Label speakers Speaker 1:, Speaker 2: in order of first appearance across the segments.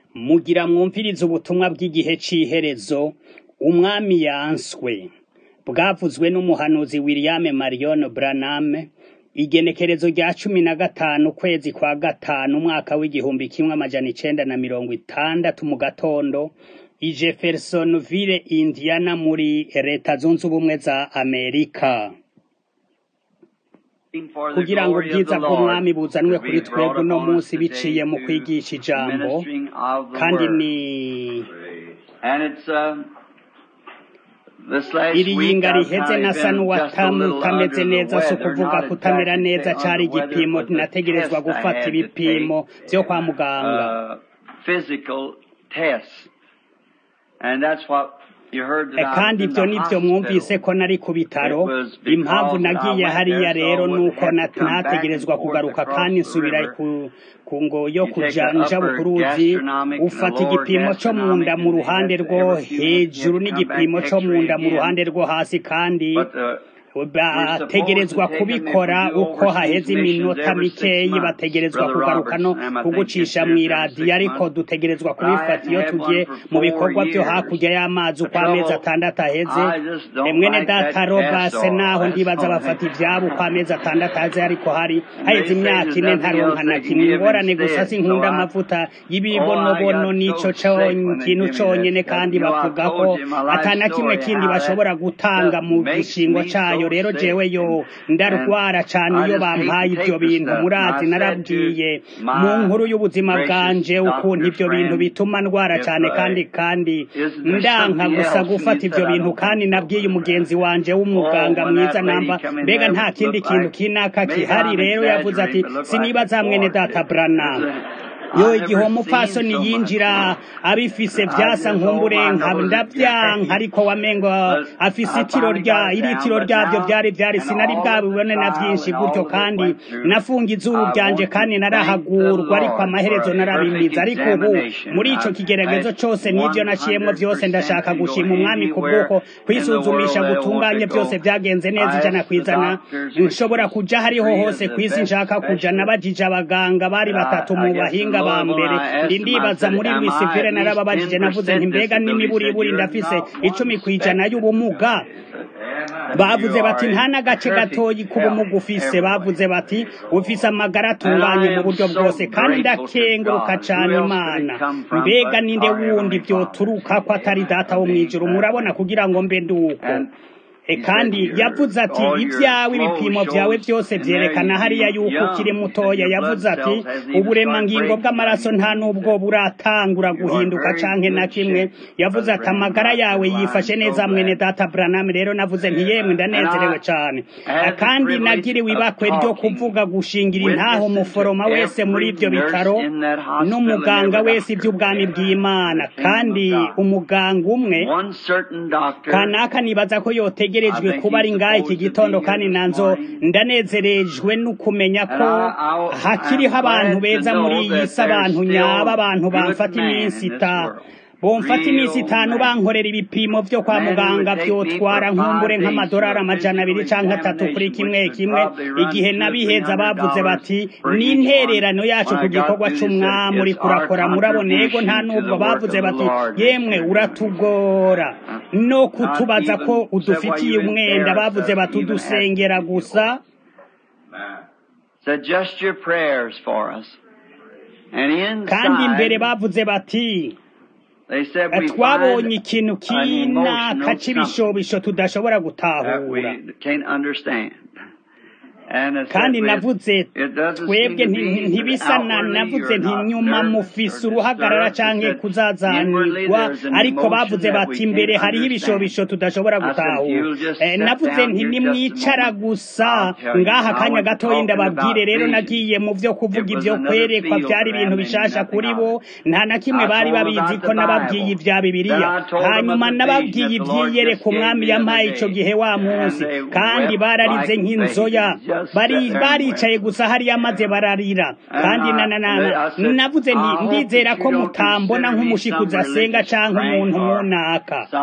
Speaker 1: mugira mwumvirize ubutumwa bw'igihe c'iherezo umwami yanswe bwavuzwe n'umuhanuzi William Marion Branham igenekerezo rya cumi na gatanu ukwezi kwa gatanu umwaka w'igihumbi kimwe amajana icenda na mirongo itandatu mu gatondo i Jeffersonville Indiana muri leta zunze ubumwe za Amerika kugira ngo ubwiza bw'umwami buzanwe kuri twebwe uno munsi biciye mu kwigisha ijambo kandi ni iri yinga riheze nasa n'uwatameze neza si ukuvuga kutamera neza cari igipimo nategerezwa gufata ibipimo vyo kwa muganga kandi ivyo nivyo mwumvise ko nari ku bitaro impamvu nagiye hariya rero nuko nategerezwa kugaruka kandi nsubira ku ngo yo kuja nja bukuruzi ufata igipimo co munda mu ruhande rwo hejuru n'igipimo co munda mu ruhande rwo hasi kandi bategerezwa kubikora uko haheze iminota mikeyi bategerezwa kugaruka no kugucisha mw'iradiyo ariko dutegerezwa kubifata iyo tugiye mu bikorwa vyo hakurya y'amazi uko amezi atandatu aheze mwene data robase naho ndibaza bafata ivyabo uko amezi atandatu aheze ariko hari haheze imyaka ine ntaronka na kimwe ingorane gusa sinkunda amavuta y'ibibonobono n'ico kintu conyene kandi bavuga ko ata na kimwe kindi bashobora gutanga mu gishingo cayo rero jewe yo ndarwara cane iyo bampaye ivyo bintu murazi narabwiye mu nkuru y'ubuzima bwanje ukuntu ivyo bintu bituma ndwara cane kandi kandi ndanka gusa gufata ivyo bintu kandi nabwiye umugenzi wanje w'umuganga mwiza namba mbega nta kindi kintu kinaka kihari rero yavuze ati sinibaza mwene data Branham yo igihe umupfasoni yinjira abifise vyasa nkumburenka ndavyanka ariko wamengo afise itiro rya iritiro ryavyo vyari vyari sinari bwabibone na vyinshi gutyo kandi nafunga izuru ryanje kandi narahagurwa ariko amaherezo narabimiza ariko ubu muri ico kigeragezo cose n'ivyo naciyemwo vyose ndashaka gushima umwami ku bw'uko kwisuzumisha gutunganye vyose vyagenze neza ijana kw'ijana nshobora kuja hariho hose kw'isi nshaka kuja nabajije abaganga bari batatu mu bahinga ba mbere ndi ndibaza muri Louisville narababajije navuze nti mbega n'imiburiburi ndafise icumi kwijana y'ubumuga bavuze bati nta n'agace gatoyi k'ubumuga ufise bavuze bati ufise amagara atunganye mu buryo bwose kandi ndakenguruka cane imana mbega ninde wundi vyoturuka ko atari data wo mw'ijuru murabona kugira ngo mbe nduko kandi yavuze ati ibyawe ibipimo byawe byose byerekana hariya yuko ukiri mutoya yavuze ati uburemangingo bw'amaraso nta n'ubwo buratangura guhinduka canke na kimwe yavuze ati amagara yawe yifashe neza mwene data Branham rero navuze nti yemwe ndanezerewe cane kandi nagiriwe ibakwe ryo kuvuga gushingira intaho umuforoma wese muri ivyo bitaro n'umuganga wese ivy'ubwami bw'Imana kandi umuganga umwe kanaka nibaza ko yotegera ntegerejwe kuba ari ngaha iki gitondo kandi nanzo ndanezerejwe no kumenya ko hakiriho abantu beza muri iyi si abantu nyaba abantu bamfata iminsi ita bomfata iminsi itanu bankorera ibipimo vyo kwa muganga vyotwara nkumbure nk'amadolari amajana abiri canke atatu kuri kimwe kimwe igihe nabiheza bavuze bati n'intererano yacu ku gikorwa c'umwami uriko urakora murabona ego nta n'ubwo bavuze bati yemwe uratugora no kutubaza ko udufitiye umwenda bavuze bati udusengera gusa kandi imbere bavuze bati twabonye ikintu kinaka c'ibishobisho tudashobora gutahura kandi navuze twebwe ntibisa na navuze nti nyuma mufise uruhagarara canke kuzazanirwa ariko bavuze bati imbere hariho ibishobisho tudashobora gutahura navuze nti nimwicara gusa ngaha kanya gatoyi ndababwire rero nagiye mu vyo kuvuga ivyo kwerekwa vyari ibintu bishasha kuri bo nta na kimwe bari babizi ko nababwiye ivya bibiliya hanyuma nababwiye ivyiyereka umwami yampaye ico gihe wa munsi kandi bararize nk'inzoya bari baricaye gusa hariya maze bararira kandi navuze nti ndizera ko mutambona nk'umushikuzi asenga canke umuntu munaka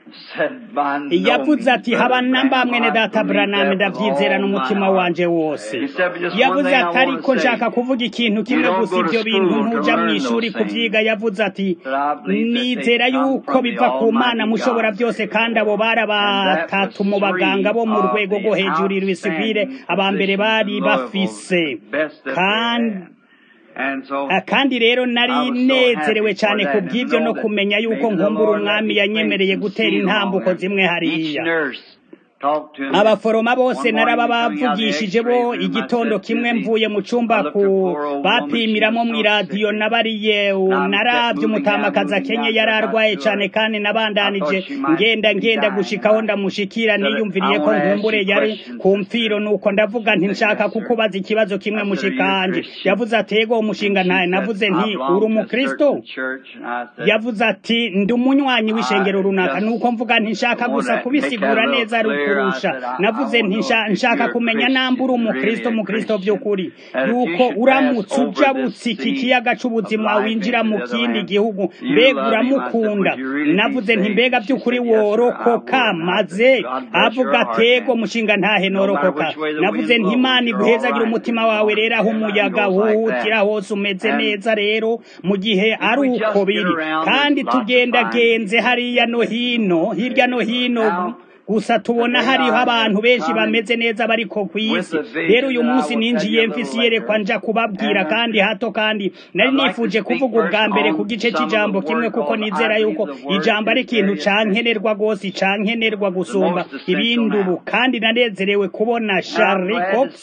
Speaker 1: yavuze ati haba namba mwene data Branham ndavyizera n'umutima wanje wose yavuze ati ariko nshaka kuvuga ikintu kimwe gusa ivyo bintu ntuja mw'ishuri kuvyiga yavuze ati nizera yuko biva ku mana mushobora byose kandi abo bari batatu mu baganga bo mu rwego rwo hejuru ibisivire abambere bari bafise kandi kandi rero nari nezerewe cyane ku bw'ibyo no kumenya yuko nkumbura umwami yanyemereye gutera intambuko zimwe hariya abaforoma bose naraba bavugishije bo igitondo kimwe mvuye mu cyumba ku bapimiramo mu iradiyo nabariye narabye umutamakazi akenye yari arwaye cyane kandi nabandanije ngenda ngenda gushikaho ndamushikira niyumviriye ko nkumbure yari ku mfiro nuko ndavuga nti nshaka kukubaza ikibazo kimwe mushikanje yavuze ati yego umushinga ntaye navuze nti uri umukristo yavuze ati ndi umunywanyi w'ishengero runaka nuko mvuga nti nshaka gusa kubisigura neza kurusha navuze nti nshaka kumenya namba uri umukristo mukristo by'ukuri yuko uramutse ujabutse iki kiyaga c'ubuzima winjira mu kindi gihugu mbega uramukunda navuze nti mbega by'ukuri worokoka maze avuga atego mushinga ntahe norokoka navuze nti imana iguhezagira umutima wawe rero aho umuyaga wuhutira hose umeze neza rero mu gihe ari uko biri kandi tugendagenze hariya no hino hirya no hino gusa tubona hariho abantu benshi bameze neza bariko ku isi rero uyu munsi ninjiye mfise iyerekwa nja kubabwira kandi hato kandi nari nifuje kuvuga ubwa mbere ku gice c'ijambo kimwe kuko nizera yuko ijambo ari ikintu cankenerwa rwose cankenerwa gusumba ibindi ubu kandi nanezerewe kubona Charlie Cox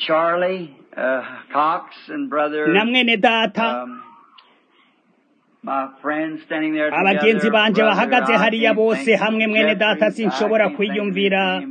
Speaker 1: na mwene data abagenzi banje bahagaze hariya bose hamwe mwene data sinshobora kwiyumvira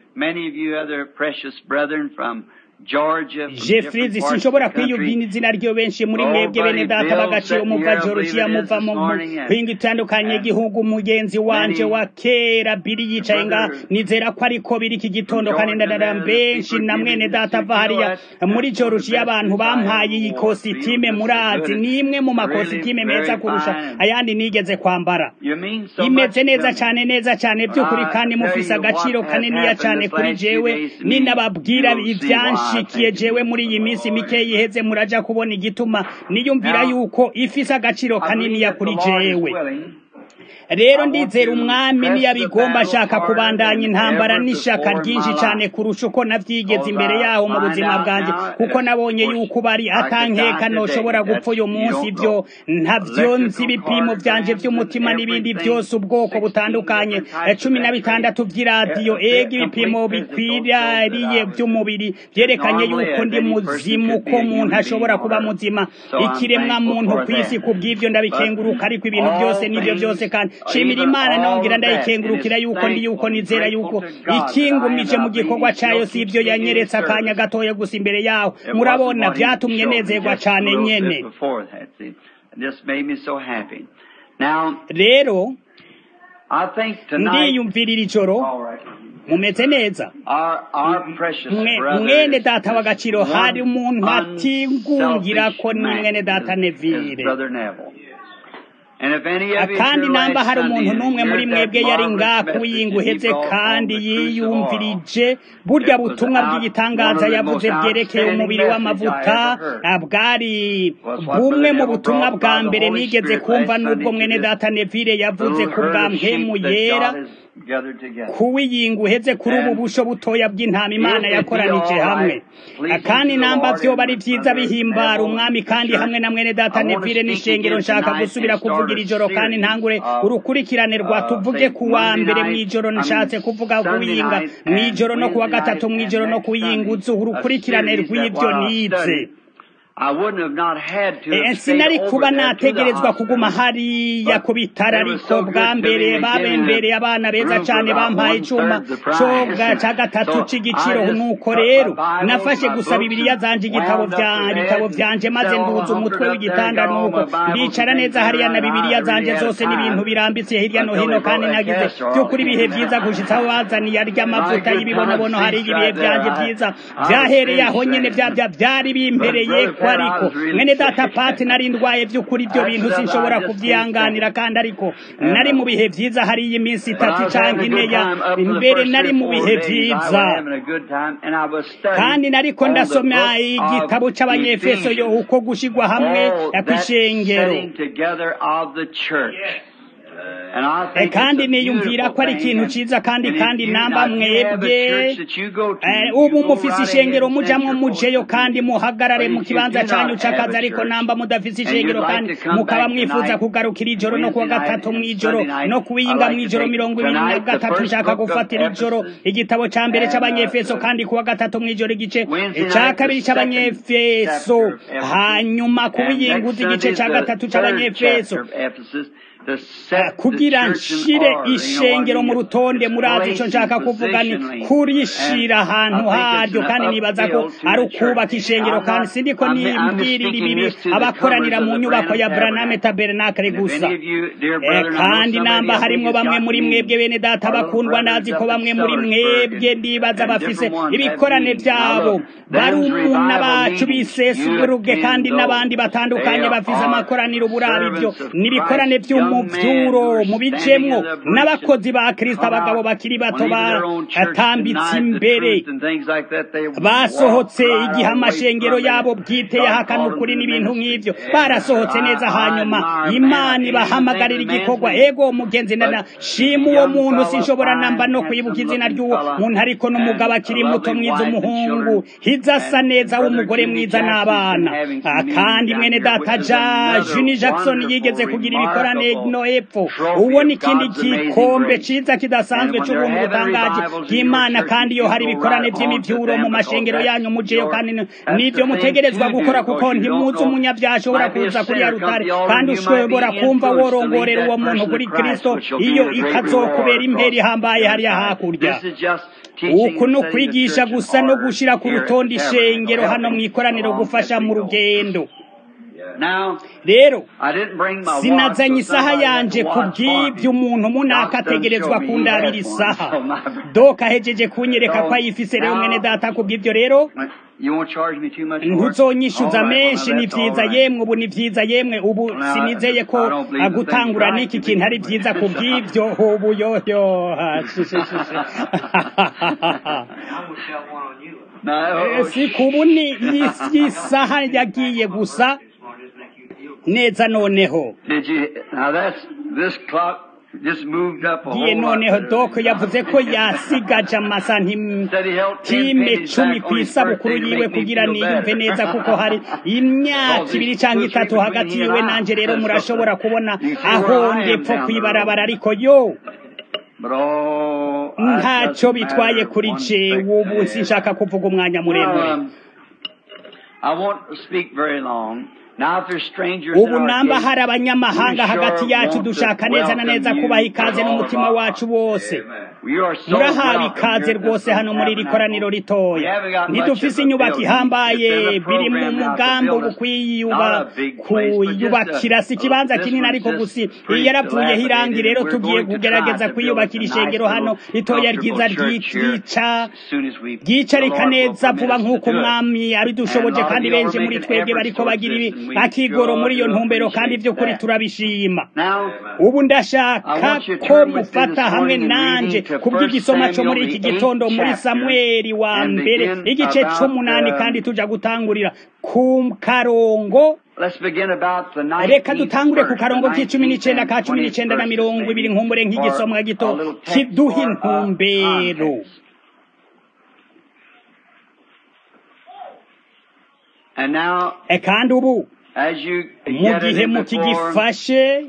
Speaker 1: jeffries sinshobora kwiyumvira izina ryo benshi muri mwebwe bene data bagaciro muva georgia muva mu mpinga itandukanye igihugu mugenzi wanje wa kera biri yicaye nga nizera ko ariko biri iki gitondo kandi ndadara benshi na mwene data ava hariya muri georgia abantu bampaye iyi kositime murazi ni imwe mu makositime meza kurusha ayandi nigeze kwambara imeze neza cyane neza cyane by'ukuri kandi mufise agaciro kaniniya cyane kuri jewe ninababwira ibyanshi nshikiye jewe muri iyi minsi mike yiheze muraja kubona igituma niyumvira yuko ifise agaciro kaniniya kuri jewe rero ndizera umwami niyabigomba ashaka kubandanya intambara n'ishaka ryinshi cyane kurusha uko navyigeze imbere yaho mu buzima bwanjye kuko nabonye yuko bari atankeka noshobora gupfa uyu munsi ibyo ntavyo nzi ibipimo vyanje vy'umutima n'ibindi byose ubwoko butandukanye cumi na bitandatu vy'iradiyo ega ibipimo bikwiriye vy'umubiri vyerekanye yuko ndi muzimu ko muntu ashobora kuba muzima ikiremwa muntu kw'isi kubw'ivyo ndabikenguruka ariko ibintu byose n'ivyo byose kandi shimira imana nongera ndayikengurukira yuko ndi yuko nizera yuko ikingumije mu gikorwa cayo si ivyo yanyeretse akanya gatoya gusa imbere yaho murabona vyatumye nezerwa cane nyene rero ndiyumvirira ijoro mumeze neza mwene data w'agaciro hari umuntu atingungira ko ni mwene data nevire kandi namba hari umuntu n'umwe muri mwebwe yari ngaha kuwiyinguheze kandi yiyumvirije burya butumwa bw'igitangaza yavuze bwerekeye umubiri w'amavuta bwari bumwe mu butumwa bwa mbere nigeze kumva n'ubwo mwene data nevire yavuze ku bwa mpemu yera kuwiyinga uheze kuri ubu busho butoya bw'intama imana yakoranije hamwe kandi namba vyoba ari vyiza bihimbara umwami kandi hamwe na mwene data nevire n'ishengero nshaka gusubira kuvugira ijoro kandi ntangure urukurikirane rwa tuvuge ku wa mbere mw'ijoro nshatse kuvuga kuwiyinga mw'ijoro no kuwa gatatu mw'ijoro no kuwiyinga uzu urukurikirane rw'ivyo nize sinari kuba nategerezwa kuguma hariya ku bitaro ariko bwa mbere babembereye abana beza cyane bampaye icyuma coga ca gatatu c'igiciro nuko rero nafashe gusa bibiliya zanje igitabo ibitabo vyanje maze nduza umutwe w'igitanda nuko ndicara neza hariya na bibiliya zanje zose n'ibintu birambitse hirya no hino kandi nagize by'ukuri ibihe vyiza gushitsa aho bazaniye arya amavuta y'ibibonobono hariya ibihe vyanje vyiza vyahereye aho nyene vyavya vyari bimpereye uko ariko mwene data pati nari ndwaye by'ukuri ibyo bintu sinshobora kubyihanganira kandi ariko nari mu bihe byiza hari iyi minsi itatu cyangwa ine ya imbere nari mu bihe byiza kandi nariko ndasoma igitabo c'abanyefeso yo uko gushigwa hamwe kw'ishengero kandi niyumvira ko ari ikintu ciza kandi kandi namba mwebwe ubu mufise ishengero mujamwo mujeyo kandi muhagarare mu kibanza canyu c'akazi ariko namba mudafise ishengero kandi mukaba mwifuza kugarukira ijoro no kuwa gatatu mw'ijoro no kuwiyinga mw'ijoro mirongo ibiri na gatatu nshaka gufatira ijoro igitabo ca mbere c'abanyefeso kandi kuwa gatatu mw'ijoro igice ca kabiri c'abanyefeso hanyuma kuwiyinguza igice ca gatatu c'abanyefeso kugira nshire ishengero mu rutonde murazi ico nshaka kuvuga ni kurishira ahantu haryo kandi nibaza ko ari ukubaka ishengero kandi sindiko nimbwirira ibibi abakoranira mu nyubako ya Branham Tabernacle gusa kandi namba harimwo bamwe muri mwebwe bene data bakundwa ndazi ko bamwe muri mwebwe ndibaza bafise ibikorane vyabo barumuna bacu bisesuruge kandi n'abandi batandukanye bafise amakoraniro buraba ivyo nibikorane vy'umu muvyuro mubijemwo n'abakozi ba Kristo abagabo bakiri bato batambitse imbere basohotse igihe amashengero yabo bwite yahakana ukuri n'ibintu nk'ivyo barasohotse neza hanyuma imana ibahamagarira igikorwa ego mugenzi nana shima uwo muntu sinshobora namba no kwibuka izina ry'uwo muntu ariko n'umugabo akiri muto mwiza umuhungu hiza asa neza w'umugore mwiza n'abana kandi mwene data ja Juni Jackson yigeze kugira ibikorane no hepfo uwo ni ikindi gikombe ciza kidasanzwe c'ubuntu butangaje bw'imana kandi iyo hari ibikorane vy'imivyuro mu mashengero yanyu mujeyo kandi nivyo mutegerezwa gukora kuko ntimuzi umunyavyaha ashobora kuza kuri ya rutare kandi ushobora kumva worongorera uwo muntu kuri kristo iyo ikazokubera imperi ihambaye hariya hakurya uku ni ukwigisha gusa no gushira ku rutonde ishengero hano mw'ikoraniro gufasha mu rugendo rero sinazanye isaha yanje ku bw'ibyo umuntu munaka ategerezwa kundabira isaha doka ahejeje kunyereka ko ayifise rero mwene data ku bw'ibyo rero ntuzonyishyuza menshi ni byiza yemwe ubu ni byiza yemwe ubu sinizeye ko gutangura n'iki kintu ari byiza ku bw'ibyo ubu yoyo si kubu ni isaha yagiye gusa neza noneho giye noneho doko yavuze ko yasigaje amasantime cumi ku isabukuru yiwe kugira niyumve neza kuko hari imyaka ibiri cyangwa itatu hagati yiwe nanjye rero murashobora kubona aho ndepfo kwibarabara ariko yo ntacyo bitwaye kuri jewe ubu sinshaka kuvuga umwanya muremure ubu namba hari abanyamahanga hagati yacu dushaka neza na neza kubaha ikaze n'umutima wacu wose murahawe ikaze rwose hano muri iri koraniro ritoya ntidufise inyubako ihambaye biri mu mugambi wo kwiyubakira si ikibanza kinini ariko gusa iyo yarapfuyeho irangi rero tugiye kugerageza kwiyubakira ishengero hano ritoya ryiza ryica ryicarika neza vuba nk'uko umwami abidushoboje kandi benshi muri twebwe bariko bagira ibi akigoro muri iyo ntumbero kandi by'ukuri turabishima ubu ndashaka ko mufata hamwe nanje kubw'igisoma cyo muri iki gitondo muri samweli wa mbere igice c'umunani kandi tuja gutangurira ku karongo reka dutangure ku karongo k'icumi n'icenda ka cumi n'icenda na mirongo ibiri nkumbure nk'igisomwa gito kiduha intumbero kandi ubu mu gihe mukigifashe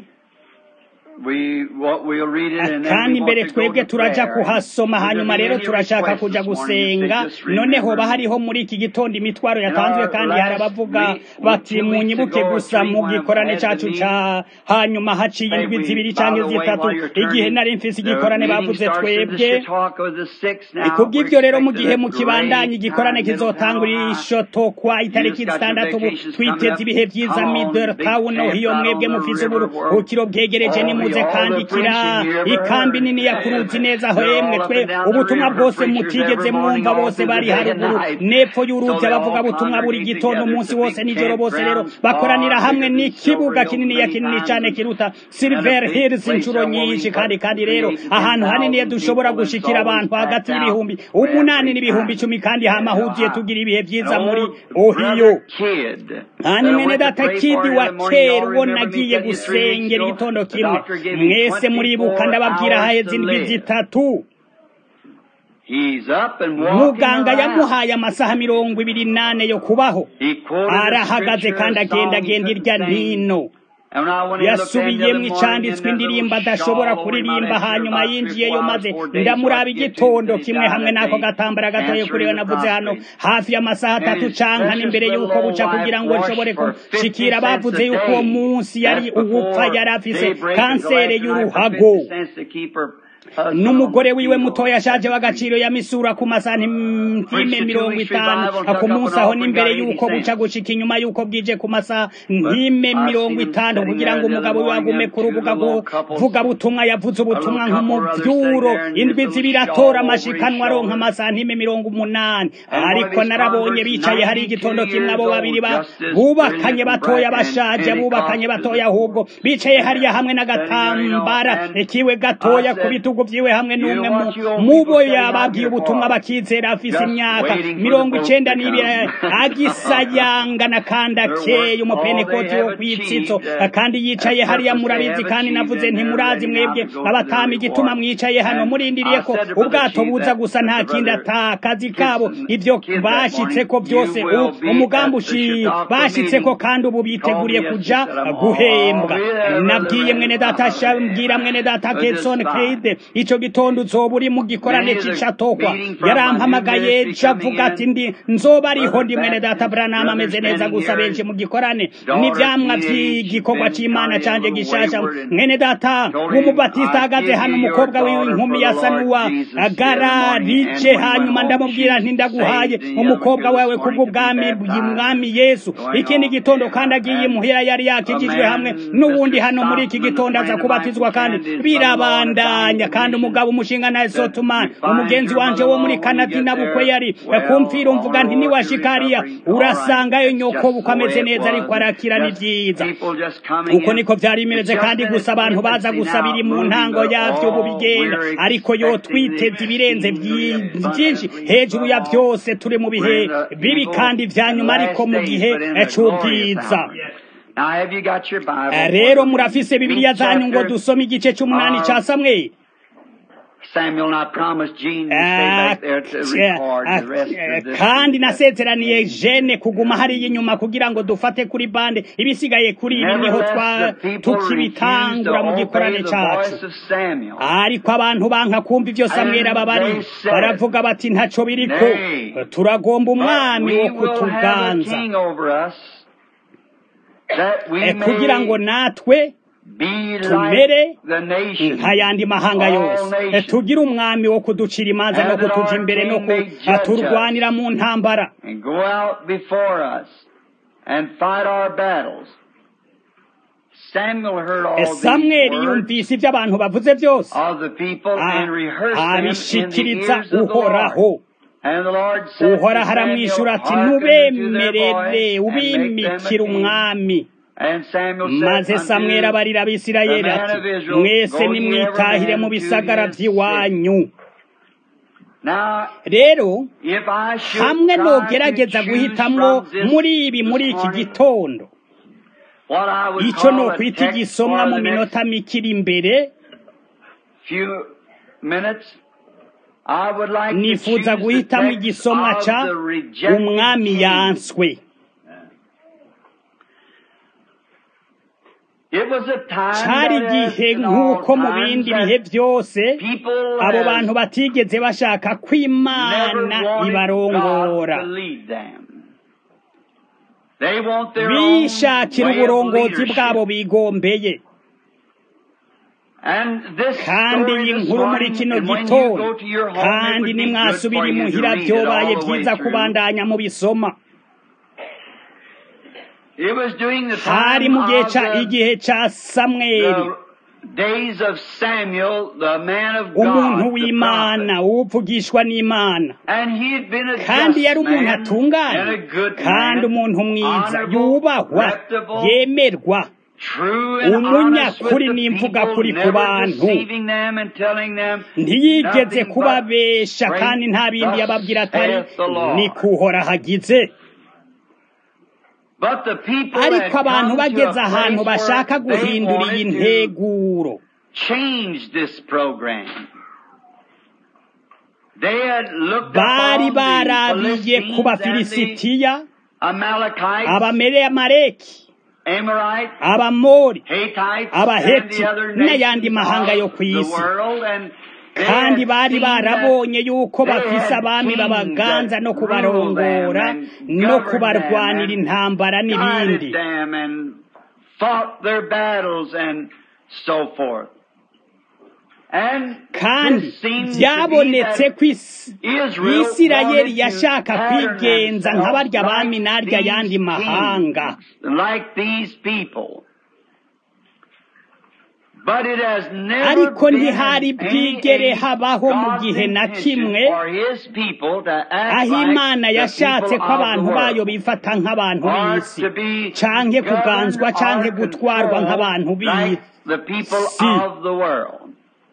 Speaker 1: kandi mbere twebwe turaja kuhasoma hanyuma rero turashaka kuja gusenga noneho ba hariho muri iki gitondo imitwaro yatanzwe kandi hari abavuga bati munyibuke gusa mu gikorane cacu ca hanyuma haciye indwi zibiri canke zitatu igihe nari mfise igikorane bavuze twebwe kubw'ivyo rero mu gihe mukibandanya igikorane kizotangurira ishoto kwa itariki zitandatu ubu twiteze ibihe vyiza middletown hiyo mwebwe mufise uburuhukiro bwegereje ni muze kandikira ikambi nini ya kuruzi neza aho yemwe twe ubutumwa bwose mutigeze mwumva bose bari haruguru nepfo y'uruzi abavuga butumwa buri gitondo umunsi wose nijoro bose rero bakoranira hamwe n'ikibuga kinini ya kinini cyane kiruta Silver Hills inshuro nyinshi kandi kandi rero ahantu hanini dushobora gushikira abantu hagati y'ibihumbi umunani n'ibihumbi icumi kandi hamahugiye tugira ibihe byiza muri Ohio kandi mwene data kidi wa kera uwo nagiye gusengera igitondo kimwe mwese muribuka ndababwira haheze indwi zitatu muganga yamuhaye amasaha mirongo ibiri nane yo kubaho arahagaze kandi agenda agenda irya nino yasubiyemo icanditswe indirimbo adashobora kuririmba hanyuma yinjiyeyo maze ndamuraba igitondo kimwe hamwe n'ako gatambara gatoye kuriwe navuze hano hafi y'amasaha atatu canka n'imbere y'uko buca kugira ngo nshobore gushikira bavuze y'uko uwo munsi yari uwupfa yari afise kansere y'uruhago n'umugore wiwe mutoya ashaje w'agaciro yamisura ku masantime mirongo itanu ku munsi aho n'imbere y'uko buca gushika inyuma y'uko bwije ku masantime mirongo itanu kugira ngo umugabo we agume ku rubuga vuga butumwa yavuze ubutumwa nk'umuvyuro indwi zibiri atora amashikanwa aronka amasantime mirongo umunani ariko narabonye bicaye hari igitondo kimwe abo babiri bubakanye batoya bashaje bubakanye batoya ahubwo bicaye hariya hamwe n'agatambara kiwe gatoya ku bitugu vyiwe hamwe n'umwe mubo yababwiye ubutumwa bakizera afise imyaka mirongo icenda n'ibiri agisayangana kandi akeye umupenekoti wo kwitsitso kandi yicaye hariya murabizi kandi navuze ntimurazi mwebwe abatama igituma mwicaye hano murindiriye ko ubwato buza gusa nta kindi atakazi kabo ivyo bashitseko vyose umugambi ushi bashitseko kandi ubu biteguriye kuja guhembwa nabwiye mwene data mbwira mwene data Ketson Creed ico gitondo uzoba uri mu gikorane c'icatokwa yarampamagaye cavuga ati ndi nzoba ariho ndi mwene data Branham ameze neza gusa benshi mu gikorane n'ivyamwa vy'igikorwa c'Imana canje gishasha mwene data w'umubatista ahagaze hano umukobwa wiwe inkumi yasa n'uwa agararije hanyuma ndamubwira nti ndaguhaye umukobwa wawe kubw'ubwami bw'umwami Yesu ikindi gitondo kandi agiye imuhira yari yakijijwe hamwe n'uwundi hano muri iki gitondo aza kubatizwa kandi birabandanya kandi umugabo umushinga na Sotuman umugenzi wanje wo muri Canada nabukwe yari kumfira umvuga nti ni washikariya urasangayo nyoko bukameze neza ariko arakira ni byiza uko niko vyari bimeze kandi gusa abantu baza gusabira mu ntango yavyo ubu bigenda ariko yo twiteze ibirenze byinshi hejuru ya byose turi mu bihe bibi kandi vya nyuma ariko mu gihe c'ubwiza rero murafise bibiliya zanyu ngo dusome igice c'umunani ca samweli
Speaker 2: Samuel and I promised Gene to stay back there to record the rest of this.
Speaker 1: kandi nasezeraniye jene kuguma hariya inyuma kugira ngo dufate kuri bande ibisigaye kuri ibi niho tukibitangura mu gikorane cacu ariko abantu banka kumva ivyo samweli aba bari baravuga bati ntaco biriko turagomba umwami wo kutuganza kugira ngo natwe tumere nk'ayandi mahanga yose tugire umwami wo kuducira imanza no kutuja imbere no kuturwanira mu ntambara samweli yumvise ibyo abantu bavuze byose abishikiriza uhoraho uhoraho aramwishyura ati nubemerere ubimikira umwami maze samweli abarira abisirayeli ati mwese nimwitahire mu bisagara by'iwanyu rero hamwe nogerageza guhitamwo muri ibi muri iki gitondo icyo ni ukwita igisomwa mu minota mikiri imbere nifuza guhitamo igisomwa ca umwami yanswe cari igihe nk'uko mu bindi bihe byose abo bantu batigeze bashaka ko imana ibarongora bishakira uburongozi bwabo bigombeye kandi iyi nkuru muri kino gitondo kandi nimwasubira imuhira byobaye byiza kubandanya mu bisoma hari mu gihe ca igihe ca samweli
Speaker 2: days of Samuel, the man of
Speaker 1: umuntu
Speaker 2: God, the
Speaker 1: w'imana
Speaker 2: prophet.
Speaker 1: uwuvugishwa n'imana
Speaker 2: And he had been a
Speaker 1: kandi
Speaker 2: just
Speaker 1: yari umuntu
Speaker 2: man
Speaker 1: atunganye
Speaker 2: and a good
Speaker 1: kandi
Speaker 2: man,
Speaker 1: umuntu mwiza
Speaker 2: honorable,
Speaker 1: yubahwa
Speaker 2: reputable,
Speaker 1: yemerwa
Speaker 2: true and honest with
Speaker 1: umunyakuri
Speaker 2: the
Speaker 1: n'imvuga
Speaker 2: people,
Speaker 1: kuri ku
Speaker 2: never
Speaker 1: bantu
Speaker 2: deceiving them and telling them
Speaker 1: ntiyigeze
Speaker 2: nothing but
Speaker 1: kubabesha
Speaker 2: great
Speaker 1: kandi nta bindi
Speaker 2: thus
Speaker 1: yababwira atari
Speaker 2: saith the Lord.
Speaker 1: ni kuhora hagize
Speaker 2: But the people had
Speaker 1: ariko abantu
Speaker 2: come to a
Speaker 1: bageze ahantu
Speaker 2: place
Speaker 1: bashaka
Speaker 2: where they
Speaker 1: guhindura iyi
Speaker 2: wanted to
Speaker 1: nteguro
Speaker 2: change this program. They had looked
Speaker 1: bari
Speaker 2: upon the
Speaker 1: barabiye ku
Speaker 2: Philistines and
Speaker 1: bafilisitiya
Speaker 2: the Amalekites,
Speaker 1: abameremaleki
Speaker 2: Amorites,
Speaker 1: abamori
Speaker 2: Hittites,
Speaker 1: Abaheti,
Speaker 2: and the other
Speaker 1: n'ayandi
Speaker 2: nations
Speaker 1: mahanga yo
Speaker 2: of
Speaker 1: ku
Speaker 2: the
Speaker 1: isi.
Speaker 2: world, and they
Speaker 1: kandi
Speaker 2: had
Speaker 1: bari
Speaker 2: seen that
Speaker 1: barabonye yuko
Speaker 2: they
Speaker 1: bafise
Speaker 2: had
Speaker 1: abami
Speaker 2: kings
Speaker 1: babaganza
Speaker 2: that
Speaker 1: no
Speaker 2: ruled
Speaker 1: kubarongora
Speaker 2: them and
Speaker 1: no
Speaker 2: governed
Speaker 1: kubarwanira
Speaker 2: them and
Speaker 1: intambara n'ibindi
Speaker 2: guided them and fought their battles and so forth. And
Speaker 1: kandi
Speaker 2: this seems to be
Speaker 1: byabonetse
Speaker 2: that
Speaker 1: ko isi
Speaker 2: Israel
Speaker 1: isirayeli
Speaker 2: wanted to
Speaker 1: yashaka
Speaker 2: pattern
Speaker 1: kwigenza nka
Speaker 2: themselves
Speaker 1: barya bami
Speaker 2: like
Speaker 1: n'arya yandi
Speaker 2: these
Speaker 1: mahanga
Speaker 2: kings, like these people. But it has never
Speaker 1: ariko
Speaker 2: been
Speaker 1: ntihari
Speaker 2: in
Speaker 1: bwigere
Speaker 2: any
Speaker 1: habaho mu
Speaker 2: God's
Speaker 1: gihe na
Speaker 2: intention
Speaker 1: kimwe
Speaker 2: for his people to act
Speaker 1: aho
Speaker 2: like
Speaker 1: imana
Speaker 2: the
Speaker 1: yashatse
Speaker 2: people
Speaker 1: ko
Speaker 2: of the
Speaker 1: abantu bayo
Speaker 2: world.
Speaker 1: bifata nk'abantu
Speaker 2: Or
Speaker 1: b'isi
Speaker 2: to be
Speaker 1: canke kuganzwa
Speaker 2: governed
Speaker 1: canke
Speaker 2: or
Speaker 1: gutwarwa
Speaker 2: controlled
Speaker 1: nk'abantu
Speaker 2: like
Speaker 1: b'isi
Speaker 2: the people
Speaker 1: Si.
Speaker 2: of the world.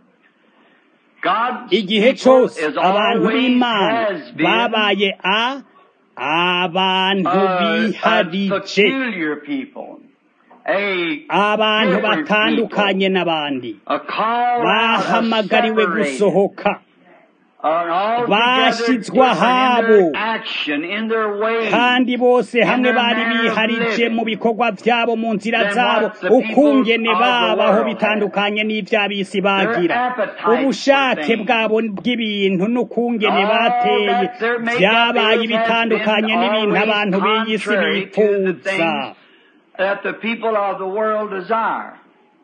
Speaker 2: God's
Speaker 1: igihe
Speaker 2: people
Speaker 1: cyose
Speaker 2: is
Speaker 1: abantu
Speaker 2: always
Speaker 1: b'imana
Speaker 2: has been
Speaker 1: babaye a abantu
Speaker 2: a, a
Speaker 1: biharije
Speaker 2: peculiar people. A
Speaker 1: abantu
Speaker 2: different
Speaker 1: batandukanye
Speaker 2: people.
Speaker 1: n'abandi
Speaker 2: A call out, a
Speaker 1: bahamagariwe
Speaker 2: separated,
Speaker 1: gusohoka
Speaker 2: an altogether
Speaker 1: bashyizwe
Speaker 2: different in
Speaker 1: ahabo
Speaker 2: their action, in their ways.
Speaker 1: kandi bose hamwe
Speaker 2: their
Speaker 1: bari
Speaker 2: manner of
Speaker 1: biharije
Speaker 2: living
Speaker 1: mu bikorwa byabo mu nzira
Speaker 2: than
Speaker 1: zabo
Speaker 2: what the people
Speaker 1: ukungene
Speaker 2: of the
Speaker 1: babaho
Speaker 2: world
Speaker 1: bitandukanye n'iby'abisi bagira
Speaker 2: appetites for
Speaker 1: ubushake
Speaker 2: things.
Speaker 1: bwabo bw'ibintu n'ukungene
Speaker 2: All
Speaker 1: bateye
Speaker 2: that their makeup
Speaker 1: byabaye
Speaker 2: is has
Speaker 1: ibitandukanye
Speaker 2: been
Speaker 1: n'ibintu
Speaker 2: always
Speaker 1: abantu b'iyi si
Speaker 2: contrary to the
Speaker 1: bifuza
Speaker 2: things that the people of the world desire.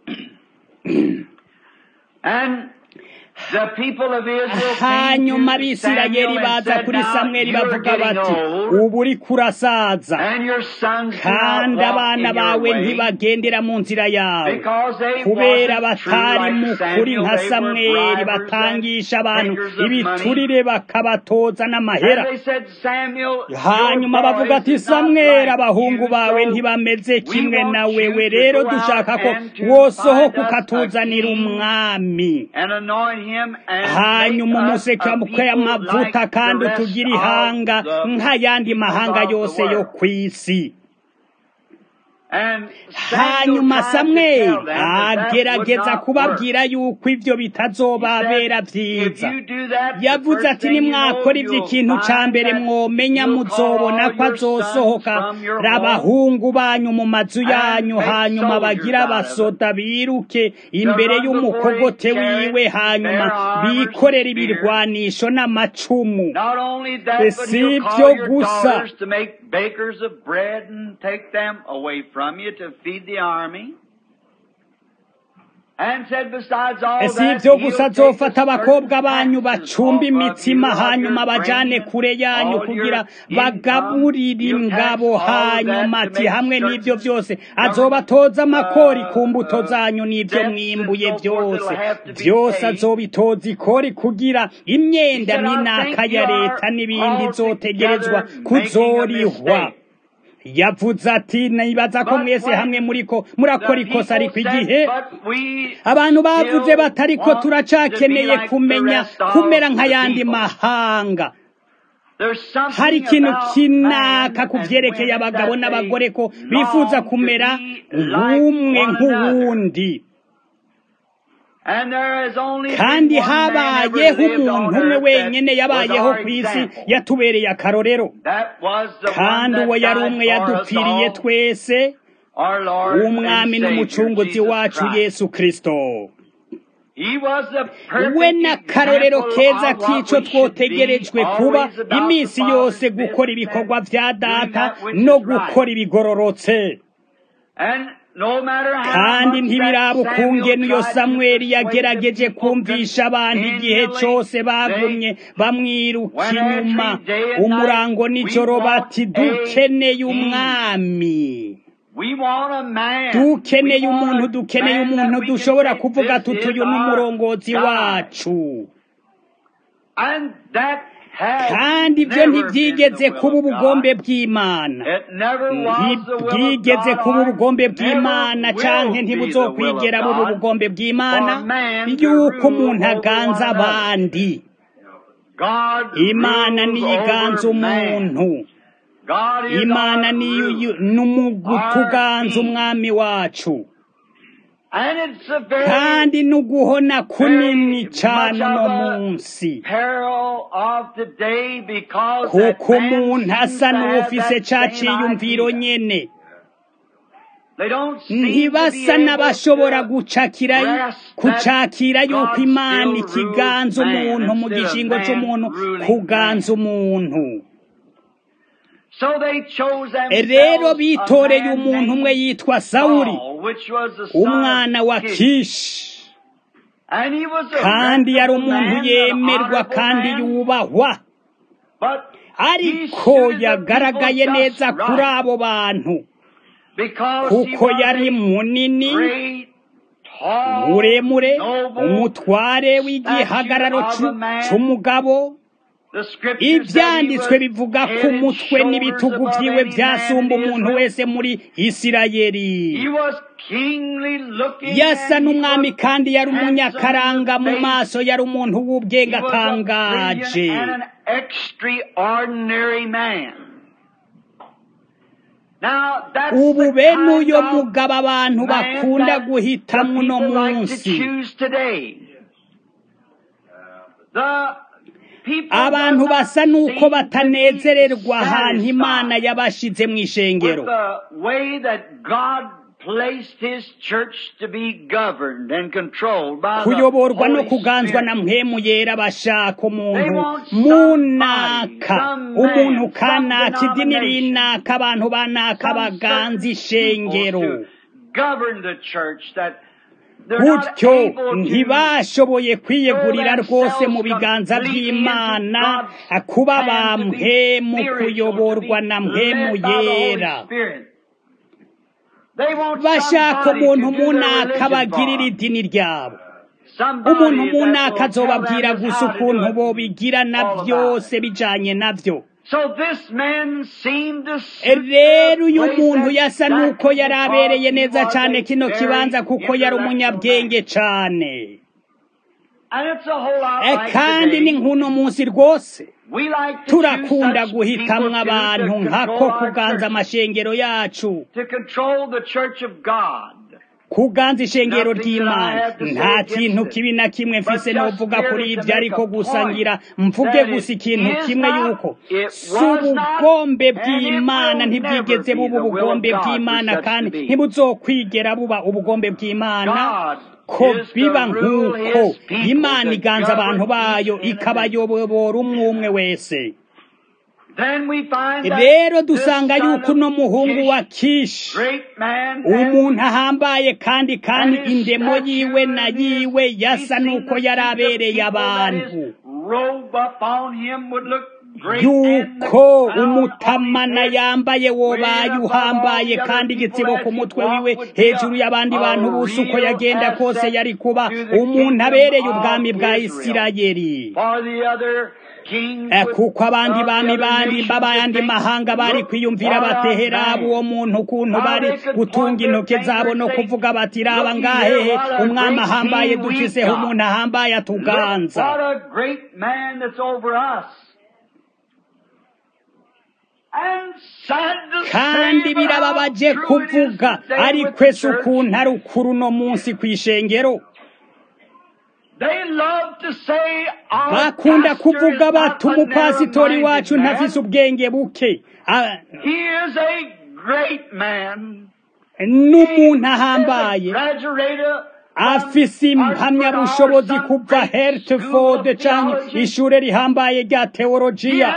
Speaker 2: and the people of Israel
Speaker 1: hanyuma
Speaker 2: came to
Speaker 1: abisirayeli
Speaker 2: Samuel and
Speaker 1: baza
Speaker 2: said,
Speaker 1: kuri
Speaker 2: Now
Speaker 1: samweli
Speaker 2: you're
Speaker 1: bavuga
Speaker 2: getting
Speaker 1: bati
Speaker 2: old,
Speaker 1: ubu uri kurasaza
Speaker 2: and your sons do not
Speaker 1: kandi
Speaker 2: walk
Speaker 1: abana
Speaker 2: in your
Speaker 1: bawe
Speaker 2: way,
Speaker 1: ntibagendera mu nzira yawe
Speaker 2: because they
Speaker 1: kubera
Speaker 2: wasn't true
Speaker 1: batari mu
Speaker 2: like
Speaker 1: kuri
Speaker 2: Samuel,
Speaker 1: nka
Speaker 2: they were
Speaker 1: samweli
Speaker 2: bribers and
Speaker 1: batangisha abantu
Speaker 2: takers of money.
Speaker 1: ibiturire bakabatoza n'amahera
Speaker 2: And they said, Samuel,
Speaker 1: hanyuma
Speaker 2: your
Speaker 1: bavuga
Speaker 2: boys
Speaker 1: ati
Speaker 2: is not
Speaker 1: samweli
Speaker 2: like
Speaker 1: abahungu
Speaker 2: you,
Speaker 1: bawe
Speaker 2: so
Speaker 1: ntibameze
Speaker 2: we
Speaker 1: kimwe
Speaker 2: want
Speaker 1: na
Speaker 2: you
Speaker 1: wewe
Speaker 2: to
Speaker 1: rero
Speaker 2: go
Speaker 1: dushaka
Speaker 2: out
Speaker 1: ko
Speaker 2: and to
Speaker 1: wosohoka
Speaker 2: find us a
Speaker 1: ukatuzanira
Speaker 2: king
Speaker 1: umwami
Speaker 2: and anoint him and
Speaker 1: hanyuma
Speaker 2: make us
Speaker 1: umuseke
Speaker 2: a
Speaker 1: muke
Speaker 2: people
Speaker 1: amavuta
Speaker 2: like the
Speaker 1: kandi
Speaker 2: rest
Speaker 1: utugire
Speaker 2: of
Speaker 1: ihanga
Speaker 2: the
Speaker 1: nk'ayandi
Speaker 2: peoples
Speaker 1: mahanga
Speaker 2: of the
Speaker 1: yose yo
Speaker 2: world.
Speaker 1: ku isi
Speaker 2: And Samuel
Speaker 1: hanyuma
Speaker 2: tried to
Speaker 1: samweli
Speaker 2: tell them that that would
Speaker 1: agerageza
Speaker 2: not work.
Speaker 1: kubabwira yuko ibyo
Speaker 2: He
Speaker 1: bitazobabera
Speaker 2: said, if
Speaker 1: byiza
Speaker 2: you do that, the
Speaker 1: yavuze
Speaker 2: first
Speaker 1: ati
Speaker 2: thing you know,
Speaker 1: nimwakora
Speaker 2: you'll
Speaker 1: iby'ikintu cya
Speaker 2: find
Speaker 1: mbere
Speaker 2: that
Speaker 1: mwomenya
Speaker 2: you'll call
Speaker 1: muzobona
Speaker 2: all
Speaker 1: ko
Speaker 2: your sons
Speaker 1: azosohoka
Speaker 2: from your home
Speaker 1: abahungu banyu mu mazu
Speaker 2: and
Speaker 1: yanyu
Speaker 2: make
Speaker 1: hanyuma
Speaker 2: soldiers
Speaker 1: bagira
Speaker 2: out of it.
Speaker 1: abasoda biruke
Speaker 2: To
Speaker 1: imbere
Speaker 2: run before
Speaker 1: y'umukogote
Speaker 2: his
Speaker 1: wiwe
Speaker 2: chariots,
Speaker 1: hanyuma
Speaker 2: bear armors and
Speaker 1: bikorera
Speaker 2: spears.
Speaker 1: ibirwanisho n'amacumu
Speaker 2: Not only that, but
Speaker 1: si
Speaker 2: he'll
Speaker 1: ibyo
Speaker 2: call your
Speaker 1: gusa
Speaker 2: daughters to make bakers of bread and take them away from you to feed the army. And said, besides all
Speaker 1: si
Speaker 2: that,
Speaker 1: ibyo
Speaker 2: he'll
Speaker 1: gusa
Speaker 2: take
Speaker 1: azofata
Speaker 2: the
Speaker 1: abakobwa
Speaker 2: certain
Speaker 1: banyu
Speaker 2: taxes
Speaker 1: bacumba
Speaker 2: off of you,
Speaker 1: imitsima
Speaker 2: of
Speaker 1: hanyuma
Speaker 2: your
Speaker 1: bajane
Speaker 2: grain,
Speaker 1: kure yanyu
Speaker 2: all
Speaker 1: kugira
Speaker 2: your income.
Speaker 1: bagaburire
Speaker 2: He'll tax
Speaker 1: ingabo
Speaker 2: all of that
Speaker 1: hanyuma
Speaker 2: to
Speaker 1: ati
Speaker 2: make
Speaker 1: hamwe n'ibyo
Speaker 2: certain
Speaker 1: byose
Speaker 2: government
Speaker 1: azobatoza amakori ku
Speaker 2: uh,
Speaker 1: mbuto
Speaker 2: uh,
Speaker 1: zanyu n'ibyo
Speaker 2: debts and
Speaker 1: mwimbuye
Speaker 2: so forth
Speaker 1: byose
Speaker 2: that'll have to be
Speaker 1: byose
Speaker 2: paid.
Speaker 1: azobitoza ikori kugira
Speaker 2: He
Speaker 1: imyenda
Speaker 2: said, I
Speaker 1: n'inaka
Speaker 2: think
Speaker 1: ya
Speaker 2: you
Speaker 1: leta
Speaker 2: are
Speaker 1: n'ibindi izotegerezwa
Speaker 2: altogether making a
Speaker 1: kuzorihwa
Speaker 2: mistake.
Speaker 1: yavuze ati nibaza ko
Speaker 2: But
Speaker 1: mwese hamwe
Speaker 2: when
Speaker 1: muriko murakora
Speaker 2: the
Speaker 1: ikosa
Speaker 2: people
Speaker 1: ariko
Speaker 2: said,
Speaker 1: igihe
Speaker 2: but we
Speaker 1: abantu bavuze
Speaker 2: still
Speaker 1: bati ariko
Speaker 2: want to be
Speaker 1: turacakeneye
Speaker 2: like the
Speaker 1: kumenya
Speaker 2: rest of
Speaker 1: kumera
Speaker 2: the
Speaker 1: nk'ayandi
Speaker 2: people.
Speaker 1: mahanga
Speaker 2: There's
Speaker 1: hari
Speaker 2: something
Speaker 1: ikintu
Speaker 2: about
Speaker 1: kinaka
Speaker 2: man
Speaker 1: ku
Speaker 2: and
Speaker 1: vyerekeye
Speaker 2: women
Speaker 1: abagabo
Speaker 2: that
Speaker 1: n'abagore ko
Speaker 2: they
Speaker 1: bifuza
Speaker 2: long to
Speaker 1: kumera
Speaker 2: be like
Speaker 1: nk'umwe
Speaker 2: one another.
Speaker 1: nk'uwundi
Speaker 2: And there has only been
Speaker 1: kandi
Speaker 2: one man ever
Speaker 1: habayeho
Speaker 2: lived
Speaker 1: umuntu
Speaker 2: on
Speaker 1: umwe
Speaker 2: earth
Speaker 1: wenyene
Speaker 2: that was
Speaker 1: yabayeho
Speaker 2: our
Speaker 1: ku isi
Speaker 2: example.
Speaker 1: yatubereye akarorero
Speaker 2: That was the one
Speaker 1: kandi uwo
Speaker 2: that
Speaker 1: yari
Speaker 2: died
Speaker 1: umwe
Speaker 2: for us
Speaker 1: yadupfiriye
Speaker 2: all,
Speaker 1: twese
Speaker 2: our Lord
Speaker 1: umwami
Speaker 2: and Savior,
Speaker 1: n'umucunguzi
Speaker 2: Jesus
Speaker 1: wacu
Speaker 2: Christ.
Speaker 1: yesu kristo
Speaker 2: He was the perfect
Speaker 1: we n'akarorero
Speaker 2: example
Speaker 1: keza
Speaker 2: of what
Speaker 1: k'ico
Speaker 2: we should be
Speaker 1: twotegerejwe kuba
Speaker 2: always about
Speaker 1: iminsi
Speaker 2: the
Speaker 1: yose
Speaker 2: Father's
Speaker 1: gukora
Speaker 2: business
Speaker 1: ibikorwa
Speaker 2: and
Speaker 1: vya
Speaker 2: doing
Speaker 1: data
Speaker 2: that which
Speaker 1: no
Speaker 2: is right.
Speaker 1: gukora ibigororotse
Speaker 2: And no matter how
Speaker 1: kandi
Speaker 2: much
Speaker 1: ntibiraba
Speaker 2: that Samuel
Speaker 1: ukungene iyo
Speaker 2: tried to
Speaker 1: samweli
Speaker 2: persuade the
Speaker 1: yagerageje
Speaker 2: people
Speaker 1: kumvisha abantu igihe
Speaker 2: continually,
Speaker 1: cose bagumye
Speaker 2: they
Speaker 1: bamwiruka
Speaker 2: went
Speaker 1: inyuma
Speaker 2: every day and
Speaker 1: umurango
Speaker 2: night,
Speaker 1: nijoro
Speaker 2: we want
Speaker 1: bati
Speaker 2: a
Speaker 1: dukeneye
Speaker 2: king.
Speaker 1: umwami
Speaker 2: We want a man.
Speaker 1: dukeneye
Speaker 2: We want
Speaker 1: umuntu
Speaker 2: a
Speaker 1: dukeneye
Speaker 2: man
Speaker 1: umuntu
Speaker 2: that we can
Speaker 1: dushobora
Speaker 2: say,
Speaker 1: kuvuga
Speaker 2: "This
Speaker 1: tuti
Speaker 2: is
Speaker 1: uyu ni
Speaker 2: our
Speaker 1: umurongozi
Speaker 2: God."
Speaker 1: wacu
Speaker 2: And that has
Speaker 1: kandi ibyo
Speaker 2: never been
Speaker 1: ntibyigeze
Speaker 2: the will
Speaker 1: kuba
Speaker 2: of
Speaker 1: ubugombe
Speaker 2: God.
Speaker 1: bw'imana
Speaker 2: It never was the will of
Speaker 1: ntibwigeze
Speaker 2: God
Speaker 1: kuba
Speaker 2: or
Speaker 1: ubugombe
Speaker 2: never
Speaker 1: bw'imana
Speaker 2: will
Speaker 1: canke
Speaker 2: be the will of
Speaker 1: ntibuzokwigera buba
Speaker 2: God
Speaker 1: ubugombe bw'imana
Speaker 2: for man to
Speaker 1: yuko
Speaker 2: rule
Speaker 1: umuntu
Speaker 2: over
Speaker 1: aganza
Speaker 2: one another.
Speaker 1: abandi
Speaker 2: God
Speaker 1: imana
Speaker 2: rules
Speaker 1: niyo iganza
Speaker 2: over man.
Speaker 1: umuntu
Speaker 2: God is
Speaker 1: imana
Speaker 2: our
Speaker 1: niyo
Speaker 2: ruler.
Speaker 1: n'umutuganza umwami wacu
Speaker 2: And it's a very
Speaker 1: kandi n'uguhona kunini
Speaker 2: very
Speaker 1: cyane
Speaker 2: much
Speaker 1: uno
Speaker 2: of a
Speaker 1: munsi
Speaker 2: peril of today because that
Speaker 1: kuko
Speaker 2: man
Speaker 1: umuntu
Speaker 2: seems
Speaker 1: asa
Speaker 2: to have
Speaker 1: n'ufise
Speaker 2: that
Speaker 1: ca
Speaker 2: same
Speaker 1: ciyumviro
Speaker 2: idea.
Speaker 1: nyene
Speaker 2: They don't seem to be
Speaker 1: ntibasa
Speaker 2: able
Speaker 1: n'abashobora
Speaker 2: to
Speaker 1: gucakira
Speaker 2: grasp
Speaker 1: kucakira
Speaker 2: that
Speaker 1: yuko
Speaker 2: God
Speaker 1: imana
Speaker 2: still
Speaker 1: ikiganza
Speaker 2: rules man
Speaker 1: umuntu mu
Speaker 2: instead of
Speaker 1: gishingo
Speaker 2: man
Speaker 1: c'umuntu
Speaker 2: ruling
Speaker 1: kuganza
Speaker 2: man.
Speaker 1: umuntu
Speaker 2: So they chose
Speaker 1: rero
Speaker 2: themselves
Speaker 1: bitoreye
Speaker 2: a man
Speaker 1: umuntu umwe
Speaker 2: named
Speaker 1: yitwa sawuli
Speaker 2: Saul, which was the son
Speaker 1: umwana wa
Speaker 2: of Kish.
Speaker 1: kishi
Speaker 2: And he was a
Speaker 1: kandi yari
Speaker 2: reputable
Speaker 1: umuntu
Speaker 2: man, an
Speaker 1: yemerwa
Speaker 2: honorable
Speaker 1: kandi
Speaker 2: man,
Speaker 1: yubahwa
Speaker 2: but he
Speaker 1: ariko
Speaker 2: suited the
Speaker 1: yagaragaye
Speaker 2: people just
Speaker 1: neza kuri
Speaker 2: right
Speaker 1: abo bantu
Speaker 2: because he
Speaker 1: kuko
Speaker 2: was
Speaker 1: yari
Speaker 2: a
Speaker 1: munini
Speaker 2: great, tall,
Speaker 1: muremure
Speaker 2: noble
Speaker 1: umutware w'igihagararo
Speaker 2: statue of a
Speaker 1: c'u-
Speaker 2: man.
Speaker 1: c'umugabo
Speaker 2: The scriptures said he
Speaker 1: ibyanditswe
Speaker 2: was
Speaker 1: bivuga ko
Speaker 2: head and
Speaker 1: umutwe
Speaker 2: shoulders
Speaker 1: n'ibitugu
Speaker 2: above
Speaker 1: vyiwe
Speaker 2: any man
Speaker 1: vyasumba
Speaker 2: in
Speaker 1: umuntu
Speaker 2: Israel.
Speaker 1: wese muri isirayeli
Speaker 2: He was kingly looking
Speaker 1: yasa
Speaker 2: and he
Speaker 1: n'umwami
Speaker 2: was
Speaker 1: kandi yari
Speaker 2: handsome
Speaker 1: umunyakaranga
Speaker 2: in
Speaker 1: mu
Speaker 2: face.
Speaker 1: maso yari umuntu
Speaker 2: He
Speaker 1: w'ubwenge
Speaker 2: was a brilliant
Speaker 1: atangaje
Speaker 2: and an extraordinary man. Now, that's
Speaker 1: ubu
Speaker 2: the
Speaker 1: bene
Speaker 2: kind
Speaker 1: uyo
Speaker 2: of
Speaker 1: mugabo abantu
Speaker 2: man
Speaker 1: bakunda
Speaker 2: that the
Speaker 1: guhitamwo uno
Speaker 2: people like to
Speaker 1: munsi
Speaker 2: choose today. The people
Speaker 1: abantu
Speaker 2: do not
Speaker 1: basa n'uko
Speaker 2: seem to be
Speaker 1: batanezererwa ahantu imana
Speaker 2: satisfied
Speaker 1: yabashize mu
Speaker 2: with
Speaker 1: ishengero
Speaker 2: the way that God placed His church to be governed and controlled by the
Speaker 1: kuyoborwa no
Speaker 2: Holy
Speaker 1: kuganzwa na
Speaker 2: Spirit.
Speaker 1: mpwemu yera bashaka
Speaker 2: They
Speaker 1: umuntu
Speaker 2: want somebody,
Speaker 1: munaka
Speaker 2: some
Speaker 1: umuntu
Speaker 2: man, some
Speaker 1: kanaka idini
Speaker 2: denomination,
Speaker 1: rinaka abantu banaka
Speaker 2: some
Speaker 1: baganza
Speaker 2: certain
Speaker 1: ishengero
Speaker 2: people to govern the church that they're not
Speaker 1: gutyo
Speaker 2: able to
Speaker 1: ntibashoboye kwiyegurira rwose mu biganza by'imana kuba ba mpemu kuyoborwa na mpemu yera bashaka umuntu munaka bagirira idini ryabo umuntu munaka azobabwira gusa ukuntu bobigira na byose bijanye navyo rero uyu muntu yasa n'uko yari abereye neza cyane kino kibanza kuko yari umunyabwenge cyane Eh, kandi ni nk'uno munsi rwose turakunda guhitamwo abantu nkako kuganza amashengero yacu kuganza ishengero ry'imana nta kintu kibi na kimwe mfise novuga kuri ibyo ariko gusa ngira mvuge gusa ikintu kimwe yuko si ubugombe bw'imana ntibwigeze buba ubugombe bw'imana kandi ntibuzokwigera buba ubugombe bw'imana ko biba nk'uko imana iganza abantu bayo ikabayobora umwe umwe wese rero dusanga yuko uno muhungu wa kishi umuntu ahambaye kandi kandi indemo yiwe na yiwe yasa n'uko yari abereye abantu yuko umutamana yambaye wobaye uhambaye kandi igitsibo ku mutwe wiwe hejuru y'abandi bantu bose uko yagenda kose yari kuba umuntu abereye ubwami bwa isirayeli Eh, kuko abandi bami bandi b'abandi mahanga bari kwiyumvira batehera uwo muntu ukuntu bari gutunga intoke zabo no kuvuga bati raba ngahehe umwami ahambaye dufiseho umuntu ahambaye atuganza kandi birababaje kuvuga ariko ese ukuntu ari ukuri uno munsi ku ishengero bakunda kuvuga bati umupasitori wacu ntafise ubwenge buke Ah, n'umuntu ahambaye afise impamyabushobozi kuva hertford canke ishure rihambaye rya teolojiya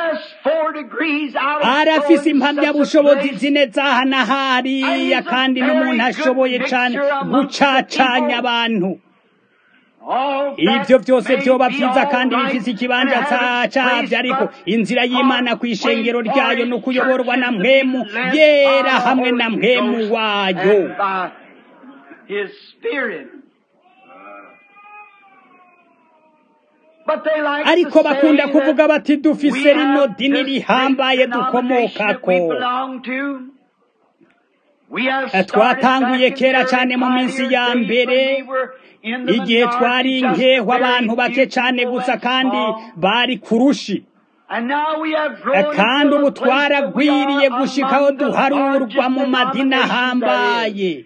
Speaker 1: arafise impamyabushobozi zine zaha na hariya kandi n'umuntu ashoboye cane gucacanya abantu ibyo byose byoba byiza kandi bifite ikibanza cyabyo ariko inzira y'imana ku ishengero ryayo ni ukuyoborwa na mwemu yera hamwe na mwemu wayo ariko bakunda kuvuga bati dufise rino dini rihambaye dukomokako twatanguye kera cyane mu minsi ya mbere igihe twari nkehwa abantu bake cyane gusa kandi bari kurushi kandi ubu twaragwiriye gushikaho duharurwa mu madini ahambaye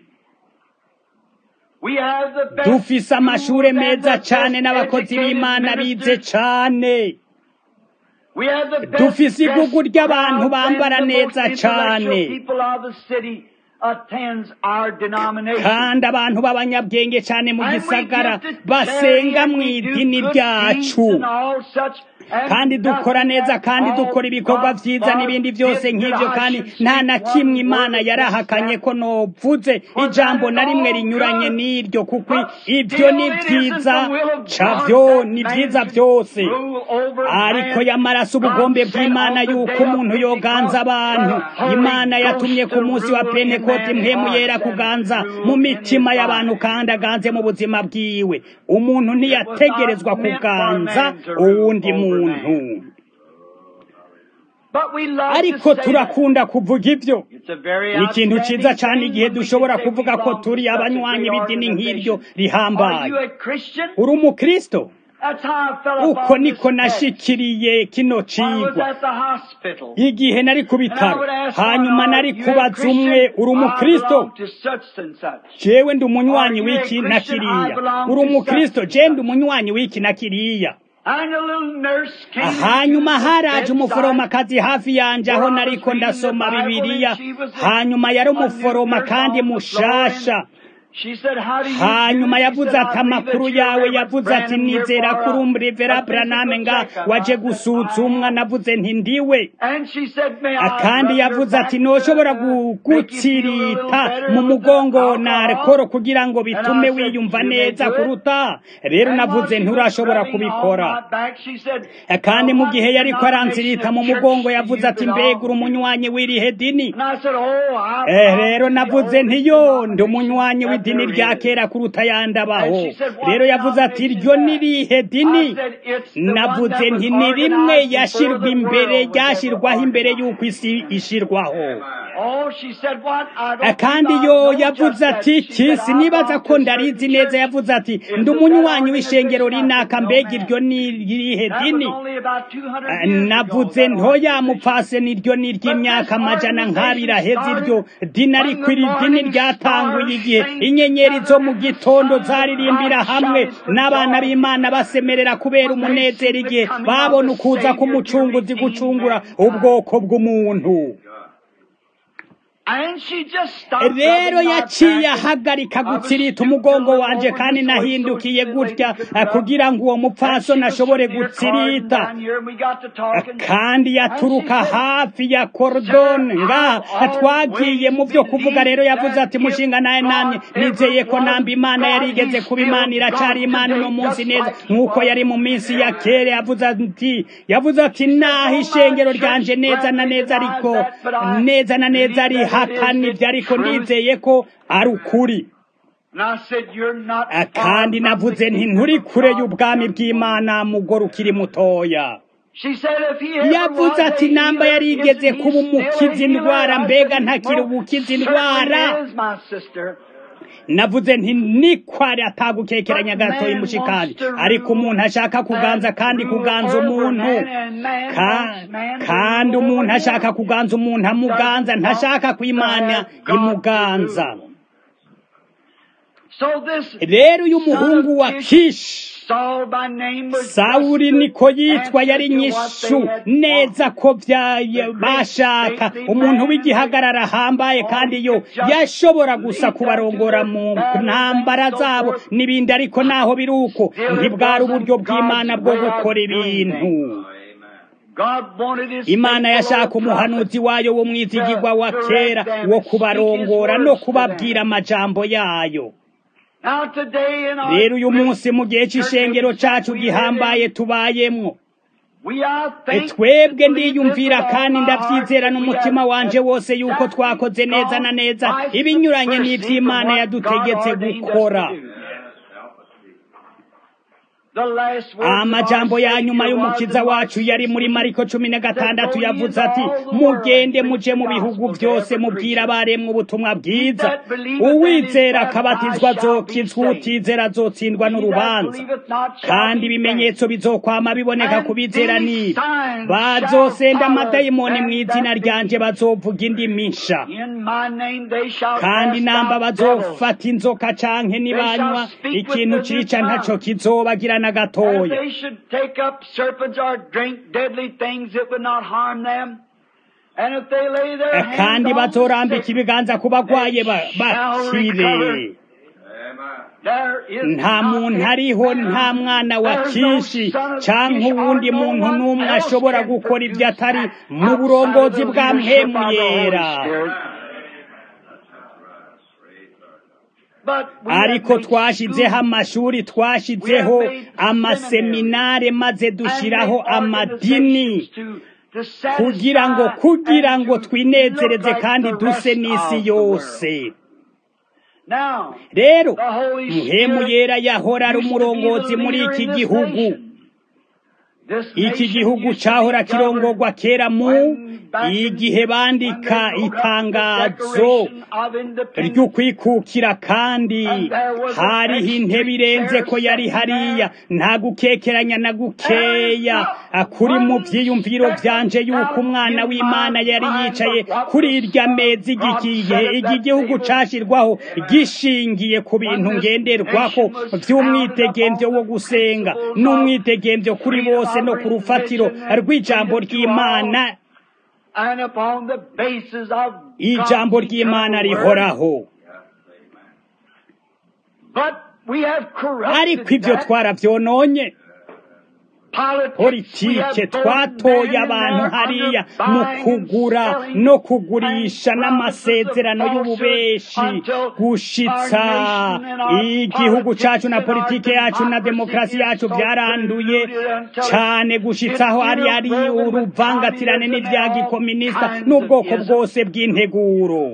Speaker 1: dufise amashuri meza cyane n'abakozi b'imana bize cyane dufise igugu ry'abantu bambara neza cyane kandi abantu b'abanyabwenge cyane mu gisagara basenga mu idini ryacu kandi dukora neza kandi dukora ibikorwa byiza n'ibindi byose nk'ibyo kandi nta na kimwe imana yarahakanye ko novuze ijambo na rimwe rinyuranye n'iryo kuko ibyo ni byiza cabyo ni byiza byose ariko yamaraso ubugombe bw'imana yuko umuntu yoganza abantu imana yatumye ku munsi wa pentekoti mpemu yera kuganza mu mitima y'abantu kandi aganze mu buzima bwiwe umuntu ntiyategerezwa kuganza uwundi muntu ariko turakunda kuvuga ibyo ni ikintu cyiza cyane igihe dushobora kuvuga ko turi abanywanyi b'idini nk'iryo rihambaye uri umukristo uko niko nashikiriye kino cigwa igihe nari ku bitaro hanyuma nari kubaza umwe uri umukristo jewe ndi umunywanyi w'iki na kiriya uri umukristo je ndi umunywanyi w'iki na kiriya hanyuma haraje umuforomakazi hafi yanje aho nariko ndasoma bibiliya hanyuma yari umuforoma kandi mushasha hanyuma yavuze ati amakuru yawe yavuze ati nizera kuri umurivera buraname nga waje gusuzumwa navuze nti ndiwe kandi yavuze ati ntushobora gutsirita mu mugongo na alcohol kugira ngo bitume wiyumva neza kuruta rero navuze nturashobora kubikora kandi mu gihe yariko aransirita mu mugongo yavuze ati mbega uri umunywanyi w'irihe dini rero navuze ntiyo ndi umunywanyi w'idini idini rya kera kuruta yandi abaho rero yavuze ati iryo nirihe dini navuze nti ni rimwe yashirwa imbere ryashirwaho imbere y'uko isi ishirwaho kandi yo yavuze ati kisi nibaza ko ndarizi neza yavuze ati ndi umunywanyi w'ishengero rinaka mbega iryo ni irihe dini navuze ntoya mupfase niryo ni iry'imyaka amajana nk'abiri aheze iryo dini ariko iri dini ryatanguye igihe inyenyeri zo mu gitondo zaririmbira hamwe n'abana b'imana basemerera kubera umunezero igihe babona ukuza k'umucunguzi gucungura ubwoko bw'umuntu rero yaciye ahagarika gutsirita umugongo wanje kandi nahindukiye gutya kugira ngo uwo mupfasoni ashobore gutsirita kandi yaturuka hafi ya korodoni ngaha twagiye mu byo kuvuga rero yavuze ati mushinga nawe namye nizeye ko namba imana yari igeze kuba imana iracari imana uno munsi neza nk'uko yari mu minsi ya kera yavuze ati yavuze ati naho ishengero ryanje neza na neza ariko neza na neza ari hakanibyo ariko nizeye ko ari ukuri kandi navuze nti nturi kure y'ubwami bw'imana mugore ukiri mutoya yavuze ati namba yari igeze kuba umukiza indwara mbega ntakiri ubukiza indwara navuze nti nikwari atagukekeranya gatoya mushikari ariko umuntu ashaka kuganza kandi kuganza umuntu kandi umuntu ashaka kuganza umuntu amuganza ntashaka kwimana imuganza rero uyu muhungu wa kishi sawuri niko yitwa yari nyishu neza ko bashaka umuntu w'igihagarara ahambaye kandi yo yashobora gusa kubarongora mu ntambara zabo n'ibindi ariko naho biri uko ntibwari uburyo bw'imana bwo gukora ibintu imana yashaka umuhanuzi wayo w'umwizigirwa wa kera wo kubarongora no kubabwira amajambo yayo
Speaker 2: Now today in our
Speaker 1: rero uyu munsi mu gihe c'ishengero cacu gihambaye tubayemwo
Speaker 2: we are
Speaker 1: E
Speaker 2: thankful
Speaker 1: twebwe
Speaker 2: to believe
Speaker 1: ndiyumvira
Speaker 2: this with
Speaker 1: kandi
Speaker 2: all our
Speaker 1: ndavyizera
Speaker 2: heart
Speaker 1: n'umutima
Speaker 2: that we
Speaker 1: wanje
Speaker 2: have
Speaker 1: wose yuko
Speaker 2: exactly
Speaker 1: twakoze neza na neza
Speaker 2: gone vice
Speaker 1: ibinyuranye
Speaker 2: versa
Speaker 1: n'ivy'imana
Speaker 2: from what
Speaker 1: yadutegetse
Speaker 2: God ordained us
Speaker 1: gukora
Speaker 2: to do. The last words of
Speaker 1: amajambo
Speaker 2: our
Speaker 1: ya nyuma
Speaker 2: Savior
Speaker 1: y'umukiza
Speaker 2: was in
Speaker 1: wacu yari muri
Speaker 2: 16,
Speaker 1: mariko cumi na gatandatu
Speaker 2: that go ye
Speaker 1: yavuze
Speaker 2: into
Speaker 1: ati
Speaker 2: all the world
Speaker 1: mugende
Speaker 2: and
Speaker 1: muje
Speaker 2: preach
Speaker 1: mu
Speaker 2: the
Speaker 1: bihugu
Speaker 2: gospel to
Speaker 1: byose
Speaker 2: every
Speaker 1: mubwire
Speaker 2: creature.
Speaker 1: abaremwe ubutumwa bwiza
Speaker 2: that believeth and is
Speaker 1: uwizera
Speaker 2: baptized
Speaker 1: akabatizwa
Speaker 2: shall be
Speaker 1: azokizwa
Speaker 2: saved.
Speaker 1: utizera azotsindwa
Speaker 2: He that
Speaker 1: n'urubanza
Speaker 2: believeth not shall
Speaker 1: kandi
Speaker 2: be
Speaker 1: ibimenyetso bizokwama biboneka
Speaker 2: And
Speaker 1: ku bizera
Speaker 2: these
Speaker 1: nibi
Speaker 2: signs
Speaker 1: bazosenda
Speaker 2: shall follow
Speaker 1: amadayimoni
Speaker 2: them
Speaker 1: mu izina
Speaker 2: that
Speaker 1: ryanje
Speaker 2: believe.
Speaker 1: bazovuga indimi nsha
Speaker 2: In my name they shall
Speaker 1: kandi
Speaker 2: cast
Speaker 1: namba
Speaker 2: out devils.
Speaker 1: bazofata inzoka canke nibanywa
Speaker 2: speak with
Speaker 1: ikintu
Speaker 2: the new
Speaker 1: cica ntaco
Speaker 2: tongue.
Speaker 1: kizobagira na
Speaker 2: And if
Speaker 1: gatoya
Speaker 2: they should take up serpents or drink deadly things, it would not harm them. And if they lay their hands
Speaker 1: kandi
Speaker 2: on the
Speaker 1: bazorambika
Speaker 2: sick,
Speaker 1: ibiganza ku bagwaye ba- bakire
Speaker 2: there is
Speaker 1: nta
Speaker 2: not
Speaker 1: muntu
Speaker 2: a
Speaker 1: ariho
Speaker 2: man,
Speaker 1: nta mwana wa
Speaker 2: there's no
Speaker 1: kishi
Speaker 2: son of
Speaker 1: canke
Speaker 2: Kish, or
Speaker 1: uwundi
Speaker 2: no
Speaker 1: muntu
Speaker 2: one
Speaker 1: n'umwe
Speaker 2: else
Speaker 1: ashobora
Speaker 2: can
Speaker 1: gukora ibyo
Speaker 2: produce
Speaker 1: atari
Speaker 2: that
Speaker 1: mu
Speaker 2: outside of
Speaker 1: burongozi
Speaker 2: the
Speaker 1: bwa
Speaker 2: leadership
Speaker 1: mpemu
Speaker 2: of the Holy
Speaker 1: yera
Speaker 2: Spirit. But we have
Speaker 1: ariko
Speaker 2: made
Speaker 1: twashizeho
Speaker 2: schools
Speaker 1: amashuri twashizeho amaseminare maze dushyiraho amadini kugira ngo kugira ngo twinezereze kandi duse n'isi yose rero muhemu yera yahora ari umurongozi muri iki gihugu iki gihugu cyahora kirongorwa kera mu igihe bandika itangazo ry'ukwikukira kandi hariho intebe irenze ko yari hariya nta gukekeranya na gukeya kuri mu byiyumviro byanje yuko umwana w'imana yari yicaye kuri irya meza igihe iki gihugu cyashyirwaho gishingiye ku bintu ngenderwaho by'umwitegembyo wo gusenga n'umwitegembyo kuri bose no ku rufatiro rw'ijambo ry'imana ijambo ry'imana rihoraho ariko ibyo twarabyononye politike twatoye abantu hariya mu kugura no kugurisha n'amasezerano y'ububeshi gushitsa igihugu cyacu na politike yacu na demokarasi yacu byaranduye cyane gushitsaho hari ari uruvangatirane n'ibya gikominisita n'ubwoko bwose bw'integuro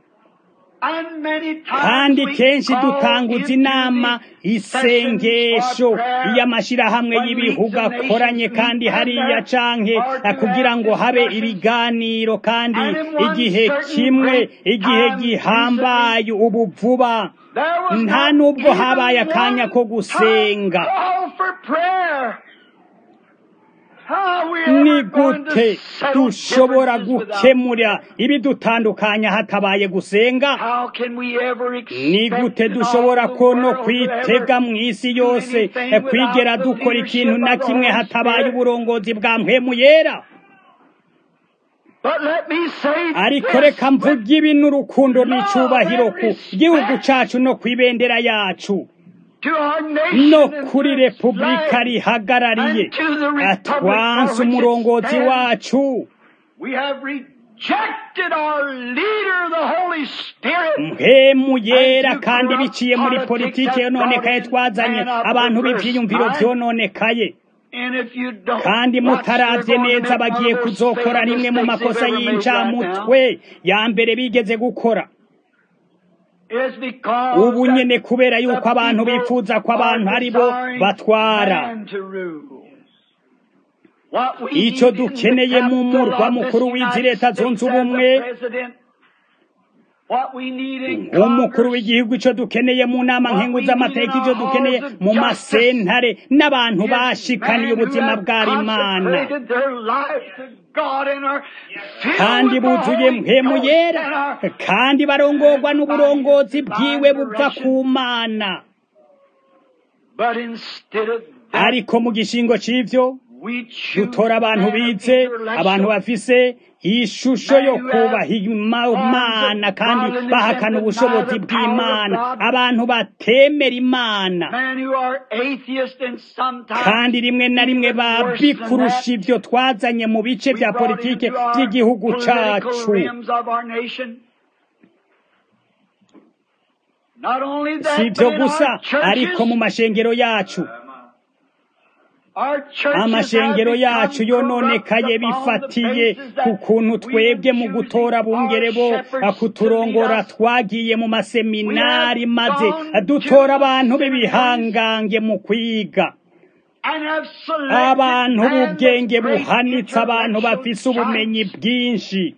Speaker 1: kandi kenshi dutanguza inama isengesho y'amashyirahamwe y'ibihugu akoranye kandi hariya canke kugira ngo habe ibiganiro kandi igihe kimwe igihe gihambaye ubu vuba nta nubwo habaye akanya ko gusenga ni gute dushobora gukemura ibidutandukanya hatabaye gusenga ni gute dushobora ko no kwitega mu isi yose kwigera dukora ikintu na kimwe hatabaye uburongozi bwa mpemu yera ariko reka mvuge ibi n'urukundo n'icyubahiro ku gihugu cyacu no ku ibendera yacu no kuri repubulika rihagarariye twanse umurongozi wacu mpemu yera kandi biciye muri politiki yononekaye twazanye abantu b'ibyiyumviro byononekaye kandi mutarabye neza bagiye kuzokora rimwe mu makosa y'incamutwe ya mbere bigeze gukora ubu nyine kubera yuko abantu bifuza ko abantu ari bo batwara icyo dukeneye mu murwa mukuru w'izi leta zunze ubumwe umukuru w'igihugu icyo dukeneye mu nama nkenguz'amateka icyo dukeneye mu masentare n'abantu bashikaniye ubuzima bw'arimana kandi buzuye mpemu yera kandi barongorwa n'uburongozi bwiwe buva ku mana ariko mu gishingo cy'ibyo dutora abantu bize abantu bafise ishusho yo kubaha imana kandi bahakana ubushobozi bw'imana abantu batemera imana kandi rimwe na rimwe babi kurusha ibyo twazanye mu bice bya politike by'igihugu cyacu
Speaker 2: Not only
Speaker 1: si
Speaker 2: that,
Speaker 1: ibyo
Speaker 2: but in
Speaker 1: gusa
Speaker 2: our
Speaker 1: ariko mu
Speaker 2: churches,
Speaker 1: mashengero yacu
Speaker 2: our churches
Speaker 1: amashengero
Speaker 2: have
Speaker 1: yacu
Speaker 2: become
Speaker 1: yononekaye
Speaker 2: corrupt upon the
Speaker 1: bifatiye
Speaker 2: basis
Speaker 1: ku
Speaker 2: that
Speaker 1: kuntu
Speaker 2: we
Speaker 1: twebwe mu
Speaker 2: choosing
Speaker 1: gutora abungere bo
Speaker 2: our shepherds
Speaker 1: kuturongora
Speaker 2: to lead us.
Speaker 1: twagiye mu maseminari
Speaker 2: We have
Speaker 1: maze
Speaker 2: gone
Speaker 1: dutora
Speaker 2: to
Speaker 1: abantu
Speaker 2: seminaries
Speaker 1: b'ibihangange mu kwiga
Speaker 2: and have selected
Speaker 1: abantu
Speaker 2: man
Speaker 1: b'ubwenge
Speaker 2: that's great
Speaker 1: buhanitse abantu
Speaker 2: intellectual
Speaker 1: bafise ubumenyi
Speaker 2: giants,
Speaker 1: bwinshi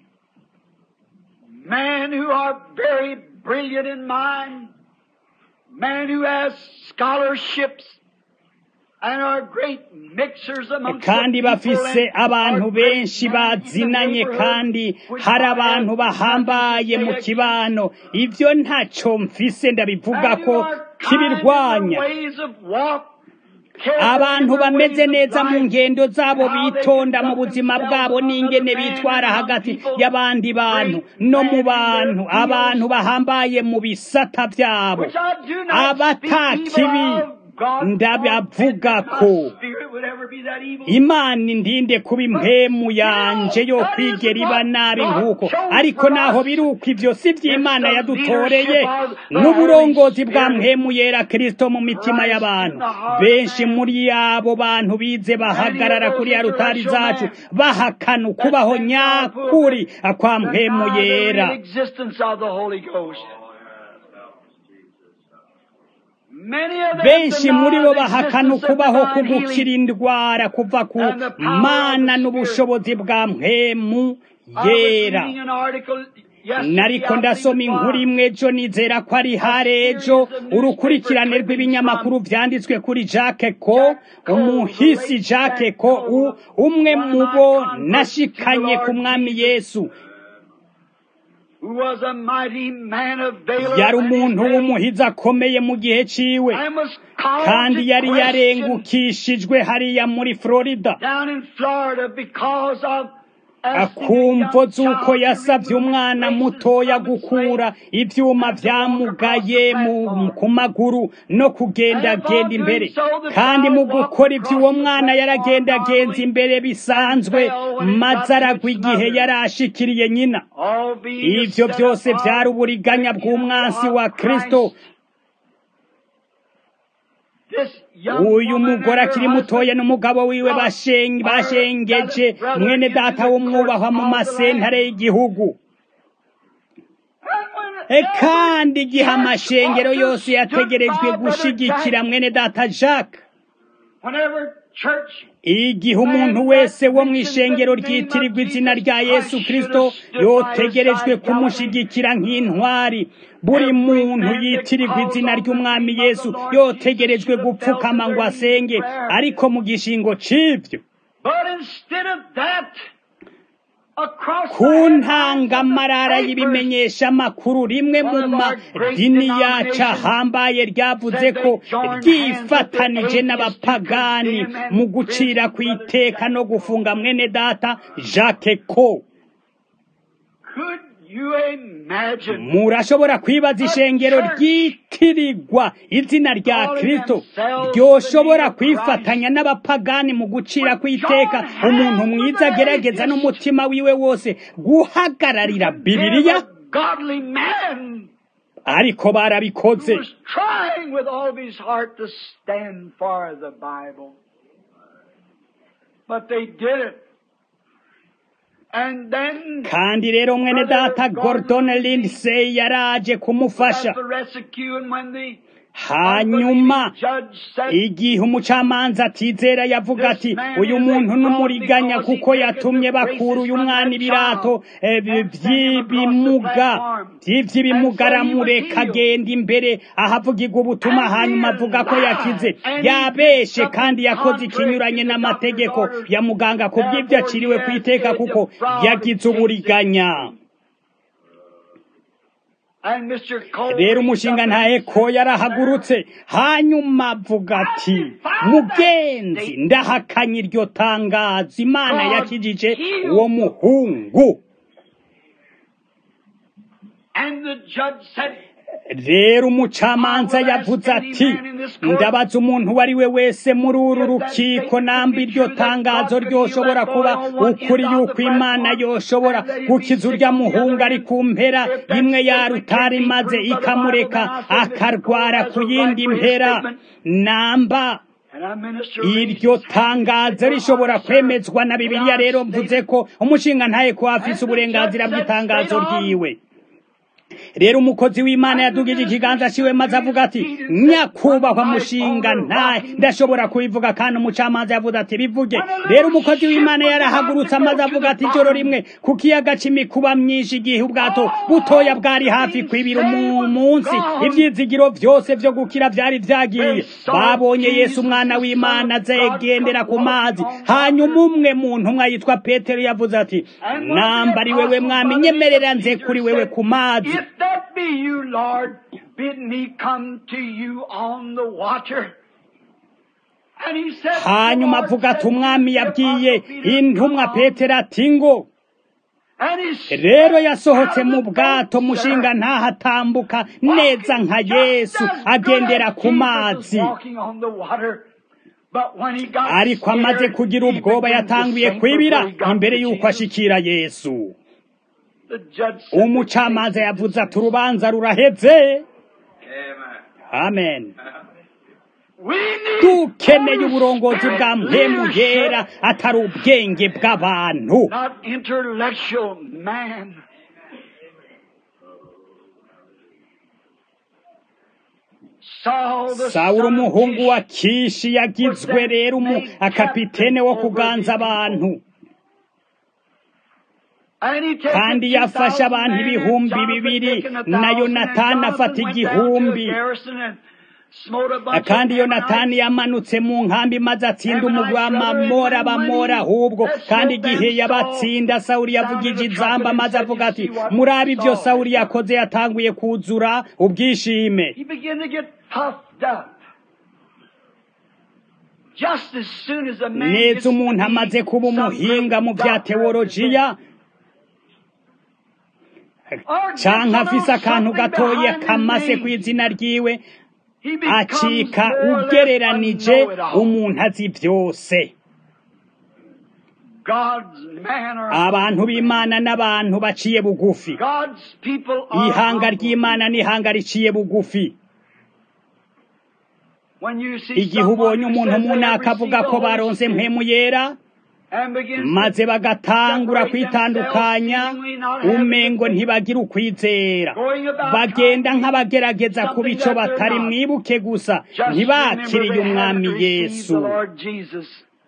Speaker 2: men who are very brilliant in mind, men who have scholarships and are great mixers amongst
Speaker 1: kandi
Speaker 2: the people
Speaker 1: bafise
Speaker 2: and
Speaker 1: abantu
Speaker 2: are great
Speaker 1: benshi
Speaker 2: men in the
Speaker 1: bazinanye
Speaker 2: neighborhood,
Speaker 1: kandi
Speaker 2: which
Speaker 1: hari
Speaker 2: I
Speaker 1: abantu
Speaker 2: have nothing
Speaker 1: bahambaye
Speaker 2: to
Speaker 1: mu
Speaker 2: say against.
Speaker 1: kibano ivyo ntaco mfise ndabivuga
Speaker 2: And
Speaker 1: ko
Speaker 2: who are kind in their
Speaker 1: kibirwanya
Speaker 2: ways of walk, careful
Speaker 1: abantu
Speaker 2: in their
Speaker 1: bameze
Speaker 2: ways of
Speaker 1: neza mu
Speaker 2: life,
Speaker 1: ngendo zabo
Speaker 2: and how they
Speaker 1: bitonda mu
Speaker 2: conduct
Speaker 1: buzima
Speaker 2: themselves
Speaker 1: bwabo
Speaker 2: among
Speaker 1: n'ingene
Speaker 2: other men
Speaker 1: bitwara
Speaker 2: and among
Speaker 1: hagati
Speaker 2: people,
Speaker 1: y'abandi bantu
Speaker 2: great
Speaker 1: no mu
Speaker 2: men in their
Speaker 1: bantu abantu
Speaker 2: fields,
Speaker 1: bahambaye mu bisata vyabo
Speaker 2: which I do not speak
Speaker 1: abata
Speaker 2: evil
Speaker 1: kibi
Speaker 2: of. God
Speaker 1: ndabavuga
Speaker 2: forbid that
Speaker 1: ko
Speaker 2: my spirit would ever be that evil.
Speaker 1: imana indinde kuba impemu yanje yo kwigera iba nabi nk'uko ariko naho biri uko ivyo si vy'imana yadutoreye n'uburongozi bwa mpemu yera kristo mu mitima y'abantu benshi muri abo bantu bize bahagarara kuri ya rutari zacu bahakana ukubaho nyakuri kwa mpemu
Speaker 2: Deny the real
Speaker 1: yera
Speaker 2: existence of the Holy Ghost. Many of them
Speaker 1: benshi muri bo
Speaker 2: deny the
Speaker 1: bahakana
Speaker 2: existence of
Speaker 1: ukubaho
Speaker 2: divine
Speaker 1: kugukira
Speaker 2: healing.
Speaker 1: indwara kuva ku
Speaker 2: And the power of
Speaker 1: mana
Speaker 2: the
Speaker 1: n'ubushobozi bwa mpemu
Speaker 2: I was
Speaker 1: yera
Speaker 2: reading an article yesterday,
Speaker 1: nariko
Speaker 2: I
Speaker 1: ndasoma
Speaker 2: think it
Speaker 1: inkuru
Speaker 2: was,
Speaker 1: imwe ejo nizera ko ari hare ejo urukurikirane rw'ibinyamakuru vyanditswe kuri jacques ko umuhisi jacques ko u- umwe mu bo nashikanye ku mwami yesu
Speaker 2: who was a mighty man of valor
Speaker 1: yari
Speaker 2: and
Speaker 1: umuntu
Speaker 2: his
Speaker 1: w'umuhizi akomeye mu gihe ciwe
Speaker 2: and was called
Speaker 1: kandi
Speaker 2: to
Speaker 1: yari
Speaker 2: question
Speaker 1: yarengukishijwe hariya muri florida
Speaker 2: down in Florida because of
Speaker 1: akumvo z'uko yasabye umwana mutoya gukura ivyuma vyamugaye mu ku maguru no kugendagenda imbere kandi mu gukora ivyo uwo mwana yaragendagenza imbere bisanzwe maze aragwa igihe yari ashikiriye nyina ivyo byose vyari uburiganya bw'umwansi wa kristo uyu mugore akiri mutoya n'umugabo wiwe bashen- bashengeje mwene data w'umwubahwa mu masentare y'igihugu E kandi igihe amashengero yose yategerejwe gushigikira mwene data jacques igihe umuntu wese wo mu ishengero ryitirirwa izina rya yesu kristo yotegerejwe kumushigikira nk'intwari buri muntu yitirirwa izina ry'umwami yesu yotegerejwe gupfukama ngo asenge ariko mu gishingo c'ivyo ku ntangamarara y'ibimenyesha amakuru rimwe mu madini yacu ahambaye ryavuze ko ryifatanije n'abapagani mu gucira ku iteka no gufunga mwene data jacques ko
Speaker 2: Could you imagine
Speaker 1: murashobora kwibaza ishengero ryitirirwa izina rya kristo ryoshobora kwifatanya n'abapagani mu gucira ku iteka umuntu mwiza agerageza n'umutima wiwe wose guhagararira bibiliya
Speaker 2: a godly man
Speaker 1: ariko barabikoze
Speaker 2: who was trying with all of his heart to stand for the Bible. But they did it. And then
Speaker 1: kandi rero mwene data gordon lindsay yaraje kumufasha
Speaker 2: as the rescue and when the
Speaker 1: hanyuma
Speaker 2: judge said
Speaker 1: igihe umucamanza atizera yavuga ati uyu muntu n'umuriganya kuko yatumye bakura uyu mwana ibirato eh, by'ibimuga by'iby'ibimuga aramureka agenda imbere ahavugirwa ubutumwa hanyuma avuga ko yakize yabeshe kandi yakoze ikinyuranye n'amategeko ya muganga ku bw'ibyo aciriwe ku iteka kuko yagize uburiganya
Speaker 2: and Mr. Cole
Speaker 1: rero umushinga ntahe ko yarahagurutse hanyuma avuga ati mugenzi ndahakanye iryo tangazo imana yakijije uwo muhungu
Speaker 2: and the judge said
Speaker 1: rero umucamanza yavuze ati ndabaza umuntu uwo ari we wese muri uru rukiko namba iryo tangazo ryoshobora kuba ukuri yuko imana yoshobora gukiza urya muhungu ari ku mpera imwe yarutari maze ikamureka akarwara ku yindi mpera namba iryo tangazo rishobora kwemezwa na bibiliya rero mvuze ko umushinga ntaye ko afise uburenganzira bw'itangazo ryiwe rero umukozi w'imana yadugije ikiganza ciwe maze avuga ati nyakubahwa mushinga ntaye ndashobora kubivuga kandi umucamanza yavuze ati bivuge rero umukozi w'imana yarahagurutse amaze avuga ati ijoro rimwe ku kiyaga c'imikuba myinshi igihe ubwato butoya bwari hafi kwibira mu munsi ivyizigiro vyose vyo gukira vyari vyagiye babonye yesu umwana w'imana azegendera ku mazi hanyuma umwe mu ntumwa yitwa petero yavuze ati namba ari wewe mwami nyemerera nze kuri wewe ku mazi
Speaker 2: If that be you, Lord, bid me come to you on the water. And he said,
Speaker 1: hanyuma
Speaker 2: the Lord
Speaker 1: avuga ati
Speaker 2: said,
Speaker 1: umwami
Speaker 2: "If
Speaker 1: yabwiye
Speaker 2: I be
Speaker 1: intumwa
Speaker 2: come."
Speaker 1: petero ati ngo
Speaker 2: And he stepped
Speaker 1: rero yasohotse
Speaker 2: out
Speaker 1: mu
Speaker 2: of the
Speaker 1: bwato
Speaker 2: boat,
Speaker 1: mushinga
Speaker 2: sir,
Speaker 1: ntahatambuka neza nka
Speaker 2: walking
Speaker 1: yesu
Speaker 2: just as
Speaker 1: agendera
Speaker 2: good
Speaker 1: ku
Speaker 2: as
Speaker 1: mazi
Speaker 2: Jesus was walking on the water. But when he got
Speaker 1: ariko amaze
Speaker 2: scared,
Speaker 1: kugira
Speaker 2: he
Speaker 1: ubwoba
Speaker 2: began to
Speaker 1: yatanguye
Speaker 2: sink
Speaker 1: kwibira
Speaker 2: before he got
Speaker 1: imbere
Speaker 2: to
Speaker 1: y'uko
Speaker 2: Jesus.
Speaker 1: ashikira yesu
Speaker 2: The judge said,
Speaker 1: umucamanza yavuze ati urubanza ruraheze amen
Speaker 2: We need
Speaker 1: dukeneye
Speaker 2: Holy
Speaker 1: uburongozi
Speaker 2: Spirit
Speaker 1: bwa mpemu
Speaker 2: leadership,
Speaker 1: yera atari ubwenge bw'abantu
Speaker 2: not intellectual man. Saul, the
Speaker 1: sawuli
Speaker 2: son of
Speaker 1: umuhungu wa
Speaker 2: Kish,
Speaker 1: kishi yagizwe rero umu akapitene wo kuganza abantu
Speaker 2: and he taken
Speaker 1: kandi yafashe
Speaker 2: 2,000
Speaker 1: abantu
Speaker 2: men, and
Speaker 1: ibihumbi
Speaker 2: Jonathan
Speaker 1: bibiri
Speaker 2: taken a
Speaker 1: na
Speaker 2: thousand, and
Speaker 1: yonatani
Speaker 2: Jonathan
Speaker 1: afata
Speaker 2: went down to a
Speaker 1: igihumbi
Speaker 2: garrison and smote a bunch
Speaker 1: kandi
Speaker 2: of
Speaker 1: yonatani
Speaker 2: Ammonites.
Speaker 1: yamanutse mu nkambi maze atsinda umugwi w'amamora bamora ahubwo kandi igihe yabatsinda sawuli yavugije inzamba maze avuga ati murabe ibyo sawuli yakoze yatanguye kuzura ubwishime
Speaker 2: He began to get puffed up. Just as soon as a man gets
Speaker 1: neza umuntu
Speaker 2: to be
Speaker 1: amaze kuba
Speaker 2: some
Speaker 1: umuhinga mu
Speaker 2: great
Speaker 1: bya
Speaker 2: doctor,
Speaker 1: teolojiya
Speaker 2: or gets
Speaker 1: canke
Speaker 2: to know
Speaker 1: afise akantu
Speaker 2: something
Speaker 1: gatoya
Speaker 2: behind his
Speaker 1: kamase
Speaker 2: name,
Speaker 1: ku izina ryiwe
Speaker 2: he becomes
Speaker 1: acika
Speaker 2: more or less
Speaker 1: ugereranije
Speaker 2: a know-it-all.
Speaker 1: umuntu azi byose
Speaker 2: God's man or
Speaker 1: abantu b'imana n'abantu baciye bugufi
Speaker 2: God's people are
Speaker 1: ihanga
Speaker 2: humble.
Speaker 1: ry'imana n'ihanga riciye bugufi
Speaker 2: When you see
Speaker 1: igihe
Speaker 2: someone
Speaker 1: ubonye
Speaker 2: who
Speaker 1: umuntu
Speaker 2: says they
Speaker 1: umuntu
Speaker 2: have
Speaker 1: akavuga
Speaker 2: received
Speaker 1: ko
Speaker 2: the Holy
Speaker 1: baronse
Speaker 2: Spirit
Speaker 1: mpemu yera
Speaker 2: and begins to
Speaker 1: maze bagatangura
Speaker 2: separate
Speaker 1: kwitandukanya
Speaker 2: themselves, seemingly not having
Speaker 1: umengo
Speaker 2: the faith,
Speaker 1: ntibagira ukwizera
Speaker 2: going about
Speaker 1: bagenda
Speaker 2: trying to
Speaker 1: nk'abagerageza
Speaker 2: something
Speaker 1: kuba ico
Speaker 2: that they're
Speaker 1: batari
Speaker 2: not.
Speaker 1: mwibuke gusa
Speaker 2: Just
Speaker 1: ntibakiriye
Speaker 2: remember they
Speaker 1: umwami
Speaker 2: haven't received
Speaker 1: yesu
Speaker 2: the Lord Jesus.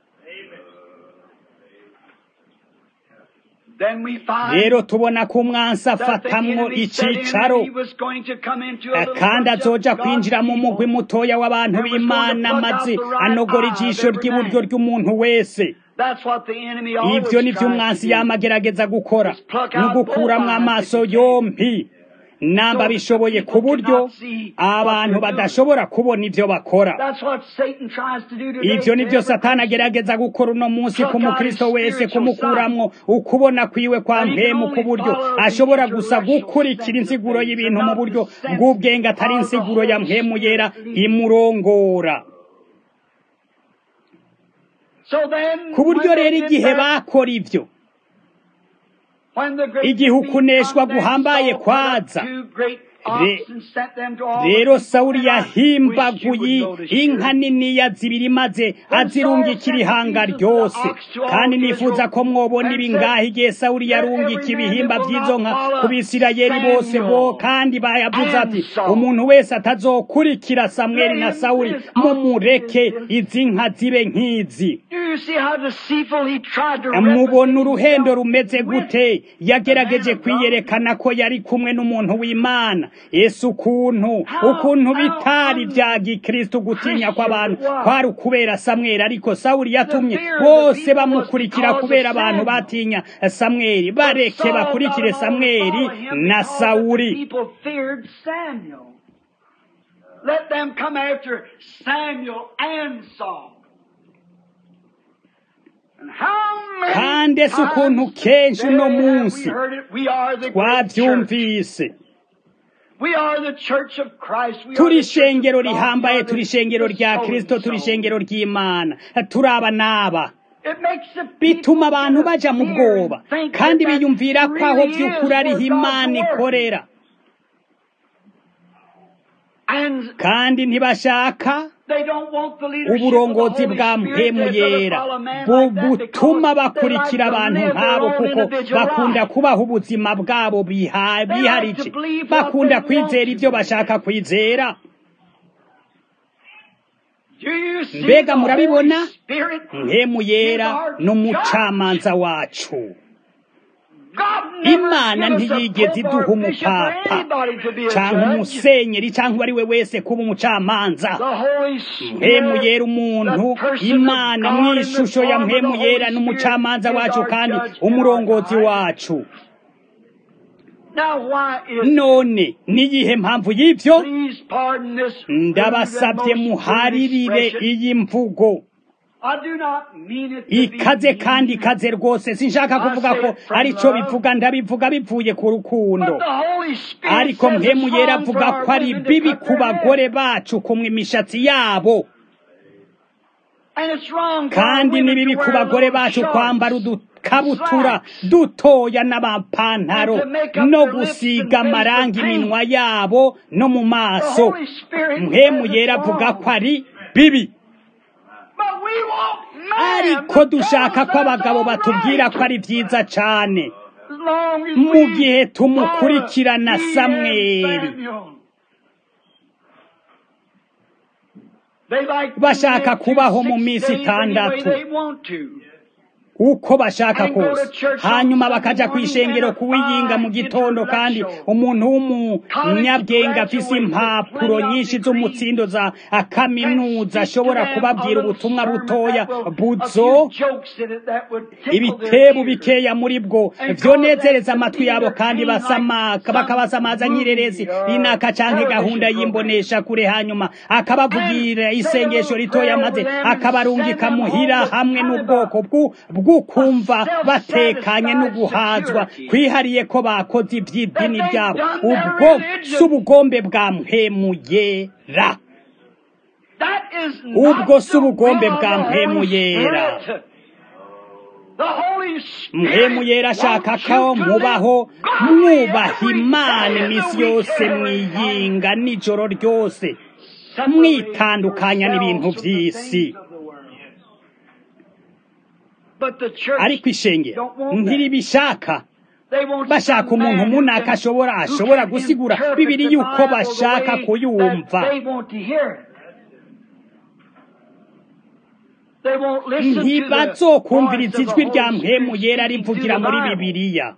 Speaker 2: Then we find
Speaker 1: rero tubona ko umwansi
Speaker 2: that the
Speaker 1: afatamwo
Speaker 2: enemy said in
Speaker 1: icicaro
Speaker 2: that he was going to come into a little
Speaker 1: kandi
Speaker 2: bunch of
Speaker 1: azoja
Speaker 2: God's
Speaker 1: kwinjira mu mugwi
Speaker 2: people.
Speaker 1: mutoya w'abantu b'imana maze anogora ijisho ry'iburyo ry'umuntu wese
Speaker 2: That's what the enemy always
Speaker 1: ivyo nivyo
Speaker 2: tries
Speaker 1: umwansi
Speaker 2: to do.
Speaker 1: yama agerageza gukora ni ugukuramwo amaso yompi namba bishoboye ku buryo abantu badashobora kubona ivyo bakora
Speaker 2: That's what Satan tries to do today.
Speaker 1: ivyo nivyo
Speaker 2: to every
Speaker 1: satani agerageza gukora uno munsi ku mukristo wese kumukuramwo ukubona kwiwe kwa mpemu ku buryo ashobora gusa gukurikira insiguro y'ibintu mu buryo bw'ubwenge atari insiguro ya mpemu yera imurongora
Speaker 2: So then,
Speaker 1: ku buryo
Speaker 2: when they
Speaker 1: rero
Speaker 2: did
Speaker 1: igihe
Speaker 2: that,
Speaker 1: bakora ivyo
Speaker 2: when the great
Speaker 1: igihe
Speaker 2: defeat
Speaker 1: ukuneshwa
Speaker 2: come, then
Speaker 1: guhambaye
Speaker 2: Saul put up
Speaker 1: kwaza,
Speaker 2: two great
Speaker 1: Re-
Speaker 2: oxen, sent them to all
Speaker 1: rero
Speaker 2: the people,
Speaker 1: sawuli
Speaker 2: and I wish you
Speaker 1: yahimbaguye
Speaker 2: would notice
Speaker 1: inka
Speaker 2: here.
Speaker 1: niniya zibiri maze azirungikira ihanga ryose kandi nifuza ko mwobona ibi ngaha igihe sawuli yarungika ibihimba vy'izo nka ku bisirayeli bose bo kandi bayavuze ati umuntu wese atazokurikira samweli na sawuli mumureke izi nka zibe nk'izi
Speaker 2: Do you see how deceitful he tried to
Speaker 1: mubona
Speaker 2: represent
Speaker 1: uruhendo
Speaker 2: himself
Speaker 1: rumeze
Speaker 2: with
Speaker 1: gute yagerageje kwiyerekana ko yari kumwe n'umuntu w'imana yesu ukuntu ukuntu bitari bya gikristo gutinya kw'abantu kwari ukubera samweli ariko sawuli yatumye bose bamukurikira kubera abantu batinya samweli bareke bakurikire samweli na sawuli
Speaker 2: People feared Samuel. Let them come after Samuel and Saul. And how many
Speaker 1: kandi ese ukuntu
Speaker 2: times
Speaker 1: kenshi uno
Speaker 2: today have
Speaker 1: munsi
Speaker 2: we heard it? We are the great church.
Speaker 1: twavyumvise
Speaker 2: We are the church of Christ. We
Speaker 1: turi
Speaker 2: are the church
Speaker 1: ishengero
Speaker 2: of God.
Speaker 1: rihambaye
Speaker 2: We are
Speaker 1: turi
Speaker 2: the-
Speaker 1: ishengero
Speaker 2: the
Speaker 1: rya
Speaker 2: soul
Speaker 1: kristo
Speaker 2: and
Speaker 1: turi
Speaker 2: soul.
Speaker 1: ishengero ry'imana turaba n'aba
Speaker 2: It makes the
Speaker 1: bituma
Speaker 2: people
Speaker 1: abantu
Speaker 2: get
Speaker 1: baja mu
Speaker 2: fear
Speaker 1: bwoba
Speaker 2: and think
Speaker 1: kandi
Speaker 2: that that
Speaker 1: biyumvira ko aho
Speaker 2: really
Speaker 1: vy'ukuri
Speaker 2: is
Speaker 1: ariho
Speaker 2: where
Speaker 1: imana
Speaker 2: God's working.
Speaker 1: ikorera
Speaker 2: And
Speaker 1: kandi ntibashaka
Speaker 2: they don't want the leadership of the
Speaker 1: uburongozi
Speaker 2: Holy
Speaker 1: bwa
Speaker 2: Spirit.
Speaker 1: mpemu
Speaker 2: They'd rather
Speaker 1: yera
Speaker 2: follow a man
Speaker 1: bu-
Speaker 2: like that
Speaker 1: butuma
Speaker 2: because they
Speaker 1: bakurikira
Speaker 2: like to
Speaker 1: abantu
Speaker 2: live their
Speaker 1: nk'abo
Speaker 2: own
Speaker 1: kuko
Speaker 2: individual
Speaker 1: bakunda
Speaker 2: life.
Speaker 1: kubaha ubuzima bwabo biha-
Speaker 2: They like
Speaker 1: biharije
Speaker 2: to believe what
Speaker 1: bakunda
Speaker 2: they want
Speaker 1: kwizera
Speaker 2: to
Speaker 1: ivyo
Speaker 2: believe.
Speaker 1: bashaka kwizera
Speaker 2: Do you see
Speaker 1: mbega
Speaker 2: the
Speaker 1: murabibona
Speaker 2: Holy Spirit?
Speaker 1: mpemu yera n'umucamanza wacu
Speaker 2: God never
Speaker 1: imana
Speaker 2: give us a
Speaker 1: ntiyigeze
Speaker 2: pope or
Speaker 1: iduha
Speaker 2: bishop or
Speaker 1: umupapa
Speaker 2: anybody to be a
Speaker 1: canke
Speaker 2: judge.
Speaker 1: umusenyeri canke uwo ari we wese kuba umucamanza
Speaker 2: The Holy
Speaker 1: mpemu
Speaker 2: Spirit,
Speaker 1: yera umuntu
Speaker 2: the person
Speaker 1: imana
Speaker 2: of
Speaker 1: mu
Speaker 2: God in the
Speaker 1: ishusho ya
Speaker 2: form of
Speaker 1: mpemu
Speaker 2: the
Speaker 1: yera
Speaker 2: Holy
Speaker 1: n'umucamanza
Speaker 2: Spirit is
Speaker 1: wacu
Speaker 2: our
Speaker 1: kandi
Speaker 2: judge and our
Speaker 1: umurongozi
Speaker 2: guide.
Speaker 1: wacu
Speaker 2: Now why is
Speaker 1: none niyihe mpamvu y'ivyo
Speaker 2: Please pardon this rude
Speaker 1: ndabasabye
Speaker 2: and most
Speaker 1: muharirire
Speaker 2: rude expression.
Speaker 1: iyi mvugo
Speaker 2: I do not mean it to be
Speaker 1: ikaze
Speaker 2: mean,
Speaker 1: kandi ikaze rwose sinshaka kuvuga ko arico bivuga ndabivuga bivuye ku rukundo
Speaker 2: but the Holy Spirit
Speaker 1: ariko
Speaker 2: says
Speaker 1: mpemu
Speaker 2: it's
Speaker 1: yera
Speaker 2: wrong for
Speaker 1: avuga
Speaker 2: our
Speaker 1: ko ari
Speaker 2: women to
Speaker 1: bibi
Speaker 2: cut
Speaker 1: ku
Speaker 2: their hair.
Speaker 1: bagore bacu kumwa imishatsi yabo
Speaker 2: And it's wrong for our
Speaker 1: kandi ni
Speaker 2: women
Speaker 1: bibi
Speaker 2: to
Speaker 1: ku
Speaker 2: wear
Speaker 1: bagore
Speaker 2: little
Speaker 1: bacu
Speaker 2: shorts.
Speaker 1: kwambara udukabutura dutoya n'amapantaro
Speaker 2: And to make up
Speaker 1: no
Speaker 2: their lips
Speaker 1: gusiga
Speaker 2: and face
Speaker 1: amarangi
Speaker 2: with paint.
Speaker 1: iminwa yabo no mu
Speaker 2: The
Speaker 1: maso
Speaker 2: Holy Spirit
Speaker 1: mpemu
Speaker 2: says
Speaker 1: yera
Speaker 2: it's
Speaker 1: avuga
Speaker 2: wrong.
Speaker 1: ko ari bibi
Speaker 2: But we want men
Speaker 1: ariko
Speaker 2: to tell
Speaker 1: dushaka
Speaker 2: us
Speaker 1: ko
Speaker 2: that's
Speaker 1: abagabo
Speaker 2: all
Speaker 1: batubwira
Speaker 2: right.
Speaker 1: ko ari vyiza cane
Speaker 2: As long as
Speaker 1: mu
Speaker 2: we
Speaker 1: gihe tumukurikirana
Speaker 2: follow
Speaker 1: Samweli.
Speaker 2: he and Samuel. They like to
Speaker 1: Bashaka
Speaker 2: live through
Speaker 1: kubaho mu
Speaker 2: six
Speaker 1: minsi
Speaker 2: days any way
Speaker 1: itandatu.
Speaker 2: they want to.
Speaker 1: uko bashaka
Speaker 2: And go to
Speaker 1: kose
Speaker 2: church on
Speaker 1: hanyuma
Speaker 2: Sunday
Speaker 1: bakaja
Speaker 2: morning
Speaker 1: kw'ishengero
Speaker 2: and a
Speaker 1: kuwiyinga mu
Speaker 2: fine
Speaker 1: gitondo kandi
Speaker 2: intellectual
Speaker 1: umuntu w'umunyabwenge afise
Speaker 2: graduate with
Speaker 1: impapuro
Speaker 2: plenty of
Speaker 1: nyinshi
Speaker 2: degrees
Speaker 1: z'umutsindo za kaminuza
Speaker 2: Can speak
Speaker 1: ashobora
Speaker 2: to them
Speaker 1: kubabwira
Speaker 2: a little
Speaker 1: ubutumwa
Speaker 2: sermon
Speaker 1: butoya
Speaker 2: that will- a
Speaker 1: buzo
Speaker 2: few jokes in it that would tickle their
Speaker 1: ibitebu
Speaker 2: ears.
Speaker 1: bikeya muri bwo
Speaker 2: And
Speaker 1: vyonezereza
Speaker 2: cause them
Speaker 1: amatwi
Speaker 2: to
Speaker 1: yabo
Speaker 2: either
Speaker 1: kandi
Speaker 2: clean like
Speaker 1: basamaka
Speaker 2: some
Speaker 1: bakabasamaza nk'ireresi
Speaker 2: movie or
Speaker 1: inaka canke gahunda
Speaker 2: television
Speaker 1: y'imbonesha kure hanyuma akabavugira
Speaker 2: And
Speaker 1: isengesho
Speaker 2: say a little
Speaker 1: ritoya
Speaker 2: prayer
Speaker 1: maze
Speaker 2: over them and
Speaker 1: akabarungika
Speaker 2: send them
Speaker 1: muhira
Speaker 2: home with
Speaker 1: hamwe
Speaker 2: kind of
Speaker 1: n'ubwoko
Speaker 2: a-
Speaker 1: bw'u- bw'ukumva
Speaker 2: a
Speaker 1: batekanye no
Speaker 2: self-satisfied
Speaker 1: guhazwa
Speaker 2: security.
Speaker 1: kwihariye ko bakoze ivy'idini
Speaker 2: That they've
Speaker 1: ryabo
Speaker 2: done their
Speaker 1: ubwo
Speaker 2: religion.
Speaker 1: si ubugombe bwa mpemu yera
Speaker 2: That is
Speaker 1: Ubwo
Speaker 2: not
Speaker 1: si
Speaker 2: the
Speaker 1: ubugombe
Speaker 2: will of
Speaker 1: bwa
Speaker 2: the
Speaker 1: mpemu
Speaker 2: Holy
Speaker 1: yera.
Speaker 2: Spirit. The Holy Spirit
Speaker 1: mpemu yera ashaka
Speaker 2: wants
Speaker 1: ko
Speaker 2: you to
Speaker 1: mubaho
Speaker 2: live godly
Speaker 1: mwubaha
Speaker 2: every
Speaker 1: imana
Speaker 2: day of the
Speaker 1: iminsi
Speaker 2: week,
Speaker 1: yose
Speaker 2: every night.
Speaker 1: mwiyinga nijoro ryose
Speaker 2: Separate
Speaker 1: mwitandukanya n'ibintu
Speaker 2: yourselves from the
Speaker 1: vy'isi.
Speaker 2: things of the world. But the church,
Speaker 1: ariko ishengero
Speaker 2: don't want that.
Speaker 1: ntiribishaka
Speaker 2: they want
Speaker 1: bashaka
Speaker 2: some
Speaker 1: umuntu
Speaker 2: man who
Speaker 1: munaka
Speaker 2: can-
Speaker 1: ashobora
Speaker 2: who
Speaker 1: ashobora
Speaker 2: can
Speaker 1: gusigura
Speaker 2: interpret
Speaker 1: bibiri
Speaker 2: the
Speaker 1: yuko
Speaker 2: Bible the
Speaker 1: bashaka
Speaker 2: way
Speaker 1: kuyumva
Speaker 2: that they want to hear it. They won't listen to the
Speaker 1: ntibazokumviriza
Speaker 2: voice of
Speaker 1: ijwi
Speaker 2: the
Speaker 1: rya
Speaker 2: Holy
Speaker 1: mpemu
Speaker 2: Spirit
Speaker 1: yera
Speaker 2: speaking
Speaker 1: rivugira
Speaker 2: through the
Speaker 1: muri
Speaker 2: Bible.
Speaker 1: bibiliya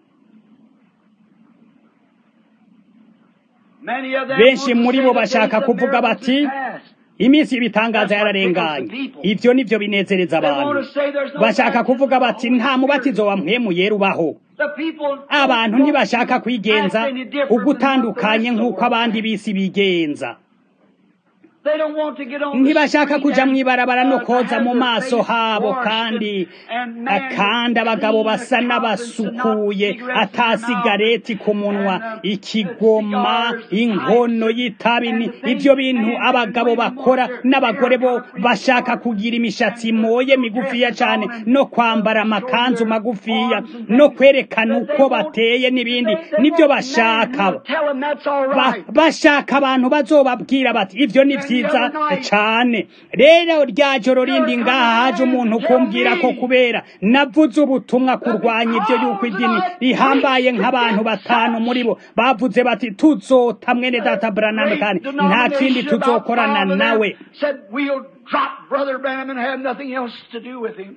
Speaker 2: Many of them
Speaker 1: benshi
Speaker 2: want to
Speaker 1: muri
Speaker 2: say
Speaker 1: bo
Speaker 2: the
Speaker 1: bashaka
Speaker 2: days of
Speaker 1: kuvuga
Speaker 2: miracles
Speaker 1: bati
Speaker 2: is past.
Speaker 1: iminsi y'ibitangaza
Speaker 2: That's what
Speaker 1: yararenganye
Speaker 2: tickles the people.
Speaker 1: ivyo nivyo binezereza
Speaker 2: They
Speaker 1: abantu
Speaker 2: want to say there's no
Speaker 1: bashaka
Speaker 2: baptism
Speaker 1: kuvuga
Speaker 2: of the
Speaker 1: bati
Speaker 2: Holy
Speaker 1: nta
Speaker 2: Spirit.
Speaker 1: mubatizo wa mpemu yera ubaho
Speaker 2: The people
Speaker 1: abantu
Speaker 2: don't
Speaker 1: ntibashaka kwigenza
Speaker 2: act any different than what the
Speaker 1: ugutandukanye
Speaker 2: rest of the
Speaker 1: nk'uko
Speaker 2: world
Speaker 1: abandi
Speaker 2: acts.
Speaker 1: b'isi bigenza
Speaker 2: They don't want to get on the
Speaker 1: ntibashaka
Speaker 2: street
Speaker 1: kuja
Speaker 2: and,
Speaker 1: mw'ibarabara no
Speaker 2: uh, to
Speaker 1: koza
Speaker 2: have
Speaker 1: mu
Speaker 2: their
Speaker 1: maso
Speaker 2: face
Speaker 1: habo
Speaker 2: washed
Speaker 1: kandi
Speaker 2: and, and man
Speaker 1: kandi
Speaker 2: with
Speaker 1: abagabo
Speaker 2: clean
Speaker 1: basa
Speaker 2: accoutrements and not
Speaker 1: n'abasukuye
Speaker 2: cigarettes in their
Speaker 1: ata
Speaker 2: mouth
Speaker 1: sigareti ku munwa
Speaker 2: and, uh,
Speaker 1: ikigoma
Speaker 2: cigars,
Speaker 1: inkono
Speaker 2: pipes,
Speaker 1: y'itabi
Speaker 2: and
Speaker 1: ni
Speaker 2: the things
Speaker 1: ivyo bintu
Speaker 2: men and
Speaker 1: abagabo
Speaker 2: women want
Speaker 1: bakora
Speaker 2: their
Speaker 1: n'abagore bo
Speaker 2: hair cut
Speaker 1: bashaka
Speaker 2: short
Speaker 1: kugira imishatsi
Speaker 2: and, uh,
Speaker 1: moye migufiya
Speaker 2: dresses
Speaker 1: cane
Speaker 2: on and,
Speaker 1: no
Speaker 2: uh,
Speaker 1: kwambara
Speaker 2: showing
Speaker 1: amakanzu
Speaker 2: their
Speaker 1: magufiya
Speaker 2: arms and
Speaker 1: no
Speaker 2: things
Speaker 1: kwerekana
Speaker 2: that they
Speaker 1: uko
Speaker 2: want-
Speaker 1: bateye n'ibindi
Speaker 2: they- they
Speaker 1: nivyo
Speaker 2: want men who
Speaker 1: bashaka
Speaker 2: will tell them that's all
Speaker 1: Ba-
Speaker 2: right.
Speaker 1: bashaka abantu bazobabwira bati ivyo ni
Speaker 2: And the
Speaker 1: vyiza
Speaker 2: other night-
Speaker 1: cane rero rya joro rindi
Speaker 2: You're
Speaker 1: ngaha haje
Speaker 2: coming
Speaker 1: umuntu
Speaker 2: to tell
Speaker 1: kumbwira ko
Speaker 2: me
Speaker 1: kubera navuze ubutumwa kurwanya ivyo yuko idini rihambaye nk'abantu batanu muri bo bavuze bati tuzota mwene data Branham kandi nta kindi tuzokorana nawe
Speaker 2: said we'll drop Brother Branham and have nothing else to do with him.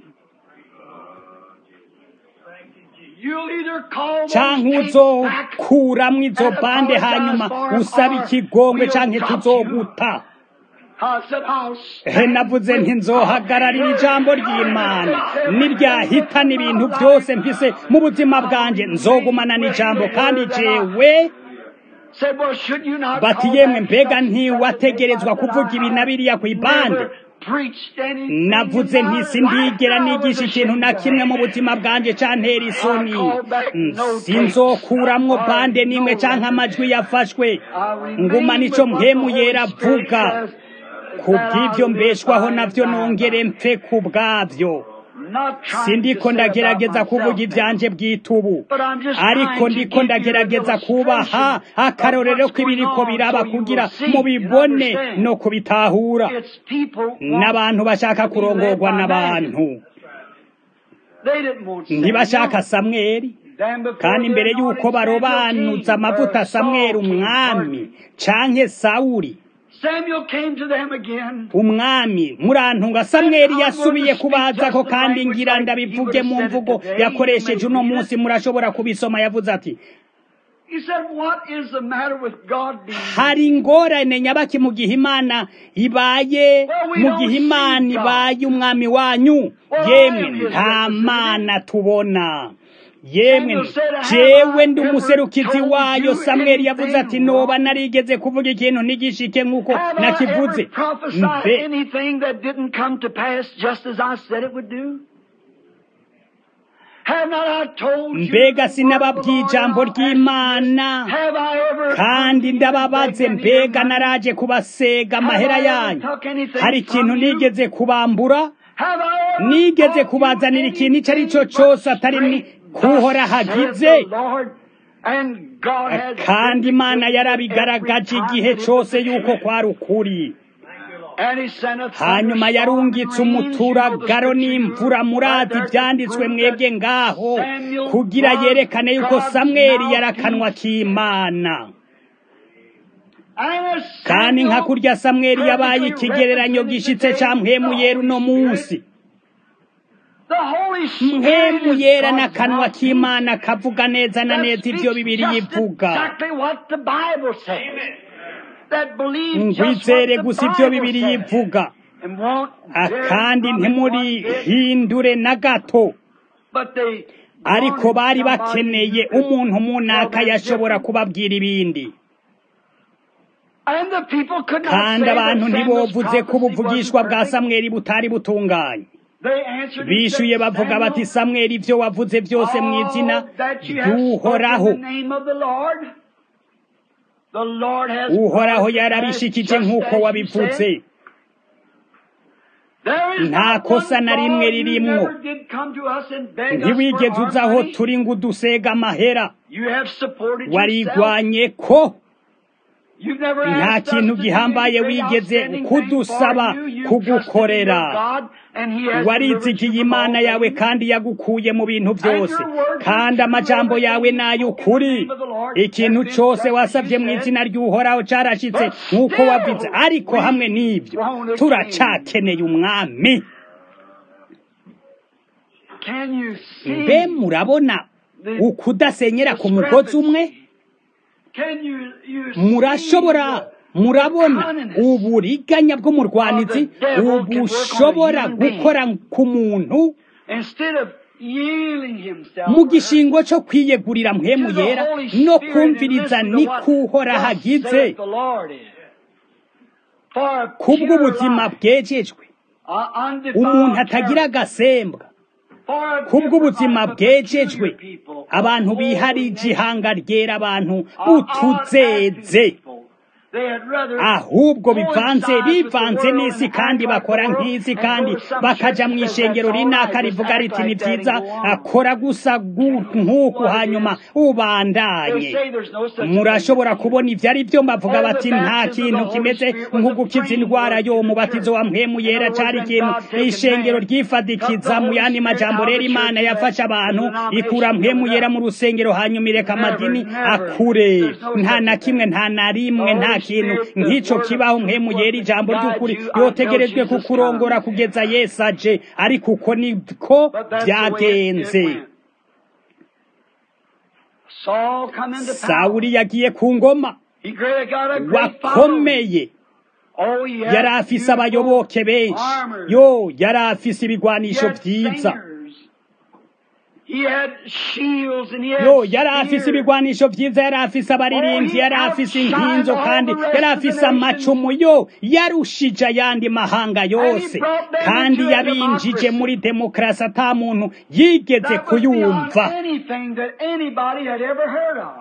Speaker 2: You'll either call those
Speaker 1: canke
Speaker 2: tapes back
Speaker 1: uzokuramwo izo bande hanyuma usaba ikigongwe canke tuzoguta
Speaker 2: I said, I'll
Speaker 1: he
Speaker 2: stand
Speaker 1: navuze
Speaker 2: with
Speaker 1: nti nzohagararira ijambo ry'imana niryahitana ibintu byose mfise mu buzima bwanjye nzogumana n'ijambo kandi jewe
Speaker 2: Said, well, should you not
Speaker 1: bati
Speaker 2: call
Speaker 1: yemwe
Speaker 2: that
Speaker 1: mbega
Speaker 2: stuff
Speaker 1: ntiwategerezwa kuvuga ibi na biriya ku ibande navuze nti sindigera nigisha ikintu na kimwe mu buzima bwanjye cantera isoni sinzokuramwo bande n'imwe canke amajwi yafashwe nguma nico mpemu yera avuga kubw'ivyo mbeshwaho navyo nongere mpfe ku bwavyo sindiko ndagerageza kuvuga ivyanje bw'itubu ariko ndiko ndagerageza kubaha akarorero k'ibiriko biraba kugira mubibone no kubitahura n'abantu bashaka kurongorwa n'abantu ntibashaka samweli kandi imbere y'uko barobanuza amavuta samweli umwami canke sawuli umwami murantunga samweli yasubiye kubazako kandi ngira ndabivuge mu mvugo yakoresheje uno munsi murashobora kubisoma yavuze ati hari ingorane nyabaki mu gihe imana ibaye mu gihe imana ibaye umwami wanyu yemwe nta mana tubona yemwe jewe ndi umuserukizi wayo samweli yavuze ati noba narigeze kuvuga ikintu ntigishike nk'uko nakivuze mbega sinababwiye ijambo ry'imana kandi ndababaze mbega naraje kubasega amahera yanyu hari ikintu nigeze kubambura nigeze kubazanira ikintu icyo ari cyo cyose atari kuhora hagize kandi imana yarabigaragaje igihe cyose yuko kwari ukuri hanyuma yarungitse umuturagaro n'imvura muradi byanditswe mwebwe ngaho kugira yerekane yuko samweli yarakanwa k'imana kandi nka kurya samweli yabaye ikigereranyo gishitse cya mpemuyera uno munsi mpemu yera n'akanwa k'imana kavuga neza na neza ibyo bibiri yivuga ngwizere gusa ibyo bibiri yivuga kandi ntimurihindure na gato ariko bari bakeneye umuntu munaka yashobora kubabwira ibindi kandi abantu ntibovuze ko ubuvugishwa bwa samweli butari butunganye bishyuye bavuga bati samweli ibyo wavuze byose mu izina ry'uhoraho uhoraho yarabishikije nk'uko wabivuze nta kosa na rimwe ririmwo ntiwigeze uza aho turi ngo udusega amahera warigwanye ko nta kintu gihambaye wigeze kudusaba kugukorera warizigiye imana yawe kandi yagukuye mu bintu byose kandi amajambo yawe ni ay'ukuri ikintu cyose wasabye mu izina ry'uhoraho cyarashyitse nk'uko wabize ariko hamwe n'ibyo turacakeneye umwami mbe murabona ukudasenyera ku mugozi umwe murashobora murabona uburiganya bw'umurwanizi ubushobora gukora ku muntu mu gishingo cyo kwiyegurira mpemu yera no kumviriza nikuhora hagize kubw'ubuzima bwejejwe umuntu atagira agasembwa kubw'ubuzima bwejejwe abantu biharije ihanga ryera abantu butuzeze ahubwo bivanze bivanze n'isi kandi bakora nk'isi kandi bakaja mu ishengero rinaka rivuga riti ni byiza akora gusa nk'uku hanyuma ubandanye murashobora kubona ibyo ari byo bavuga bati nta kintu kimeze nko gukiza indwara yo umubatizo wa mpemu yera cari ikintu ishengero ryifadikiza mu yandi majambo rero imana yafashe abantu ikura mpemu yera mu rusengero hanyuma ireka amadini akure nta na kimwe nta na rimwe nta kintu nk'icyo kibaho mpemu yera ijambo ry'ukuri yotegerejwe kukurongora kugeza yesu aje ariko uko niko byagenze sawuri yagiye ku ngoma wakomeye yari afise abayoboke benshi yo yari afise ibigwanisho byiza
Speaker 2: He had shields and he had
Speaker 1: yo yari afise
Speaker 2: spears.
Speaker 1: ibigwanisho vyiza yari afise abaririmbyi yari afise inkinzo kandi yari afise amacumu yo yarushije ayandi mahanga yose kandi yabinjije muri demokarasi ata muntu yigeze
Speaker 2: That was
Speaker 1: kuyumva
Speaker 2: beyond anything that anybody had ever heard of.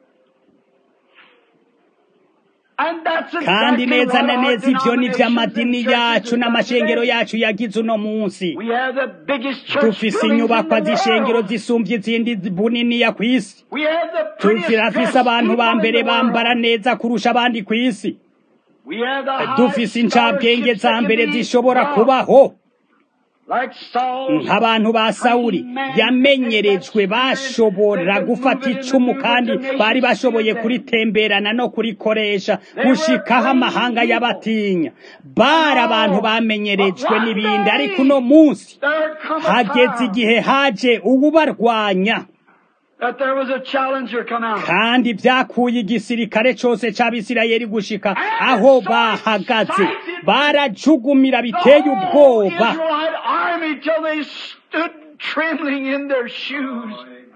Speaker 2: And that's
Speaker 1: kandi
Speaker 2: exactly
Speaker 1: neza
Speaker 2: what
Speaker 1: na
Speaker 2: our
Speaker 1: neza ivyo ni vyo amadini
Speaker 2: denominations and
Speaker 1: yacu
Speaker 2: churches have
Speaker 1: n'amashengero
Speaker 2: today.
Speaker 1: yacu yagize uno munsi
Speaker 2: We have the biggest church
Speaker 1: dufise
Speaker 2: buildings in
Speaker 1: inyubakwa
Speaker 2: the
Speaker 1: z'ishengero
Speaker 2: world.
Speaker 1: zisumbye izindi buniniya kw'isi
Speaker 2: We have the prettiest
Speaker 1: turafise
Speaker 2: dressed
Speaker 1: abantu ba
Speaker 2: people in
Speaker 1: mbere
Speaker 2: the
Speaker 1: bambara
Speaker 2: world.
Speaker 1: neza kurusha abandi kw'isi
Speaker 2: We have the highest
Speaker 1: dufise incabwenge
Speaker 2: scholarships
Speaker 1: za
Speaker 2: that can
Speaker 1: mbere
Speaker 2: be
Speaker 1: zishobora
Speaker 2: brought.
Speaker 1: kubaho
Speaker 2: Like Saul,
Speaker 1: nk'abantu ba sawuli yamenyerejwe bashobora gufata icumu kandi bari bashoboye kuritemberana no kurikoresha gushikaho amahanga y'abatinya bari abantu bamenyerejwe n'ibindi ariko uno munsi
Speaker 2: there come a
Speaker 1: hageze
Speaker 2: time
Speaker 1: igihe haje uwubarwanya
Speaker 2: that there was a challenger come out.
Speaker 1: kandi byakuye igisirikare cose c'abisirayeli gushika aho bahagaze barajugumira biteye
Speaker 2: The whole
Speaker 1: ubwoba
Speaker 2: Israelite army till they stood trembling in their shoes.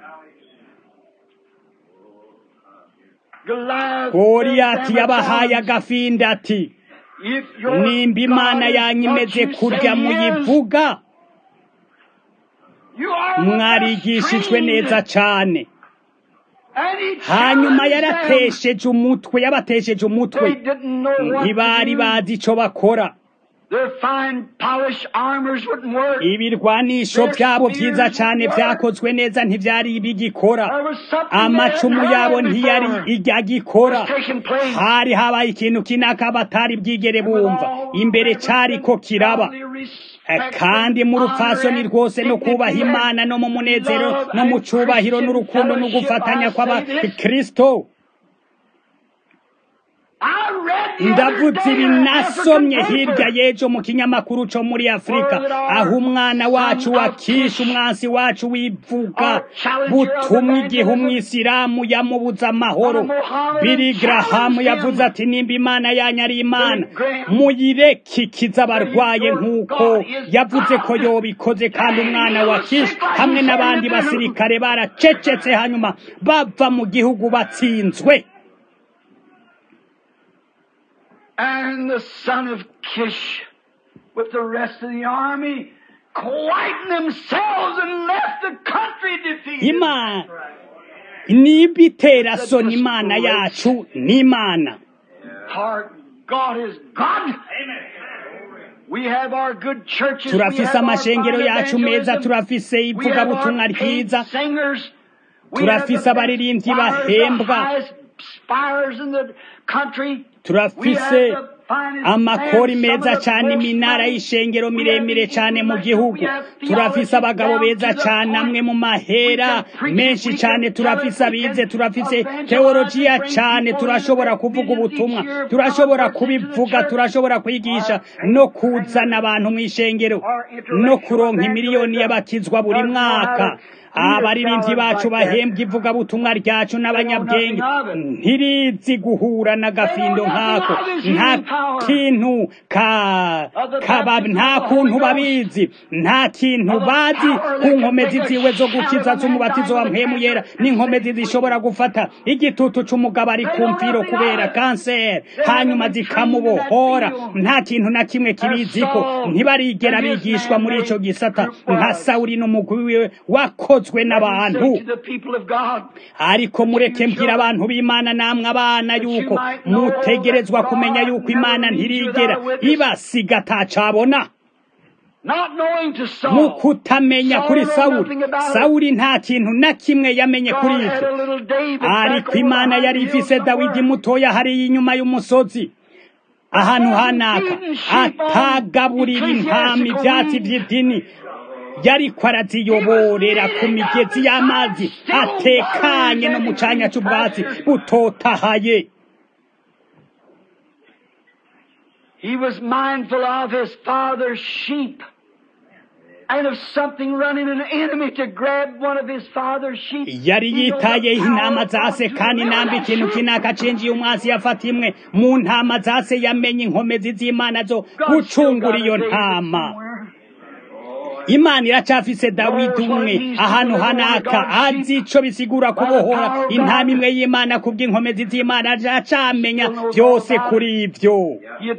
Speaker 2: Goliath
Speaker 1: goriyati
Speaker 2: said,
Speaker 1: yabahaye
Speaker 2: "Damn it,
Speaker 1: agafinda ati
Speaker 2: if your
Speaker 1: nimba imana
Speaker 2: God is
Speaker 1: yanyu
Speaker 2: what
Speaker 1: imeze
Speaker 2: you
Speaker 1: kurya
Speaker 2: say he is,
Speaker 1: muyivuga
Speaker 2: you are the
Speaker 1: mwarigishijwe
Speaker 2: best
Speaker 1: neza
Speaker 2: trained."
Speaker 1: cane
Speaker 2: And he
Speaker 1: hanyuma
Speaker 2: challenged them.
Speaker 1: yaratesheje umutwe yabatesheje
Speaker 2: They
Speaker 1: umutwe
Speaker 2: didn't know what
Speaker 1: ntibari
Speaker 2: to do.
Speaker 1: bazi ico bakora
Speaker 2: Their fine polished armors wouldn't work.
Speaker 1: ibirwanisho byabo vyiza cane vyakozwe neza ntivyari bigikora
Speaker 2: There was something they
Speaker 1: amacumu
Speaker 2: hadn't
Speaker 1: yabo
Speaker 2: heard
Speaker 1: ntiyari
Speaker 2: before.
Speaker 1: igagikora
Speaker 2: was taking place.
Speaker 1: hari habaye ikintu kinaka batari bwigere bumva imbere cariko kiraba Eh, kandi mu rupfasoni rwose no kubaha imana no mu munezero no mu cubahiro n'urukundo no gufatanya kw'abakristo ndavuze ibi nasomye hirya y'ejo mu kinyamakuru co muri afurika aho umwana wacu wa kisha umwansi wacu wivuga butumwa igihe umwisilamu yamubuza amahoro biri garahamu yavuze ati nimba imana yanyu ari imana muyirekikiza abarwaye nk'uko yavuze ko yobikoze kandi umwana wa kisha hamwe n'abandi basirikare baracecetse hanyuma bava mu gihugu batsinzwe
Speaker 2: And the son of Kish, with the rest of the army, quietened themselves and left the country defeated.
Speaker 1: imana niba itera soni imana yacu ni imana
Speaker 2: Our God is God. We have our good churches. we
Speaker 1: turafise
Speaker 2: have our
Speaker 1: amashengero
Speaker 2: fine
Speaker 1: yacu meza
Speaker 2: evangelism.
Speaker 1: turafise
Speaker 2: We have
Speaker 1: ivugabutumwa
Speaker 2: our paid
Speaker 1: ryiza
Speaker 2: singers. We have
Speaker 1: turafise
Speaker 2: the
Speaker 1: abaririmbyi
Speaker 2: best choirs, the
Speaker 1: bahembwa
Speaker 2: highest spires in the country. We
Speaker 1: turafise
Speaker 2: have the finest
Speaker 1: amakori
Speaker 2: men, some
Speaker 1: meza
Speaker 2: of the
Speaker 1: cane
Speaker 2: most
Speaker 1: iminara
Speaker 2: money.
Speaker 1: y'ishengero
Speaker 2: We have
Speaker 1: miremire
Speaker 2: the
Speaker 1: cane mu
Speaker 2: intellectual,
Speaker 1: gihugu
Speaker 2: we have
Speaker 1: turafise
Speaker 2: theology
Speaker 1: abagabo
Speaker 2: down
Speaker 1: beza
Speaker 2: to the
Speaker 1: cane
Speaker 2: point.
Speaker 1: amwe mu mahera
Speaker 2: We can preach it,
Speaker 1: menshi
Speaker 2: we
Speaker 1: cane
Speaker 2: can tell
Speaker 1: turafise
Speaker 2: it, we
Speaker 1: abize
Speaker 2: can
Speaker 1: turafise
Speaker 2: evangelize
Speaker 1: teolojiya
Speaker 2: and bring
Speaker 1: cane
Speaker 2: people
Speaker 1: turashobora
Speaker 2: into the
Speaker 1: kuvuga
Speaker 2: millions each
Speaker 1: ubutumwa
Speaker 2: year
Speaker 1: turashobora
Speaker 2: converts into the
Speaker 1: kubivuga
Speaker 2: church.
Speaker 1: turashobora kwigisha no kuzana abantu mw'ishengero no kuronka imiliyoni y'abakizwa buri mwaka abaririmbyi bacu bahembwa ivugabutumwa ryacu n'abanyabwenge ntirizi guhura n'agafindo nk'ako nta kintu ka kaba nta kuntu babizi nta kintu bazi ku nkomezi ziwe zo gukiza z'umubatizo wa mpemu yera n'inkomezi zishobora gufata igitutu c'umugabo ari ku mfiro kubera kanseri hanyuma zikamubohora nta kintu na kimwe kibiziko ntibarigera bigishwa muri ico gisata nka sawuli n'umugwi wiwe wakozwe n'abantu
Speaker 2: Say to the people of God,
Speaker 1: ariko mureke mbwira abantu b'imana namwe abana yuko mutegerezwa kumenya yuko imana ntirigera ibasiga atacabona
Speaker 2: not knowing to Saul,
Speaker 1: mu kutamenya
Speaker 2: Saul
Speaker 1: kuri
Speaker 2: knew
Speaker 1: sawuli
Speaker 2: nothing about it.
Speaker 1: sawuli nta kintu na kimwe yamenye kuri
Speaker 2: God had
Speaker 1: ivyo
Speaker 2: a little David back
Speaker 1: ariko
Speaker 2: over
Speaker 1: imana
Speaker 2: behind
Speaker 1: yari
Speaker 2: the hill
Speaker 1: ifise dawidi
Speaker 2: somewhere.
Speaker 1: mutoya hariya inyuma y'umusozi ahantu hanaka atagaburira intama ivyatsi vy'idini yariko araziyoborera ku migezi y'amazi atekanye no mu canya c'ubwatsi butotahaye
Speaker 2: He was mindful of his father's sheep and of something running an enemy to grab one of his father's sheep.
Speaker 1: yari
Speaker 2: He knew the
Speaker 1: yitayeho
Speaker 2: power
Speaker 1: intama
Speaker 2: of God
Speaker 1: zase
Speaker 2: to
Speaker 1: kandi
Speaker 2: deliver
Speaker 1: namba
Speaker 2: that
Speaker 1: ikintu
Speaker 2: sheep.
Speaker 1: kinaka cinjiye umwasi yafata imwe mu ntama zase yamenye inkomezi z'imana zo gucungura iyo ntama imana iracafise dawidi umwe ahantu hanaka azi ico bisigura kubohora intama imwe y'imana kubw'inkomezi z'imana acamenya byose kuri ivyo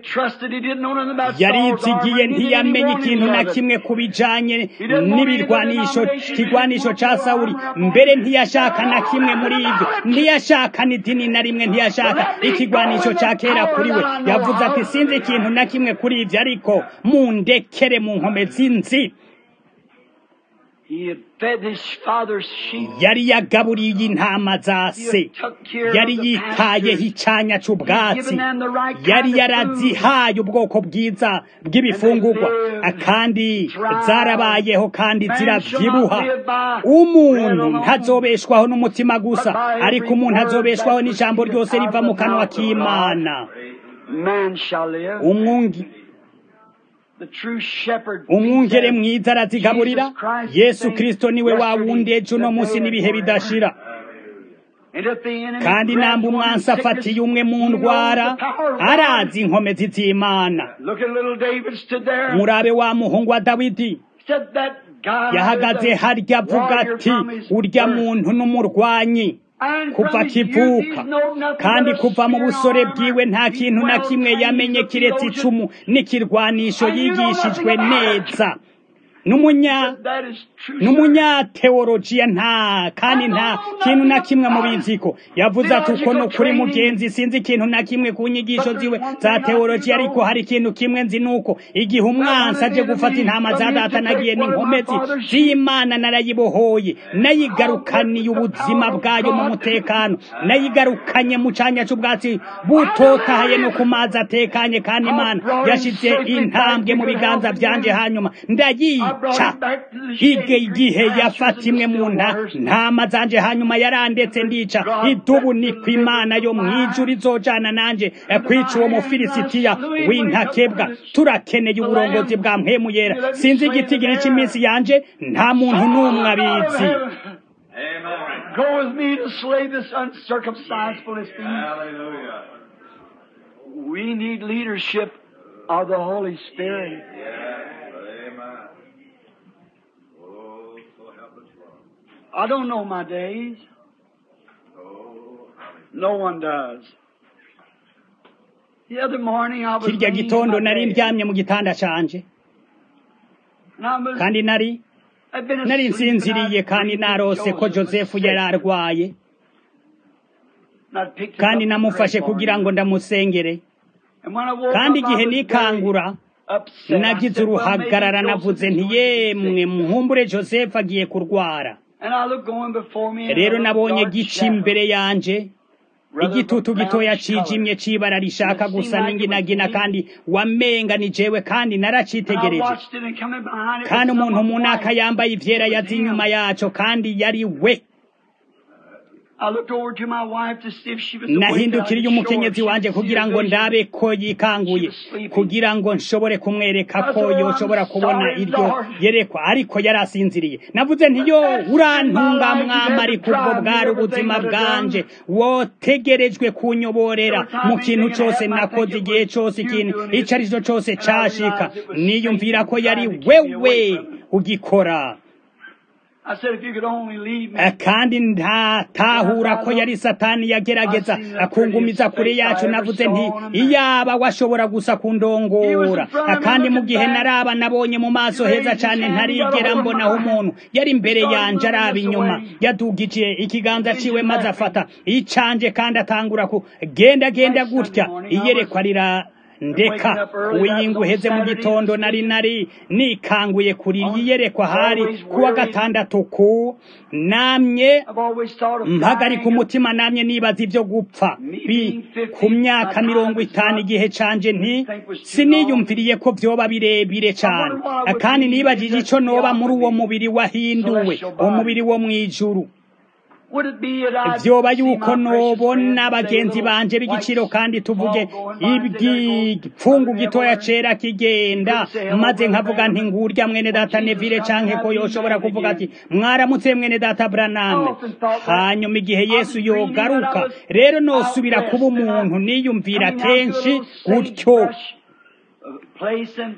Speaker 1: yarizigiye ntiyamenye ikintu na kimwe ku bijanye n'ibirwanisho kigwanisho ca sawuli mbere ntiyashaka na kimwe muri ivyo ntiyashaka n'idini na rimwe ntiyashaka ikigwanisho ca kera kuri we yavuze ati sinzi ikintu na kimwe kuri ivyo ariko mundekere mu nkomezi nzi yari yagaburiye intama za se yari yitayeho icanya c'ubwatsi yari yarazihaye ubwoko bwiza bw'ibifungurwa kandi zarabayeho kandi ziravyibuha umuntu ntazobeshwaho n'umutima gusa ariko umuntu azobeshwaho n'ijambo ryose riva mu kanwa k'imana umwungi umwungere mwiza arazigaburira yesu kristo niwe wawundi ejo uno munsi n'ibihe bidashira kandi namba umwansi afatiye umwe mu ndwara arazi inkomezi z'imana murabe wa muhungu wa dawidi yahagaze harya avuga ati urya muntu n'umurwanyi kuva akivuka kandi kuva mu busore bwiwe nta kintu na kimwe yamenye kiretse icumu n'ikirwanisho yigishijwe neza n'umunyateolojiya nta kandi nta kintu na kimwe mu biziko yavuze ati uko no kuri mugenzi sinzi ikintu na kimwe ku nyigisho ziwe za teolojiya ariko hari ikintu kimwe nzi nuko igihe umwansi aje gufata intama za data nagiye n'inkomezi z'imana narayibohoye nayigarukaniye ubuzima bwayo mu mutekano nayigarukanye mu canya c'ubwatsi butotahaye no ku mazi atekanye kandi imana yashize intambwe mu biganza vyanje hanyuma ndayica igihe yafata imwe mu ntama zanje hanyuma yarandetse ndica idubu niko imana yo mwijuru izojana nanje kwica uwo mufilisitiya w'intakebwa turakeneye uburongozi bwa mpemu yera sinzi igitigiri cy'iminsi yanje nta muntu n'umwe abizi
Speaker 2: Go with me to slay this uncircumcised Philistine.
Speaker 3: Hallelujah.
Speaker 2: We need leadership of the Holy Spirit.
Speaker 3: Amen. Oh, so help us, Lord.
Speaker 2: I don't know my days.
Speaker 3: Oh, hallelujah.
Speaker 2: No one does. The other morning I was
Speaker 1: kirya
Speaker 2: laying in
Speaker 1: gitondo
Speaker 2: my
Speaker 1: nari
Speaker 2: bed,
Speaker 1: ndyamye mu gitanda canje
Speaker 2: and I was-
Speaker 1: kandi nari
Speaker 2: I'd been
Speaker 1: nari
Speaker 2: asleep and
Speaker 1: nsinziriye
Speaker 2: I'd
Speaker 1: kandi
Speaker 2: dreamed
Speaker 1: narose ko
Speaker 2: Joseph was
Speaker 1: josefu
Speaker 2: sick.
Speaker 1: yari arwaye
Speaker 2: And I'd picked him
Speaker 1: kandi
Speaker 2: up
Speaker 1: namufashe
Speaker 2: the great
Speaker 1: kugira ngo
Speaker 2: morning.
Speaker 1: ndamusengere
Speaker 2: And when I woke
Speaker 1: kandi
Speaker 2: up, I
Speaker 1: igihe
Speaker 2: was
Speaker 1: nikangura
Speaker 2: very upset. I
Speaker 1: nagize
Speaker 2: said, well, maybe
Speaker 1: uruhagarara
Speaker 2: Joseph
Speaker 1: navuze
Speaker 2: is going
Speaker 1: nti
Speaker 2: to be
Speaker 1: yemwe
Speaker 2: sick.
Speaker 1: muhumbure josefu agiye kurwara
Speaker 2: And I looked going before me and
Speaker 1: rero
Speaker 2: a
Speaker 1: nabonye
Speaker 2: dark
Speaker 1: gica
Speaker 2: shadow,
Speaker 1: imbere yanje
Speaker 2: rather
Speaker 1: igitutu
Speaker 2: of a
Speaker 1: gitoya
Speaker 2: brownish color.
Speaker 1: cijimye c'ibara rishaka gusa n'inginagina kandi wamenga ni jewe kandi
Speaker 2: And I
Speaker 1: naracitegereje
Speaker 2: watched it and coming behind it
Speaker 1: kandi
Speaker 2: was
Speaker 1: umuntu
Speaker 2: someone
Speaker 1: munaka
Speaker 2: white.
Speaker 1: yambaye ivyera yazi inyuma yaco kandi yari we
Speaker 2: I looked over to my wife to see if she was awake. and I
Speaker 1: nahindukiriye
Speaker 2: could show her
Speaker 1: umukenyezi
Speaker 2: she
Speaker 1: wanje
Speaker 2: could see
Speaker 1: kugira
Speaker 2: a
Speaker 1: ngo
Speaker 2: vision.
Speaker 1: ndabe ko yikanguye kugira ngo nshobore kumwereka ko yoshobora kubona iryo yerekwa ariko yari asinziriye navuze nti yo urantunga mwama ariko ubwo bwari ubuzima bwanje wotegerejwe kunyoborera mu kintu cose nakoze igihe cose ikintu ico ari cyo cose cashika niyumvira ko yari wewe ugikora
Speaker 2: I said, if you could only leave me.
Speaker 1: Eh, kandi ntatahura ko yari satani yagerageza kungumiza kure yacu navuze nti iyaba washobora gusa kundongora Eh, kandi mu gihe naraba nabonye mu maso heza cyane ntarigera mbonaho umuntu yari imbere yanje araba inyuma yadugije ikiganza ciwe maze afata icanje kandi atangura ku genda genda gutya iyerekwa rira ndeka uwiyinga uheze mu gitondo nari nari nikanguye kuri iyerekwa hari kuwa gatandatu ku namye
Speaker 2: I've always thought of
Speaker 1: mpagarika
Speaker 2: dying.
Speaker 1: umutima namye nibaza ibyo gupfa bi ku myaka mirongo itanu igihe canje nti siniyumviriye ko vyoba birebire cane kandi nibajije ico noba muri uwo mubiri wahinduwe umubiri wo mw'ijuru
Speaker 2: Would it be that I'd
Speaker 1: vyoba
Speaker 2: see
Speaker 1: yuko
Speaker 2: my precious
Speaker 1: nobona
Speaker 2: friends and
Speaker 1: bagenzi
Speaker 2: say,
Speaker 1: banje
Speaker 2: "Little
Speaker 1: b'igiciro
Speaker 2: white
Speaker 1: kandi tuvuge
Speaker 2: small going by, there goes
Speaker 1: ibwipfungu
Speaker 2: Brother
Speaker 1: gitoya
Speaker 2: Everett."
Speaker 1: cera kigenda maze nkavuga nti ngurya mwene data nevile canke ko yoshobora kuvuga ati mwaramutse mwene data braname hanyuma igihe yesu yogaruka rero nosubira kuba umuntu niyumvira kenshi gutyo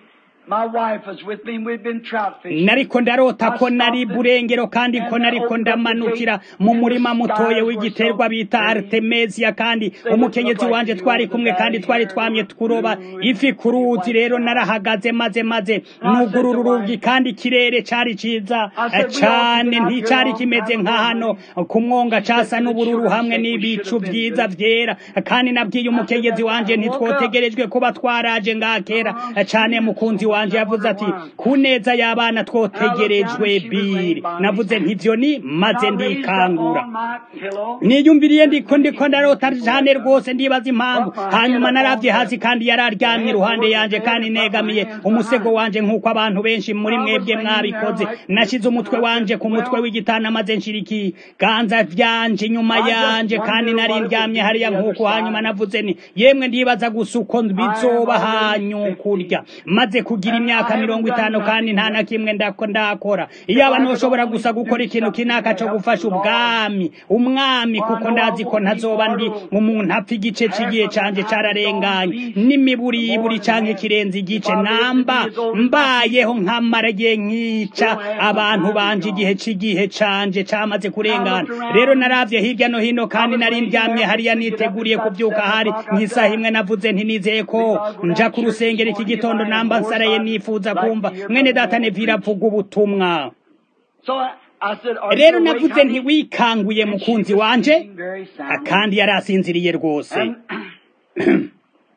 Speaker 2: My wife was with me and we'd been trout fishing.
Speaker 1: nariko ndarota ko nari burengero kandi ko nariko ndamanukira mu murima mutoye w'igiterwa bita artemisia kandi umukenyezi wanje twari kumwe kandi twari twamye kuroba ifi ku ruzi rero narahagaze maze maze nugurura urugi kandi ikirere cari ciza eh, cane nticari kimeze nka hano ku mwonga casa n'ubururu hamwe n'ibicu vyiza vyera kandi nabwiye umukenyezi wanje ntitwotegerejwe kuba twaraje ngaha kera eh, cane mukunzi wanje yavuze ati ku neza y'abana twotegerejwe biri navuze ntivyo ni maze ndikangura niyumviriye ndiko ndiko ndarota cane rwose ndibaza impamvu hanyuma naravye hasi kandi yari aryamye iruhande yanje kandi negamiye umusego wanje nk'uko abantu benshi muri mwebwe mwabikoze nashize umutwe wanje ku mutwe w'igitanda maze nshira ikiganza vyanje inyuma yanje kandi nari ndyamye hariya nk'uko hanyuma navuze ni yemwe ndibaza gusa uko bizoba hanyu kurya maze kugira imyaka mirongo itanu kandi nta na kimwe ndako ndakora iyo abantu bashobora gusa gukora ikintu kinaka co gufasha ubwami umwami kuko ndazi ko ntazoba ndi umuntu apfa igice c'igihe canje cararenganye n'imiburiburi canke kirenze igice namba mbayeho nkamara igihe nkica abantu banje igihe c'igihe canje camaze kurengana rero naravye hirya no hino kandi nari ndyamye hariya niteguriye kuvyuka hari nk'isaha imwe navuze nti nizeye ko nja ku rusengero iki gitondo namba nsaraye nifuza kumva mwene data nevira avuga ubutumwa
Speaker 2: So I, I said, Are
Speaker 1: rero
Speaker 2: you awake,
Speaker 1: navuze
Speaker 2: honey?
Speaker 1: ntiwikanguye
Speaker 2: And she
Speaker 1: mukunzi
Speaker 2: was
Speaker 1: wanje
Speaker 2: sleeping very soundly.
Speaker 1: kandi yari asinziriye rwose
Speaker 2: And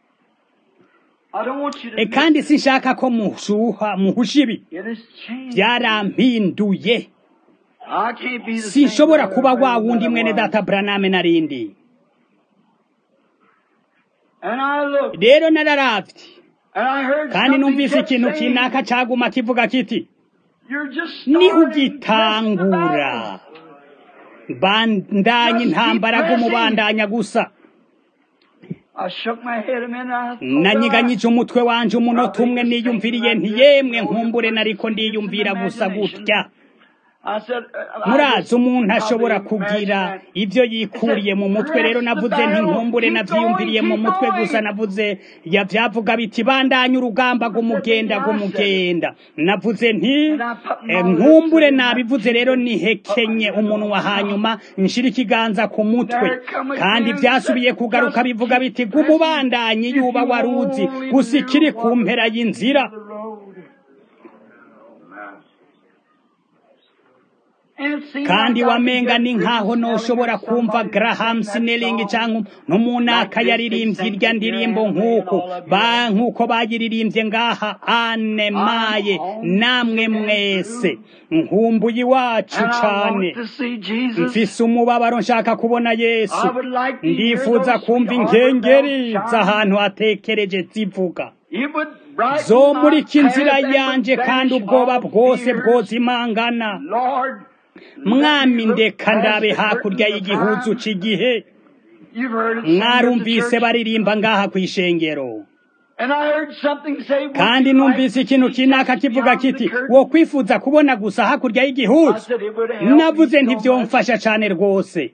Speaker 2: I don't want you to
Speaker 1: E,
Speaker 2: miss
Speaker 1: kandi
Speaker 2: it.
Speaker 1: sinshaka ko mushuha muhusha ibi
Speaker 2: It has changed.
Speaker 1: byarampinduye
Speaker 2: I can't be the
Speaker 1: sinshobora
Speaker 2: same
Speaker 1: kuba
Speaker 2: brother
Speaker 1: wa wundi
Speaker 2: that I
Speaker 1: mwene
Speaker 2: was.
Speaker 1: data braname narindi
Speaker 2: And I looked,
Speaker 1: rero nararavye
Speaker 2: and I heard
Speaker 1: kandi
Speaker 2: something
Speaker 1: numvise
Speaker 2: kept
Speaker 1: ikintu
Speaker 2: saying,
Speaker 1: kinaka caguma kivuga kiti
Speaker 2: You're just
Speaker 1: niho
Speaker 2: starting just
Speaker 1: ugitangura
Speaker 2: about.
Speaker 1: bandanye intambara gumubandanya gusa
Speaker 2: I shook my head a minute. I thought,
Speaker 1: nanyiganyije umutwe wanje umunota umwe niyumviriye nti yemwe nkumbure nariko ndiyumvira gusa gutya
Speaker 2: I said, uh, I
Speaker 1: murazi
Speaker 2: just
Speaker 1: umuntu ashobora
Speaker 2: probably
Speaker 1: kugira
Speaker 2: imagined that.
Speaker 1: ibyo yikuriye mu mutwe rero navuze nti nkumbure navyiyumviriye mu mutwe gusa navuze yavyavuga biti bandanye urugamba rw'umugenda rw'umugenda navuze nti eh, nkumbure nabivuze rero nihekenye umunwa hanyuma nshira ikiganza ku mutwe kandi vyasubiye kugaruka bivuga biti gumubandanye yuba waruzi gusa ikiri ku mpera y'inzira
Speaker 2: The road. And it seemed
Speaker 1: kandi
Speaker 2: like I could
Speaker 1: wamenga
Speaker 2: get
Speaker 1: ni nkaho
Speaker 2: Christmas
Speaker 1: noshobora
Speaker 2: smelling
Speaker 1: kumva
Speaker 2: somebody
Speaker 1: Graham
Speaker 2: sing that
Speaker 1: Snelling
Speaker 2: song.
Speaker 1: canke n'umunaka yaririmbye irya ndirimbo nk'uko ba nk'uko bayiririmbye ngaha ane maye namwe mwese nkumbuye iwacu
Speaker 2: And I
Speaker 1: cane
Speaker 2: want to see Jesus.
Speaker 1: mfise umubabaro nshaka kubona yesu
Speaker 2: I would like to hear
Speaker 1: ndifuza
Speaker 2: those
Speaker 1: kumva
Speaker 2: sweet
Speaker 1: inkengeri
Speaker 2: harp bells
Speaker 1: z'ahantu hatekereje zivuga
Speaker 2: It would brighten
Speaker 1: zomurika
Speaker 2: my
Speaker 1: inzira
Speaker 2: path and
Speaker 1: yanje
Speaker 2: would
Speaker 1: kandi
Speaker 2: banish
Speaker 1: ubwoba
Speaker 2: all
Speaker 1: bwose
Speaker 2: fears.
Speaker 1: bwozimangana
Speaker 2: Lord,
Speaker 1: mwami
Speaker 2: let me look
Speaker 1: ndeka
Speaker 2: past
Speaker 1: ndabe
Speaker 2: the
Speaker 1: hakurya
Speaker 2: curtain of
Speaker 1: y'igihuzu
Speaker 2: time.
Speaker 1: c'igihe
Speaker 2: You've heard it sung at the
Speaker 1: mwarumvise
Speaker 2: church.
Speaker 1: baririmba ngaha kw'ishengero
Speaker 2: And I heard something say, would
Speaker 1: kandi
Speaker 2: you like
Speaker 1: numvise
Speaker 2: to
Speaker 1: ikintu
Speaker 2: see
Speaker 1: kinaka
Speaker 2: just
Speaker 1: kivuga
Speaker 2: beyond the
Speaker 1: kiti
Speaker 2: curtain?
Speaker 1: wo kwifuza kubona gusa hakurya
Speaker 2: I
Speaker 1: y'igihuzu
Speaker 2: said it would help
Speaker 1: navuze
Speaker 2: me so much.
Speaker 1: ntivyomfasha cane rwose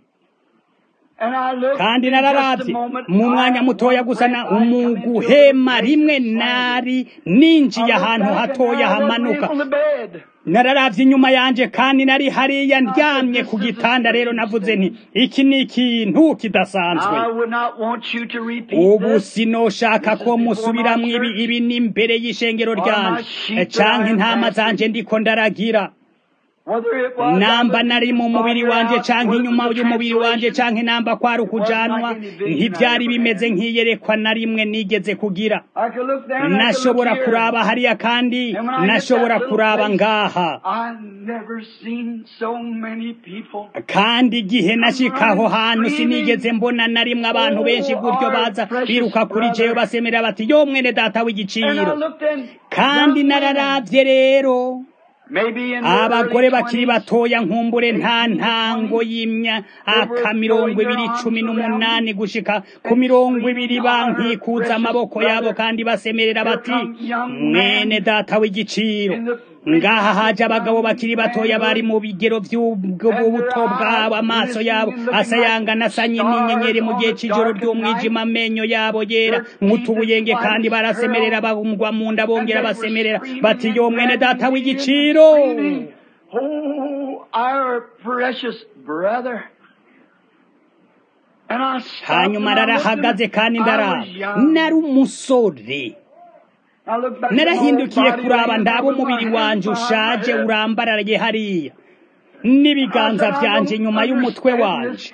Speaker 2: And I looked
Speaker 1: kandi
Speaker 2: in just a
Speaker 1: nararavye
Speaker 2: moment,
Speaker 1: mu mwanya
Speaker 2: I-
Speaker 1: mutoya
Speaker 2: one
Speaker 1: gusa na
Speaker 2: breath I come into a
Speaker 1: umuguhema
Speaker 2: place
Speaker 1: rimwe
Speaker 2: of silence.
Speaker 1: nari ninjiye
Speaker 2: I looked
Speaker 1: ahantu
Speaker 2: back and
Speaker 1: hatoya
Speaker 2: I was
Speaker 1: hamanuka
Speaker 2: on the bed.
Speaker 1: nararavye inyuma yanje kandi nari hariya ndyamye ku gitanda rero navuze nti iki ni ikintu kidasanzwe
Speaker 2: I would not want you to repeat
Speaker 1: ubu
Speaker 2: this.
Speaker 1: sinoshaka ko musubiramwo ibi ibi ni imbere y'ishengero ryanje canke intama zanje ndiko ndaragira
Speaker 2: Whether it was
Speaker 1: namba
Speaker 2: on the
Speaker 1: nari mu mubiri
Speaker 2: fire
Speaker 1: wanje
Speaker 2: out,
Speaker 1: canke
Speaker 2: whether it
Speaker 1: inyuma
Speaker 2: was a
Speaker 1: y'umubiri wanje
Speaker 2: translation,
Speaker 1: canke namba kwari ukujanwa ntivyari bimeze nk'iyerekwa na rimwe nigeze kugira
Speaker 2: I could look there and I could
Speaker 1: nashobora
Speaker 2: look here.
Speaker 1: kuraba hariya kandi
Speaker 2: And when I hit
Speaker 1: nashobora
Speaker 2: that little
Speaker 1: kuraba
Speaker 2: place,
Speaker 1: ngaha
Speaker 2: I've never seen so many people.
Speaker 1: kandi igihe nashikaho hantu sinigeze mbona na rimwe abantu benshi gutyo baza biruka kuri jewe basemera bati yo mwene data
Speaker 2: And I
Speaker 1: w'igiciro
Speaker 2: looked in
Speaker 1: kandi
Speaker 2: young men,
Speaker 1: nararavye rero
Speaker 2: maybe in their
Speaker 1: abagore
Speaker 2: early
Speaker 1: bakiri
Speaker 2: 20s,
Speaker 1: batoya nkumbure nta ntango y'imyaka mirongo ibiri cumi n'umunani gushika ku mirongo ibiri bankikuza amaboko yabo kandi basemerera bati mwene data w'igiciro ngaha haje abagabo bakiri batoya bari mu bigero by'ubuto bwabo amaso yabo asayangana asanye n'inyenyeri mu gihe cy'ijoro ry'umwijima amenyo yabo yera nk'utubuyenge kandi barasemerera bagwa mu nda bongera basemerera bati yo mwene data w'igiciro
Speaker 2: Oh, our precious brother. And I stopped
Speaker 1: hanyuma
Speaker 2: and I looked
Speaker 1: narahagaze
Speaker 2: at
Speaker 1: kandi
Speaker 2: him. I
Speaker 1: ndaraba
Speaker 2: was young.
Speaker 1: nari umusore
Speaker 2: I looked back at my
Speaker 1: narahindukiye
Speaker 2: body
Speaker 1: kuraba
Speaker 2: laying
Speaker 1: ndaba
Speaker 2: there with my
Speaker 1: umubiri
Speaker 2: hands
Speaker 1: wanje
Speaker 2: behind my
Speaker 1: ushaje
Speaker 2: head.
Speaker 1: urambaraye hariya n'ibiganza byanje nyuma y'umutwe wanje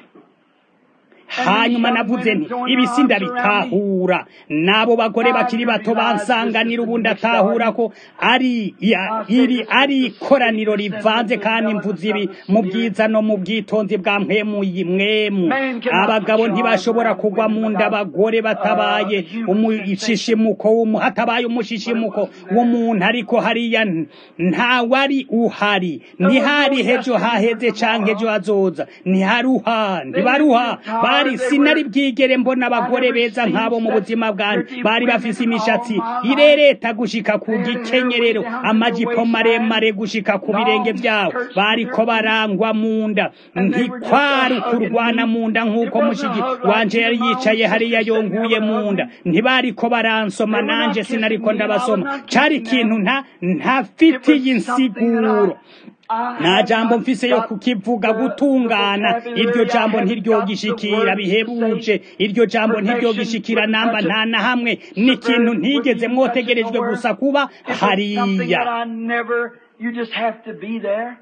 Speaker 1: hanyuma navuze nti ibi sindabitahura n'abo bagore bakiri bato bansanganira ubu ndatahura ko ari ya- iri ari ikoraniro rivanze kandi mvuze ibi mu bwiza no mu bwitonzi bwa mwemuyi mwemu abagabo ntibashobora kugwa mu nda abagore batabaye umushishimuko w'umu- hatabaye umushishimuko w'umuntu ariko hariya n- ntawari uhari ntihari hejo haheze canke ejo hazoza ntiharuha ntibaruha bari sinari bwigere mbona abagore beza nk'abo mu buzima bwanjye bari bafise imishatsi irereta gushika ku gikenyerero amajipo maremare gushika ku birenge byabo bariko barangwa mu nda ntikwari ukurwana mu nda nk'uko mushiki wanje yari yicaye hariya yonguye mu nda ntibariko baransoma nanje sinariko ndabasoma cari ikintu nta ntafitiye insiguro nta jambo mfise yo kukivuga gutungana iryo jambo ntiryogishikira bihebuje iryo jambo ntiryogishikira namba nta na hamwe n'ikintu ntigeze mwotegerejwe gusa kuba
Speaker 2: It was something
Speaker 1: hariya
Speaker 2: that I never, you just have to be there.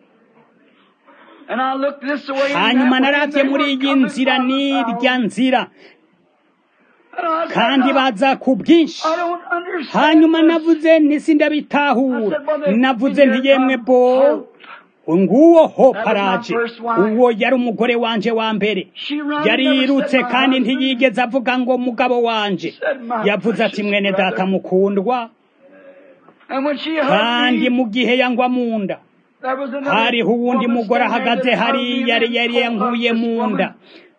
Speaker 2: And I looked this way and
Speaker 1: hanyuma
Speaker 2: that way, and
Speaker 1: naravye
Speaker 2: they
Speaker 1: muri
Speaker 2: were
Speaker 1: iyi
Speaker 2: coming
Speaker 1: nzira
Speaker 2: from
Speaker 1: n'irya
Speaker 2: out.
Speaker 1: nzira
Speaker 2: And I said,
Speaker 1: kandi
Speaker 2: "No,
Speaker 1: baza ku bwinshi
Speaker 2: I don't understand
Speaker 1: hanyuma
Speaker 2: this."
Speaker 1: navuze nti sindabitahura
Speaker 2: I said, "Well, they-
Speaker 1: navuze nti
Speaker 2: here
Speaker 1: yemwe
Speaker 2: come
Speaker 1: bo
Speaker 2: hope."
Speaker 1: nguwo ho
Speaker 2: That was my
Speaker 1: paraje
Speaker 2: first wife.
Speaker 1: uwo yari umugore wanje wa mbere
Speaker 2: She run,
Speaker 1: yari
Speaker 2: never
Speaker 1: yirutse
Speaker 2: said, "My
Speaker 1: kandi
Speaker 2: husband."
Speaker 1: ntiyigeze avuga ngo mugabo wanje
Speaker 2: Said, "My
Speaker 1: yavuze ati
Speaker 2: precious
Speaker 1: mwene
Speaker 2: brother."
Speaker 1: data mukundwa
Speaker 2: And when she hugged
Speaker 1: kandi
Speaker 2: me,
Speaker 1: mu gihe yangwa mu nda
Speaker 2: there was another
Speaker 1: hariho uwundi
Speaker 2: woman
Speaker 1: mugore
Speaker 2: standing there
Speaker 1: ahagaze
Speaker 2: that hugged me
Speaker 1: hariya
Speaker 2: and
Speaker 1: yari
Speaker 2: then
Speaker 1: yari
Speaker 2: pulled
Speaker 1: yankuye
Speaker 2: up this
Speaker 1: mu
Speaker 2: woman.
Speaker 1: nda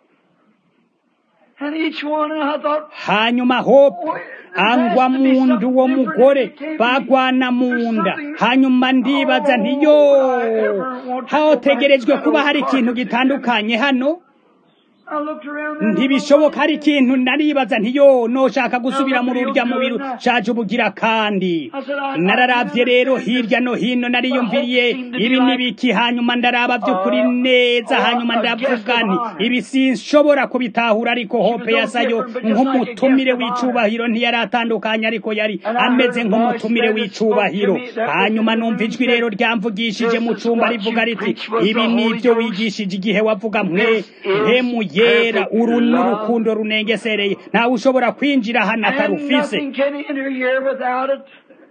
Speaker 2: And each one, and I thought,
Speaker 1: hanyuma hope angwa mu nda uwo mugore bagwana mu nda hanyuma ndibaza nti yo hategerejwe kuba hari ikintu gitandukanye hano
Speaker 2: I looked around there.
Speaker 1: ntibishoboka hari ikintu naribaza nti yo noshaka gusubira muri urya mubiri shaje ubugira kandi nararavye rero hirya no hino nariyumviriye ibi nibiki hanyuma ndaraba vy'ukuri neza hanyuma ndavuga nti ibi sinshobora kubitahura ariko hope yasayo nk'umutumire w'icubahiro ntiyari atandukanye ariko yari ameze nk'umutumire w'icubahiro hanyuma numva ijwi rero ryamvugishije mu cumba rivuga riti ibi nivyo wigishije igihe wavuga mwe mpemu yera uru n'urukundo runengesereye ntawe ushobora kwinjira hano
Speaker 2: And
Speaker 1: atarufise
Speaker 2: nothing can enter here without it.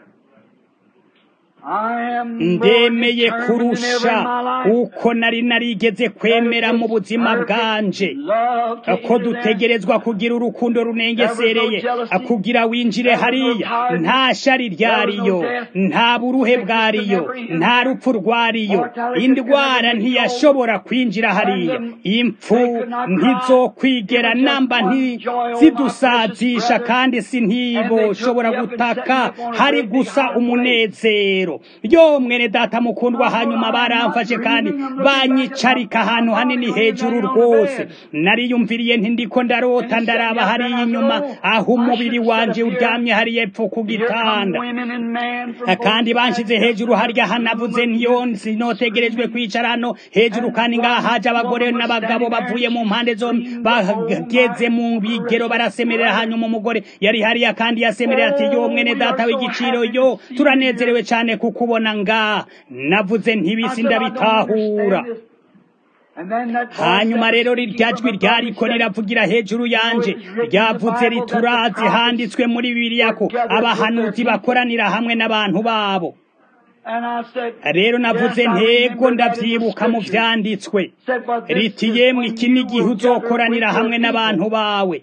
Speaker 2: I am more
Speaker 1: ndemeye
Speaker 2: determined than ever in
Speaker 1: kurusha
Speaker 2: my life.
Speaker 1: uko nari narigeze kwemera mu buzima bwanje
Speaker 2: Love to
Speaker 1: ko
Speaker 2: enter there.
Speaker 1: dutegerezwa kugira urukundo runengesereye kugira winjire hariya nta shari ryariyo nta buruhe bwariyo nta rupfu rwariyo indwara ntiyashobora kwinjira hariya impfu ntizokwigera namba ntizidusazisha kandi si ntiboshobora gutaka hari gusa umunezero yo mwene data mukundwa hanyuma baramfashe kandi banyicarika ahantu hanini hejuru rwose nariyumviriye nti ndiko ndarota ndaraba hariya inyuma aho umubiri wanje uryamye hariya epfo ku gitanda
Speaker 2: Women and men from
Speaker 1: kandi banshize hejuru harya hanavuze ntiyo sinotegerejwe kwicara hano hejuru kandi ngaha haje abagore n'abagabo bavuye mu mpande zombi bageze mu bigero barasemerera hanyuma umugore yari hariya kandi yasemerera ati yo mwene data w'igiciro yo turanezerewe cyane kukubona ngaha navuze ntibisi ndabitahura hanyuma rero rirya jwi ryariko riravugira hejuru yanje ryavuze riturazi handitswe muri bibiliya ko abahanuzi bakoranira hamwe n'abantu babo rero navuze ntego ndavyibuka mu vyanditswe riti yemwe iki ni igihe uzokoranira hamwe n'abantu bawe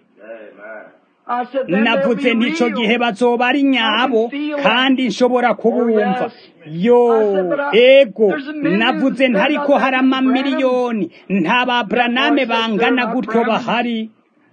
Speaker 1: navuze n'ico gihe bazoba ari nyabo kandi nshobora kubumva yo ego navuze ntariko hari amamiliyoni nta ba braname bangana gutyo bahari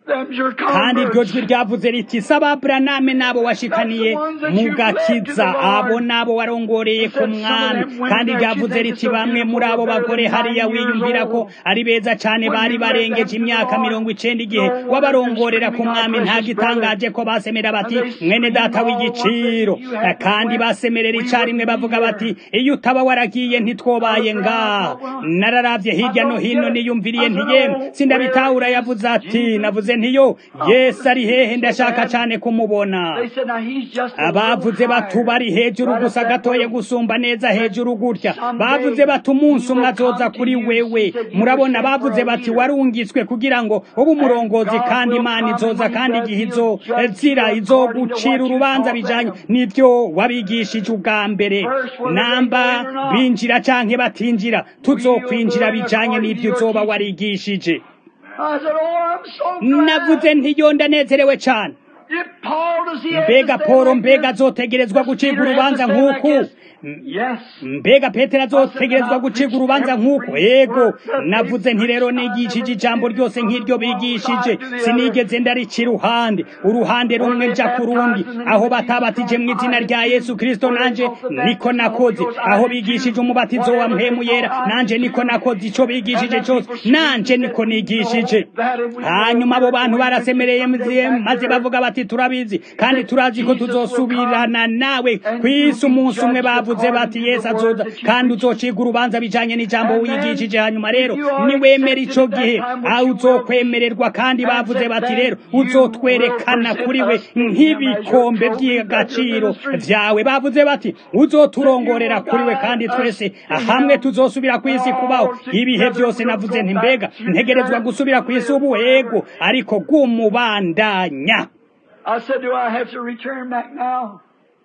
Speaker 2: them's your
Speaker 1: kandi iryo jwi
Speaker 2: converts.
Speaker 1: ryavuze riti saba buraname n'abo washikaniye mu gakiza abo n'abo warongoreye ku mwami kandi ryavuze riti bamwe muri abo bagore hariya wiyumvira ko ari beza cyane bari barengeje imyaka mirongo icenda igihe wabarongorera ku mwami nta gitangaje ko basemera bati mwene data w'igiciro kandi basemerera icarimwe bavuga bati iyo utaba waragiye ntitwobaye ngaha nararavye hirya no hino niyumviriye ntiyemwe sindabitahura yavuze ati navuze ntiyo yesu ari hehe ndashaka cane kumubona
Speaker 2: They said, now he's just a
Speaker 1: abavuze
Speaker 2: little
Speaker 1: bati
Speaker 2: higher.
Speaker 1: bari hejuru
Speaker 2: Right
Speaker 1: gusa
Speaker 2: up that
Speaker 1: gatoye
Speaker 2: road.
Speaker 1: gusumba neza hejuru gutya bavuze bati umunsi umwe azoza kuri wewe murabona bavuze bati warungitswe kugira ngo ube umurongozi kandi imana izoza kandi igihe izozira izogucira urubanza bijanye n'ivyo wabigishije ubwa mbere namba binjira canke batinjira tuzokwinjira bijanye n'ivyo uzoba warigishije
Speaker 2: I said, oh, I'm so glad.
Speaker 1: navuze ntiyo ndanezerewe cane
Speaker 2: If Paul does he have
Speaker 1: mbega
Speaker 2: to
Speaker 1: polo
Speaker 2: stand like
Speaker 1: mbega
Speaker 2: this?
Speaker 1: azotegerezwa
Speaker 2: Does
Speaker 1: gucibwa
Speaker 2: Peter have
Speaker 1: urubanza
Speaker 2: to stand like
Speaker 1: nk'uku
Speaker 2: this? Yes.
Speaker 1: mbega petero azotegerezwa gucibwa urubanza nk'uko ego navuze nti rero nigishije ijambo ryose nk'iryo bigishije sinigeze ndarica iruhande uruhande rumwe nja ku rundi aho batabatije mu izina rya yesu kristo nanje niko nakoze aho bigishije umubatizo wa mpemu yera nanje niko nakoze ico bigishije cose nanje niko nigishije hanyuma abo bantu barasemereye maze bavuga bati turabizi kandi turazi ko tuzosubirana nawe kw'isi umunsi umwe bavuze bati yesu azoza kandi uzociga urubanza bijanye n'ijambo wigishije hanyuma rero niwemera ico gihe aho uzokwemererwa kandi bavuze bati rero uzotwerekana kuri we nk'ibikombe by'agaciro vyawe bavuze bati uzoturongorera kuri we kandi twese hamwe tuzosubira ku isi kubaho ibihe byose navuze nti mbega ntegerezwa gusubira ku isi ubu ego ariko bw'umubandanya
Speaker 2: I said, do I have to return back now?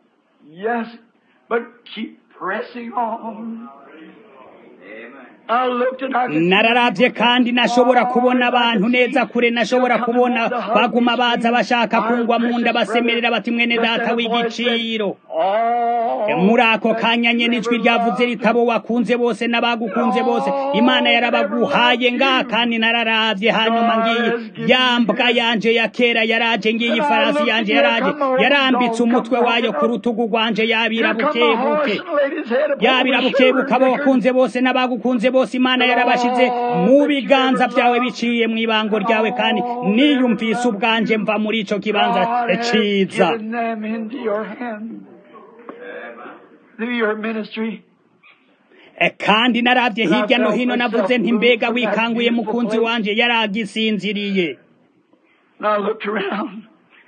Speaker 2: Yes, but keep pressing on. I looked and I could see
Speaker 1: nararavye kandi nashobora kubona abantu neza kure nashobora kubona baguma baza bashaka kungwa mu nda basemerera bati mwene data w'igiciro
Speaker 2: all
Speaker 1: muri ako kanya nyene ijwi ryavuze ritabo wakunze bose n'abagukunze bose imana yarabaguhaye ngaha kandi nararavye hanyuma ngiyi yambwa yanje ya kera yaraje ngiyi farasi yanje yaraje yarambitse umutwe wayo ku rutugu rwanje yabira
Speaker 2: Here come the horse
Speaker 1: bukebuke
Speaker 2: and laid his head upon
Speaker 1: yabira
Speaker 2: the
Speaker 1: bukebuka
Speaker 2: shoulder.
Speaker 1: abo wakunze bose n'abagukunze bose imana yarabashize mu biganza byawe biciye mu ibango ryawe kandi niyumvise ubwanje mva muri ico kibanza
Speaker 2: God has
Speaker 1: ciza
Speaker 2: given them into your hand through your ministry.
Speaker 1: E, kandi naravye hirya no hino navuze nti mbega wikanguye mukunzi wanje yaragisinziriye
Speaker 2: And I looked around.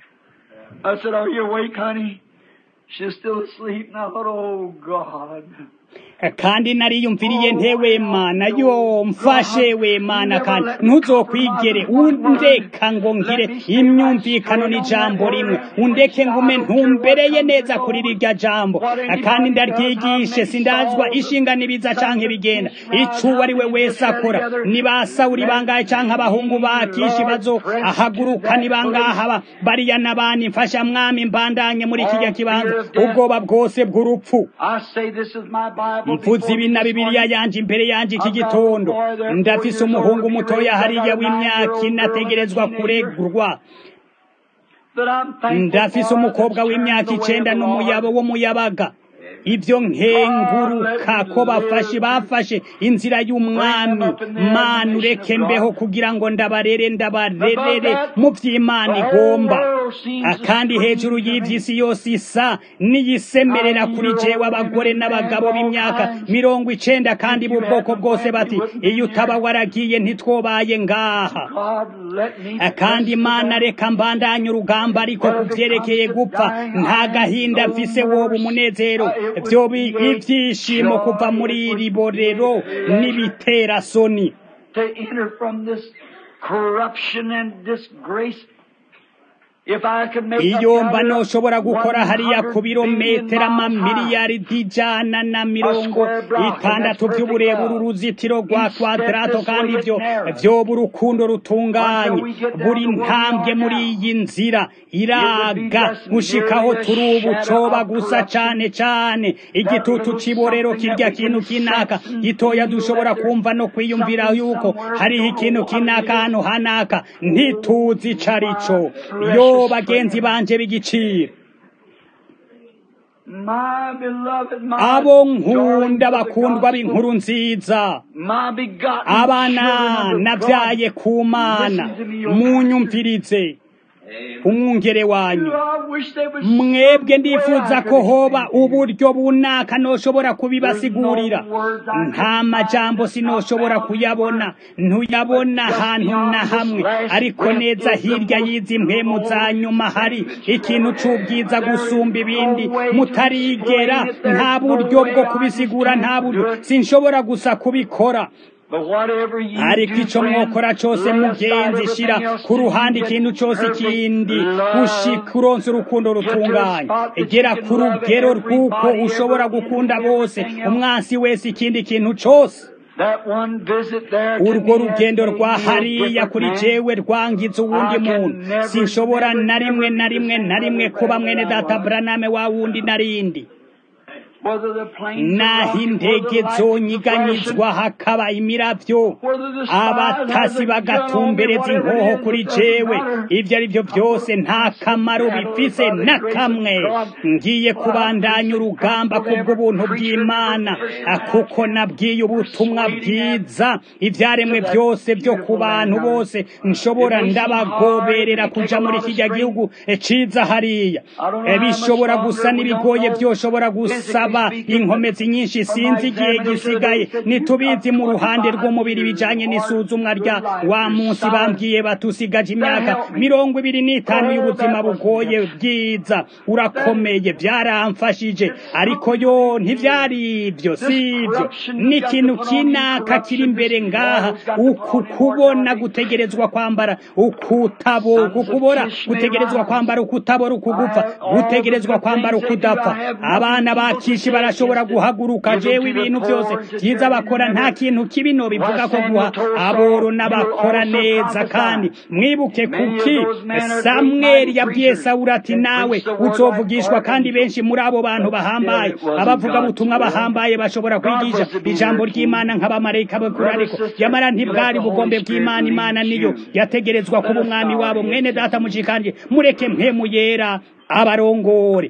Speaker 2: I said, Are you awake, honey? She's still asleep. And I thought, Oh, God.
Speaker 1: E, kandi nariyumviriye nte wemana yo mfashe wemana kandi ntuzokwigere undeka ngo ngire imyumvikano n'ijambo rimwe undeke ngume ntumbereye neza kuri rirya jambo E, kandi ndaryigishe sindazwa ishinga n'ibiza canke bigenda ico ari we wese akora ni ba sawuli bangahe canke abahungu ba kishi bazo ahaguruka ni bangahe aba bariya n'abandi mfasha mwami mbandanye muri kirya kibanza ubwoba bwose bw'urupfu
Speaker 2: I say this is my Bible.
Speaker 1: mvuze
Speaker 2: before
Speaker 1: ibi
Speaker 2: me
Speaker 1: na
Speaker 2: this
Speaker 1: bibiliya
Speaker 2: morning.
Speaker 1: yanje imbere yanje iki gitondo ndafise umuhungu mutoya hariya w'imyaka ine ategerezwa kuregurwa
Speaker 2: That I'm thankful
Speaker 1: ndafise
Speaker 2: for
Speaker 1: umukobwa
Speaker 2: that's
Speaker 1: w'imyaka
Speaker 2: turned the way
Speaker 1: icenda
Speaker 2: of the Lord.
Speaker 1: n'umuyabo w'umuyabaga ibyo nkenguruka ko bafashe bafashe inzira y'umwami mana ureke mbeho kugira ngo ndabarere ndabarerere mu vy'imana igomba akandi hejuru y'ivy'isi yose isa niyisemerera kuri jewe abagore n'abagabo b'imyaka mirongo icenda kandi b'ubwoko bwose bati iyo utaba waragiye ntitwobaye ngaha
Speaker 2: God, let me
Speaker 1: kandi imana reka mbandanye urugamba ariko ku vyerekeye gupfa nta gahinda mfise woba umunezero vyoba ivyishimo kuva muri iri borero n'ibitera soni
Speaker 2: to enter from this corruption and disgrace If I could make a
Speaker 1: iyo mba
Speaker 2: gather
Speaker 1: noshobora gukora hariya ku
Speaker 2: 100
Speaker 1: birometero
Speaker 2: billion miles high,
Speaker 1: amamiliyaridi ijana na mirongo itandatu by'uburebure uruzitiro rwa kwadarato kandi ibyo vyoba urukundo rutunganye buri ntambwe muri iyi nzira iraga gushikaho turi ubu coba gusa cane cane igitutu c'iborero kirya kintu kinaka gitoya dushobora kumva no kwiyumvira yuko hariho ikintu kinaka hano hanaka ntituzi ico arico yo bagenzi banje b'igiciro
Speaker 2: my beloved, my
Speaker 1: abo
Speaker 2: darling
Speaker 1: nkunda
Speaker 2: of the
Speaker 1: bakundwa
Speaker 2: gospel,
Speaker 1: b'inkuru nziza
Speaker 2: my begotten
Speaker 1: abana
Speaker 2: children of
Speaker 1: nabyaye
Speaker 2: God,
Speaker 1: ku mana
Speaker 2: listen to me, your
Speaker 1: munyumvirize umwungere wanyu
Speaker 2: I wish there was
Speaker 1: mwebwe
Speaker 2: some
Speaker 1: ndifuza
Speaker 2: way I
Speaker 1: ko
Speaker 2: could
Speaker 1: hoba
Speaker 2: explain to you.
Speaker 1: uburyo bunaka noshobora kubibasigurira nta majambo sinoshobora kuyabona ntuyabona ahantu na hamwe ariko neza hirya y'izi mpemu za nyuma hari ikintu c'ubwiza gusumba ibindi mutarigera nta buryo bwo kubisigura nta buryo sinshobora gusa kubikora
Speaker 2: But whatever you
Speaker 1: ariko
Speaker 2: do,
Speaker 1: ico
Speaker 2: friend,
Speaker 1: mwokora cose
Speaker 2: lay aside
Speaker 1: mugenzi
Speaker 2: everything
Speaker 1: shira
Speaker 2: else
Speaker 1: ku
Speaker 2: till you
Speaker 1: ruhande
Speaker 2: get
Speaker 1: ikintu cose
Speaker 2: perfect
Speaker 1: kindi
Speaker 2: love.
Speaker 1: gushika uronse urukundo rutunganye gera ku rugero rw'uko ushobora gukunda bose umwansi wese ikindi kintu cose
Speaker 2: That one visit there to
Speaker 1: urwo
Speaker 2: me has
Speaker 1: rugendo
Speaker 2: made
Speaker 1: rwa
Speaker 2: me a
Speaker 1: hariya
Speaker 2: different
Speaker 1: kuri
Speaker 2: man.
Speaker 1: jewe rwangiza uwundi
Speaker 2: I can
Speaker 1: muntu
Speaker 2: never,
Speaker 1: sinshobora
Speaker 2: never,
Speaker 1: na rimwe
Speaker 2: never
Speaker 1: na
Speaker 2: be
Speaker 1: rimwe
Speaker 2: the
Speaker 1: na
Speaker 2: same
Speaker 1: rimwe
Speaker 2: brother
Speaker 1: kuba mwene
Speaker 2: that I
Speaker 1: data
Speaker 2: was.
Speaker 1: buraname wa wundi narindi
Speaker 2: Whether the plains are
Speaker 1: naho
Speaker 2: rocky, whether
Speaker 1: indege
Speaker 2: the lights are
Speaker 1: zonyiganyizwa hakaba imiravyo
Speaker 2: whether the spies
Speaker 1: abatasi
Speaker 2: has a gun on me,
Speaker 1: bagatumbereza
Speaker 2: whatever
Speaker 1: inkoho
Speaker 2: it is,
Speaker 1: kuri
Speaker 2: it doesn't
Speaker 1: jewe
Speaker 2: matter.
Speaker 1: ivyo ari vyo vyose nta kamaro bifise na kamwe ngiye kubandanya urugamba kubw'ubuntu bw'imana kuko nabwiye ubutumwa bwiza ivyaremwe vyose vyo ku bantu bose nshobora ndabagoberera kuja muri kirya gihugu ciza hariya Eh, bishobora gusa n'ibigoye vyoshobora gusaba inkomezi nyinshi sinzi igihe gisigaye nitubizi mu ruhande rw'umubiri bijanye n'isuzumwa rya wa munsi bambwiye batusigaje imyaka mirongo ibiri n'itanu y'ubuzima bugoye bwiza urakomeye vyaramfashije ariko yo ntivyari ivyo si ivyo n'ikintu kinaka kiri imbere ngaha uku kubona gutegerezwa kwambara ukutabo kukubora gutegerezwa kwambara ukutabora ukugupfa gutegerezwa kwambara ukudapfa abana bakishi barashobora guhaguruka jewe ibintu byose byiza bakora nta kintu kibi no bivuga ko guha aboro n'abakora neza kandi mwibuke kuki samweli yabwiye sawuli ati nawe uzovugishwa kandi benshi muri abo bantu bahambaye abavuga butumwa bahambaye bashobora kwigisha ijambo ry'imana nk'abamarayika bakuru ariko yamara ntibwari bugombe bw'imana imana niyo yategerezwa kuba umwami wabo mwene data mushikanje mureke mpemu yera abarongore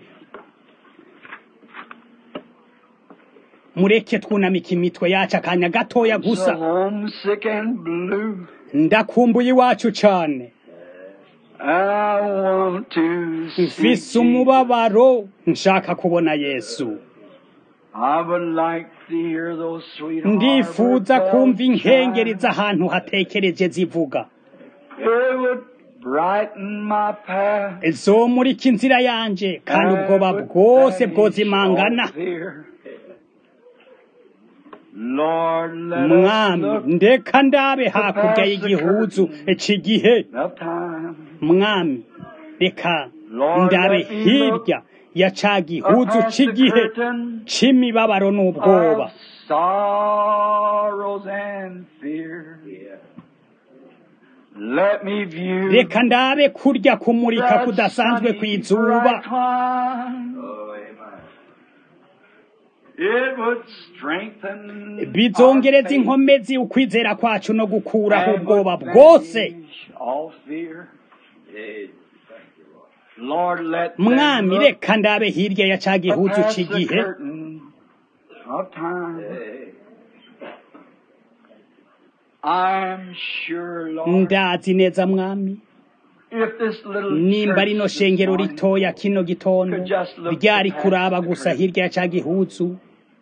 Speaker 1: mureke twunamika imitwe yacu akanya gatoya
Speaker 2: So
Speaker 1: gusa
Speaker 2: homesick and blue.
Speaker 1: ndakumbuye iwacu cane
Speaker 2: I want to see
Speaker 1: mfise
Speaker 2: Jesus.
Speaker 1: umubabaro nshaka kubona yesu
Speaker 2: I would like to hear those sweet
Speaker 1: ndifuza
Speaker 2: harbor
Speaker 1: kumva
Speaker 2: bells
Speaker 1: inkengeri
Speaker 2: chime.
Speaker 1: z'ahantu hatekereje zivuga
Speaker 2: It would brighten my path.
Speaker 1: zomurika inzira yanje kandi ubwoba bwose bwozimangana
Speaker 2: Lord, let us
Speaker 1: mwami
Speaker 2: look
Speaker 1: ndeka ndabe hakurya y'igihuzu cy'igihe
Speaker 2: of time.
Speaker 1: mwami reka
Speaker 2: Lord,
Speaker 1: ndabe
Speaker 2: let me
Speaker 1: hirya ya ca gihuzu
Speaker 2: Across the
Speaker 1: cy'igihe
Speaker 2: curtain
Speaker 1: c'imibabaro n'ubwoba
Speaker 2: of sorrows and fear. Let me view
Speaker 1: reka ndabe kurya kumurika
Speaker 2: that
Speaker 1: kudasanzwe
Speaker 2: sunny
Speaker 1: kw'izuba
Speaker 2: bright clime.
Speaker 3: Oh, amen.
Speaker 2: It would strengthen
Speaker 1: bizongereza
Speaker 2: our faith
Speaker 1: inkomezi ukwizera kwacu no gukuraho
Speaker 2: and
Speaker 1: ubwoba
Speaker 2: would
Speaker 1: bwose
Speaker 2: banish all fear.
Speaker 3: Yea.
Speaker 2: Lord, let them
Speaker 1: mwami
Speaker 2: look
Speaker 1: reka ndabe hirya ya ca gihuzu
Speaker 2: past the
Speaker 1: cy'igihe
Speaker 2: curtain of time.
Speaker 3: Yea.
Speaker 2: I'm sure, Lord,
Speaker 1: ndazi neza mwami
Speaker 2: if this little
Speaker 1: nimba rino
Speaker 2: church this
Speaker 1: shengero
Speaker 2: morning
Speaker 1: ritoya kino gitondo
Speaker 2: could just look
Speaker 1: ryari
Speaker 2: past
Speaker 1: kuraba
Speaker 2: the
Speaker 1: gusa
Speaker 2: curtain.
Speaker 1: hirya ya ca gihuzu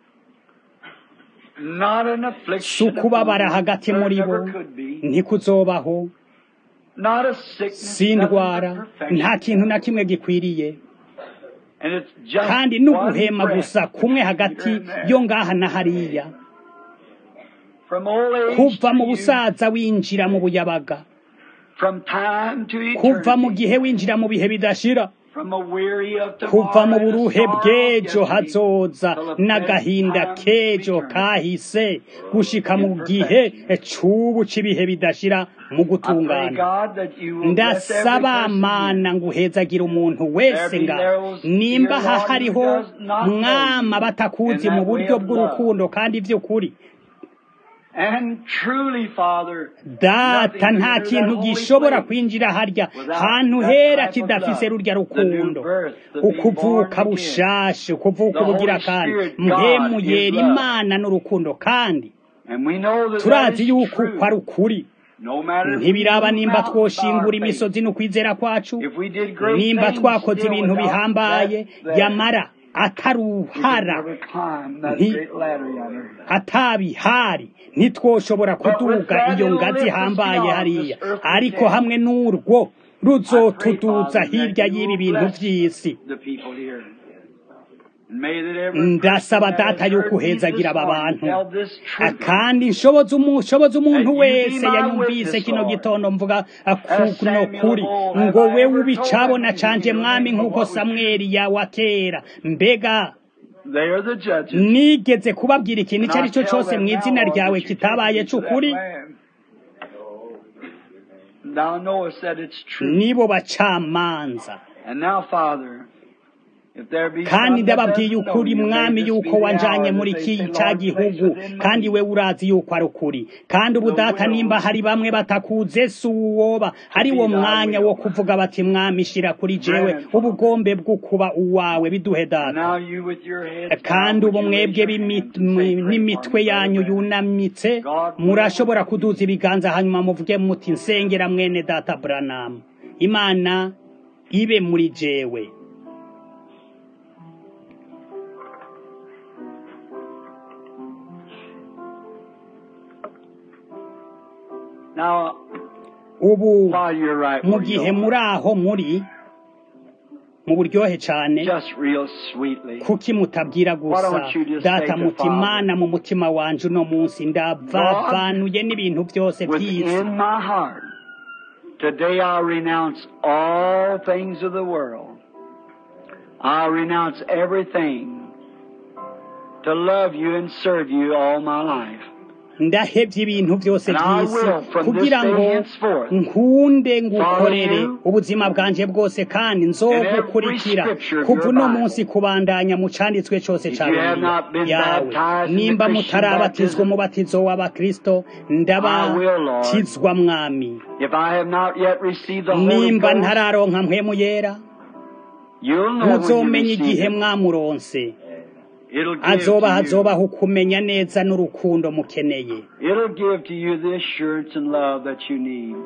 Speaker 2: Not an
Speaker 1: si
Speaker 2: affliction
Speaker 1: ukubabara
Speaker 2: upon
Speaker 1: hagati
Speaker 2: them,
Speaker 1: muri
Speaker 2: there
Speaker 1: bo
Speaker 2: never could be.
Speaker 1: ntikuzobaho
Speaker 2: Not a sickness,
Speaker 1: si
Speaker 2: nothing
Speaker 1: indwara
Speaker 2: but perfection.
Speaker 1: nta kintu na kimwe gikwiriye
Speaker 2: And it's just
Speaker 1: kandi
Speaker 2: one
Speaker 1: n'uguhema
Speaker 2: breath
Speaker 1: gusa kumwe hagati
Speaker 2: here and there.
Speaker 1: yo ngaha na hariya
Speaker 2: From old age
Speaker 1: kuva
Speaker 2: to
Speaker 1: mu
Speaker 2: youth,
Speaker 1: busaza winjira mu buyabaga
Speaker 2: from time to
Speaker 1: kuva mu
Speaker 2: eternity,
Speaker 1: gihe winjira mu bihe bidashira
Speaker 2: from a weary of
Speaker 1: kuva mu
Speaker 2: tomorrow and a
Speaker 1: buruhe
Speaker 2: sorrow of
Speaker 1: bw'ejo
Speaker 2: yesterday,
Speaker 1: hazoza
Speaker 2: till the
Speaker 1: n'agahinda
Speaker 2: present time
Speaker 1: k'ejo
Speaker 2: return.
Speaker 1: kahise gushika mu gihe c'ubu c'ibihe bidashira mu
Speaker 2: I pray,
Speaker 1: gutungana
Speaker 2: God, that you will bless every
Speaker 1: ndasaba
Speaker 2: person
Speaker 1: mana nguhezagira umuntu wese nga nimba aha hariho mwama batakuzi mu buryo bw'urukundo kandi by'ukuri
Speaker 2: And truly, Father,
Speaker 1: data nta kintu gishobora kwinjira harya hantu hera kidafise rurya rukundo ukuvuka bushashe ukuvuka ubugira kandi mpemu yera imana n'urukundo kandi
Speaker 2: and we know that that
Speaker 1: turazi
Speaker 2: is
Speaker 1: yuko
Speaker 2: true.
Speaker 1: uko ari ukuri
Speaker 2: No matter if we
Speaker 1: ntibiraba
Speaker 2: move
Speaker 1: nimba
Speaker 2: mountains by our
Speaker 1: twoshingura
Speaker 2: faith,
Speaker 1: imisozi n'ukwizera kwacu
Speaker 2: if we did great
Speaker 1: nimba
Speaker 2: things
Speaker 1: twakoze
Speaker 2: still
Speaker 1: ibintu
Speaker 2: without
Speaker 1: bihambaye
Speaker 2: that there,
Speaker 1: yamara
Speaker 2: we could
Speaker 1: ataruhara
Speaker 2: never climb that
Speaker 1: Nti-
Speaker 2: great ladder yonder.
Speaker 1: atabihari ntitwoshobora kuduga iyo ngazi ihambaye hariya ariko hamwe n'urwo ruzotuduza hirya y'ibi bintu by'isi
Speaker 2: The people here. And may that every
Speaker 1: ndasaba
Speaker 2: person that
Speaker 1: data
Speaker 2: has
Speaker 1: yo
Speaker 2: heard me
Speaker 1: kuhezagira
Speaker 2: this
Speaker 1: aba
Speaker 2: morning
Speaker 1: bantu
Speaker 2: tell this
Speaker 1: Ah,
Speaker 2: truth.
Speaker 1: kandi nshoboza umu- nshoboza umuntu
Speaker 2: And you
Speaker 1: wese
Speaker 2: be my
Speaker 1: yanyumvise
Speaker 2: witness,
Speaker 1: kino
Speaker 2: Lord.
Speaker 1: gitondo mvuga
Speaker 2: As
Speaker 1: kuno
Speaker 2: Samuel
Speaker 1: kuri
Speaker 2: of old,
Speaker 1: ngo
Speaker 2: have I
Speaker 1: we
Speaker 2: ever
Speaker 1: ubicabona
Speaker 2: told
Speaker 1: canje
Speaker 2: anything
Speaker 1: mwami
Speaker 2: of
Speaker 1: nk'uko
Speaker 2: what was
Speaker 1: samweli yawa kera mbega
Speaker 2: They are the judges.
Speaker 1: nigeze kubabwira ikintu icyo ari cyo
Speaker 2: And I tell
Speaker 1: cyose
Speaker 2: them
Speaker 1: mu
Speaker 2: now,
Speaker 1: izina
Speaker 2: Lord,
Speaker 1: ryawe
Speaker 2: that you
Speaker 1: kitabaye
Speaker 2: take me to that
Speaker 1: cy'ukuri
Speaker 2: land. Thou knowest that it's true.
Speaker 1: nibo bacamanza
Speaker 2: And now, Father, if there be
Speaker 1: kandi
Speaker 2: some that
Speaker 1: ndababwiye
Speaker 2: doesn't know
Speaker 1: ukuri
Speaker 2: you, may
Speaker 1: mwami
Speaker 2: this
Speaker 1: yuko
Speaker 2: be the
Speaker 1: wanjanye
Speaker 2: hour
Speaker 1: muri
Speaker 2: that
Speaker 1: iki
Speaker 2: they say,
Speaker 1: cya
Speaker 2: Lord, place
Speaker 1: gihugu
Speaker 2: within
Speaker 1: kandi
Speaker 2: me
Speaker 1: we urazi yuko ari ukuri kandi ubu
Speaker 2: The
Speaker 1: data
Speaker 2: will
Speaker 1: nimba hari bamwe batakuze si uwoba ari wo
Speaker 2: be thy
Speaker 1: mwanya
Speaker 2: will.
Speaker 1: wo kuvuga bati mwami shira kuri jewe
Speaker 2: Grant it, Father.
Speaker 1: ubugombe bwo kuba uwawe biduhe
Speaker 2: And
Speaker 1: data
Speaker 2: now you with your heads
Speaker 1: kandi
Speaker 2: bowed,
Speaker 1: ubu
Speaker 2: would you
Speaker 1: mwebwe
Speaker 2: raise your
Speaker 1: b'imi-
Speaker 2: hands and say,
Speaker 1: mu-
Speaker 2: "Pray
Speaker 1: n'imitwe
Speaker 2: for me,
Speaker 1: yanyu
Speaker 2: brother Branham."
Speaker 1: yunamitse
Speaker 2: God
Speaker 1: murashobora
Speaker 2: will.
Speaker 1: kuduza ibiganza hanyuma muvuge muti nsengera mwene data buranamu imana ibe muri jewe
Speaker 2: Now,
Speaker 1: ubu
Speaker 2: while you're right
Speaker 1: mu
Speaker 2: where you
Speaker 1: gihe
Speaker 2: are,
Speaker 1: muri aho muri mu buryohe cyane
Speaker 2: just real sweetly,
Speaker 1: kuki mutabwira gusa
Speaker 2: don't you just
Speaker 1: data
Speaker 2: say to
Speaker 1: muti
Speaker 2: Father,
Speaker 1: mana mu mutima wanje uno munsi ndavavanuye n'ibintu byose by'isi
Speaker 2: within my heart, today I renounce all things of the world. I renounce everything to love you and serve you all my life.
Speaker 1: ndahebye ibintu byose
Speaker 2: And I
Speaker 1: by'isi
Speaker 2: will, from this
Speaker 1: kugira ngo
Speaker 2: day henceforth,
Speaker 1: nkunde ngukorere
Speaker 2: follow you
Speaker 1: ubuzima bwanje bwose kandi nzogukurikira
Speaker 2: in every scripture of
Speaker 1: kuva
Speaker 2: your
Speaker 1: uno
Speaker 2: Bible.
Speaker 1: munsi kubandanya mu canditswe cyose
Speaker 2: If
Speaker 1: ca
Speaker 2: you have
Speaker 1: bibiliya
Speaker 2: not been
Speaker 1: yawe
Speaker 2: baptized in the
Speaker 1: nimba
Speaker 2: Christian
Speaker 1: mutarabatizwa
Speaker 2: baptism,
Speaker 1: umubatizo w'abakristo
Speaker 2: I will, Lord.
Speaker 1: ndabatizwa mwami
Speaker 2: If I have not yet received the Holy
Speaker 1: nimba
Speaker 2: Ghost,
Speaker 1: ntararonka mpwemu yera
Speaker 2: you'll know when you
Speaker 1: muzomenya
Speaker 2: receive
Speaker 1: igihe
Speaker 2: it.
Speaker 1: mwamuronse
Speaker 2: It'll give
Speaker 1: azoba
Speaker 2: to you
Speaker 1: hazobaho ukumenya neza n'urukundo mukeneye
Speaker 2: It'll give to you the assurance and love that you need.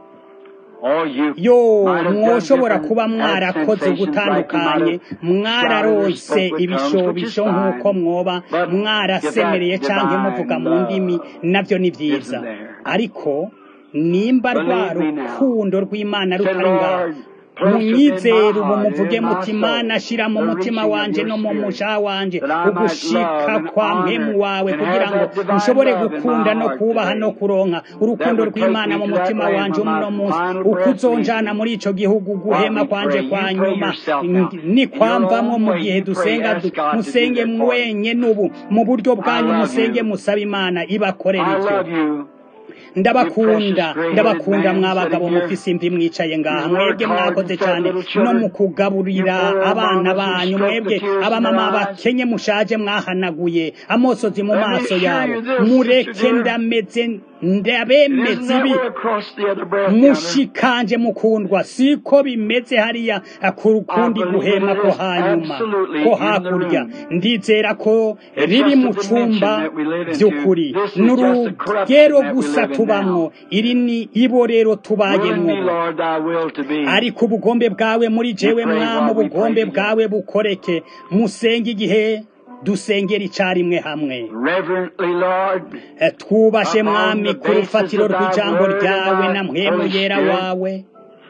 Speaker 2: Or you
Speaker 1: yo
Speaker 2: might have done
Speaker 1: mwoshobora
Speaker 2: different
Speaker 1: kuba
Speaker 2: had
Speaker 1: mwarakoze
Speaker 2: sensations like you
Speaker 1: ugutandukanye
Speaker 2: might have shouted or
Speaker 1: mwararonse
Speaker 2: spoke with tongues, which is
Speaker 1: ibishobisho nk'uko
Speaker 2: fine.
Speaker 1: mwoba
Speaker 2: But
Speaker 1: mwarasemereye
Speaker 2: if that
Speaker 1: canke
Speaker 2: divine
Speaker 1: muvuga mu
Speaker 2: love
Speaker 1: ndimi navyo ni vyiza
Speaker 2: isn't there.
Speaker 1: ariko nimba rwa
Speaker 2: Believe me now.
Speaker 1: rukundo rw'imana
Speaker 2: Say,
Speaker 1: rutari ngaho
Speaker 2: Lord, place within
Speaker 1: munyizere
Speaker 2: my
Speaker 1: ubu
Speaker 2: heart and
Speaker 1: muvuge
Speaker 2: in my
Speaker 1: muti
Speaker 2: soul
Speaker 1: mana shira mu
Speaker 2: the
Speaker 1: mutima
Speaker 2: reaching of
Speaker 1: wanje
Speaker 2: your
Speaker 1: no mu
Speaker 2: spirit,
Speaker 1: musha wanje
Speaker 2: that I might
Speaker 1: ugushika
Speaker 2: love and
Speaker 1: kwa mpemu
Speaker 2: honor
Speaker 1: wawe
Speaker 2: and
Speaker 1: kugira
Speaker 2: have
Speaker 1: ngo
Speaker 2: that divine
Speaker 1: nshobore
Speaker 2: love in
Speaker 1: gukunda
Speaker 2: my
Speaker 1: no
Speaker 2: heart
Speaker 1: kubaha no
Speaker 2: today.
Speaker 1: kuronka urukundo
Speaker 2: would take
Speaker 1: rw'imana
Speaker 2: me
Speaker 1: mu
Speaker 2: to that
Speaker 1: mutima
Speaker 2: land
Speaker 1: wanje
Speaker 2: when my
Speaker 1: uno munsi
Speaker 2: final
Speaker 1: uko
Speaker 2: breath
Speaker 1: uzonjana
Speaker 2: leaves me.
Speaker 1: muri ico gihugu guhema
Speaker 2: While we
Speaker 1: kwanje
Speaker 2: pray,
Speaker 1: kwa
Speaker 2: you pray
Speaker 1: nyuma
Speaker 2: yourself now.
Speaker 1: ni
Speaker 2: In your
Speaker 1: kwamvamwo
Speaker 2: own
Speaker 1: mu
Speaker 2: way,
Speaker 1: gihe
Speaker 2: you pray,
Speaker 1: dusenga
Speaker 2: ask
Speaker 1: du-
Speaker 2: God to do
Speaker 1: musenge
Speaker 2: that for you.
Speaker 1: mwenye n'ubu mu buryo bwanyu
Speaker 2: I love
Speaker 1: musenge
Speaker 2: you.
Speaker 1: musaba imana ibakorera
Speaker 2: I
Speaker 1: ivyo
Speaker 2: love you.
Speaker 1: ndabakunda
Speaker 2: precious
Speaker 1: ndabakunda
Speaker 2: gray-headed man
Speaker 1: mwabagabo
Speaker 2: sitting here.
Speaker 1: mufise imvi mwicaye ngaha
Speaker 2: You work
Speaker 1: mwebwe
Speaker 2: hard
Speaker 1: mwakoze
Speaker 2: and fed
Speaker 1: cyane
Speaker 2: little children.
Speaker 1: no mu kugaburira
Speaker 2: You bore
Speaker 1: abana
Speaker 2: mamas who
Speaker 1: banyu
Speaker 2: stroked the
Speaker 1: mwebwe
Speaker 2: tears from
Speaker 1: abamama
Speaker 2: their eyes.
Speaker 1: bakenye mushaje mwahanaguye amosozi mu
Speaker 2: Let me
Speaker 1: maso
Speaker 2: assure
Speaker 1: yabo
Speaker 2: you this,
Speaker 1: mureke
Speaker 2: Sister dear.
Speaker 1: ndameze
Speaker 2: It
Speaker 1: ndabemeze
Speaker 2: isn't that
Speaker 1: ibi
Speaker 2: way across the other breath yonder.
Speaker 1: mushikanje mukundwa siko bimeze hariya ku kundi
Speaker 2: I believe
Speaker 1: guhema
Speaker 2: it
Speaker 1: ko
Speaker 2: is
Speaker 1: hanyuma
Speaker 2: absolutely
Speaker 1: ko
Speaker 2: in the
Speaker 1: hakurya
Speaker 2: room.
Speaker 1: ndizera ko
Speaker 2: It's
Speaker 1: riri
Speaker 2: just
Speaker 1: mu
Speaker 2: a dimension
Speaker 1: cumba
Speaker 2: that we live into.
Speaker 1: by'ukuri
Speaker 2: This is
Speaker 1: ni
Speaker 2: just a
Speaker 1: urugero
Speaker 2: corruption that we
Speaker 1: gusa
Speaker 2: live in
Speaker 1: tubamwo
Speaker 2: now.
Speaker 1: iri ni ibo rero
Speaker 2: Will in
Speaker 1: tubayemwo
Speaker 2: me, Lord, thy will to be.
Speaker 1: ariko ubugombe bwawe muri jewe
Speaker 2: We pray
Speaker 1: mwami
Speaker 2: while we
Speaker 1: ubugombe
Speaker 2: pray
Speaker 1: bwawe bukoreke musenge igihe dusengera icarimwe hamwe
Speaker 2: Reverently, Lord,
Speaker 1: Eh, twubashe
Speaker 2: Upon
Speaker 1: mwami
Speaker 2: the
Speaker 1: ku
Speaker 2: basis
Speaker 1: rufatiro
Speaker 2: of thy
Speaker 1: rw'ijambo
Speaker 2: word and
Speaker 1: ryawe
Speaker 2: thy
Speaker 1: na mpwemu
Speaker 2: Holy
Speaker 1: yera
Speaker 2: Spirit.
Speaker 1: wawe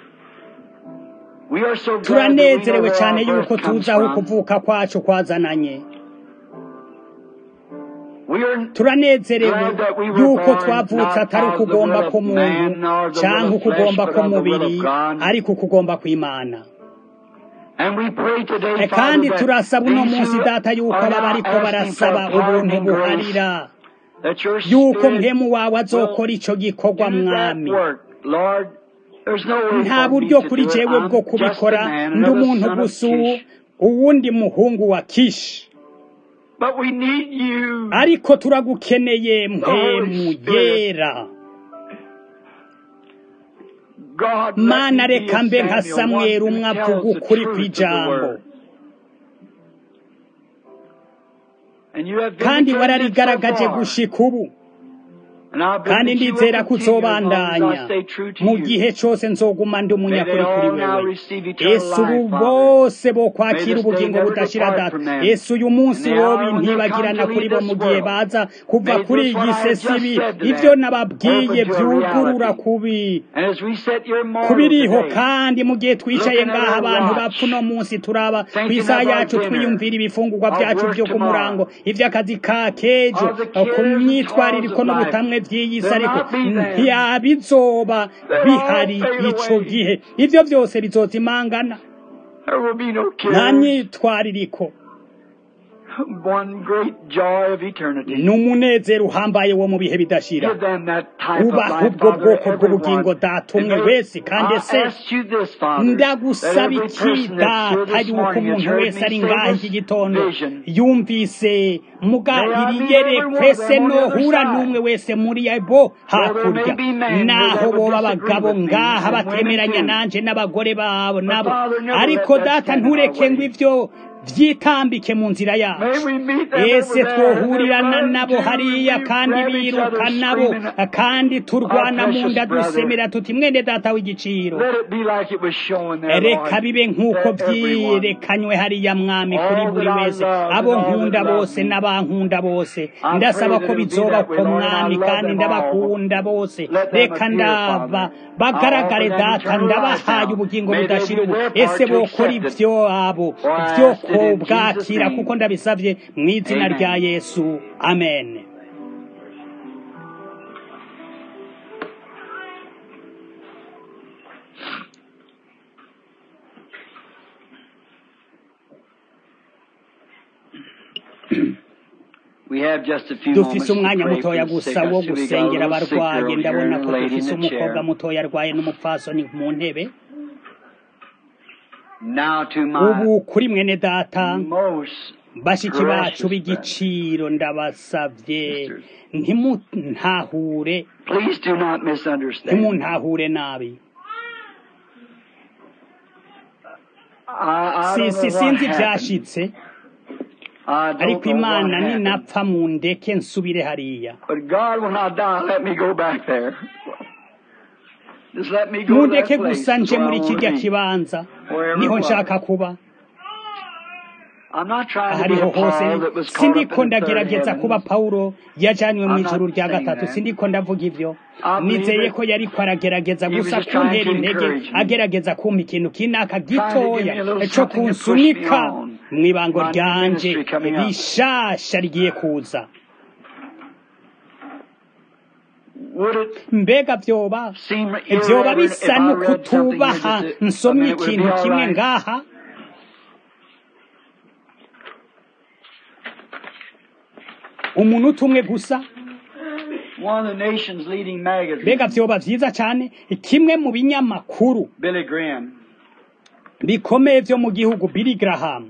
Speaker 2: we are so glad that we know
Speaker 1: turanezerewe
Speaker 2: where
Speaker 1: cyane
Speaker 2: our
Speaker 1: yuko
Speaker 2: birth comes
Speaker 1: tuzi aho
Speaker 2: from.
Speaker 1: kuvuka kwacu kwazananye turanezerewe yuko twavutse atari ukugomba k'umuntu cyangwa ukugomba k'umubiri ariko ukugomba kw'imana kandi turasaba uno munsi data yuko aba bariko barasaba ubuntu buharira yuko mpemu wawe azokora ico gikorwa mwami nta buryo kuri jewe bwo kubikora ndi umuntu gusa uwundi muhungu wa kishi ariko turagukeneye mpemu yera mana reka mbe nka samweri umwe avuga ukuri kw'ijambo kandi wararigaragaje gushika ubu kandi ndizera ko uzobandanya mu gihe cyose nzoguma ndi umunyakuri kuri wewe ese ubu bose bo kwakira ubugingo budashira data ese uyu munsi wowe ntibagirana kuri bo mu gihe baza kuva kuri iyi sesibi ibyo nababwiye byugurura kubi kubiriho kandi mu gihe twicaye ngaha abantu bapfa uno munsi turaba ku isaha yacu twiyumvira ibifungurwa byacu byo ku murango iby'akazi ka kejo ku myitwaririko n'ubutamwe by'iyi si ariko ntiyabizoba bihari ico gihe ivyo byose bizoza imangana nta myitwaririko ni umunezero uhambaye wo mu bihe bidashira ubaha ubwo bwoko bw'ubugingo datumwe wese kandi ese ndagusaba iki data yuko umuntu wese ari ngaha iki gitondo yumvise muga iriyerekwe se nohura n'umwe wese muri bo hakurya naho boba abagabo ngaha batemeranya nanje n'abagore babo nabo ariko data ntureke ngo ivyo vyitambike mu nzira yacu ese twohurirana nabo hariya kandi biruka nabo kandi turwana mu nda dusemera tuti mwene data w'igiciro reka bibe nk'uko vyirekanywe hariya mwami kuri buri wese abo nkunda bose n'abankunda bose ndasaba ko bizoba ko mwami kandi ndabakunda bose reka ndaba bagaragare data ndabahaye ubugingo budashira ubu ese bokora ivyo abo vyo bwakira kuko ndabisabye mu izina rya yesu amen dufise umwanya mutoya gusa wo gusengera abarwaye ndabona ko dufise umukobwa mutoya arwaye n'umupfasoni mu ntebe ubu kuri mwene data bashiki bacu b'igiciro ndabasabye ntimuntahure ntimuntahure nabi sinzi ibyashitse ariko imana ninapfa mu ndeke nsubire hariya mundeke gusa nje muri kirya kibanza niho nshaka kuba ahariho hose sindiko ndagerageza kuba pawulo yajanywe mu ijuru rya gatatu sindiko ndavuga ivyo nizeye ko yariko aragerageza gusa kuntera intege agerageza kumpa ikintu kinaka gitoya co kunsunika mw'ibango ryanje rishasha rigiye kuza mbega vyoba vyoba bisa n'ukutubaha nsomye ikintu kimwe ngaha umuntu umwe gusa mbega vyoba vyiza cane kimwe mu binyamakuru bikomeye vyo mu gihugu Billy Graham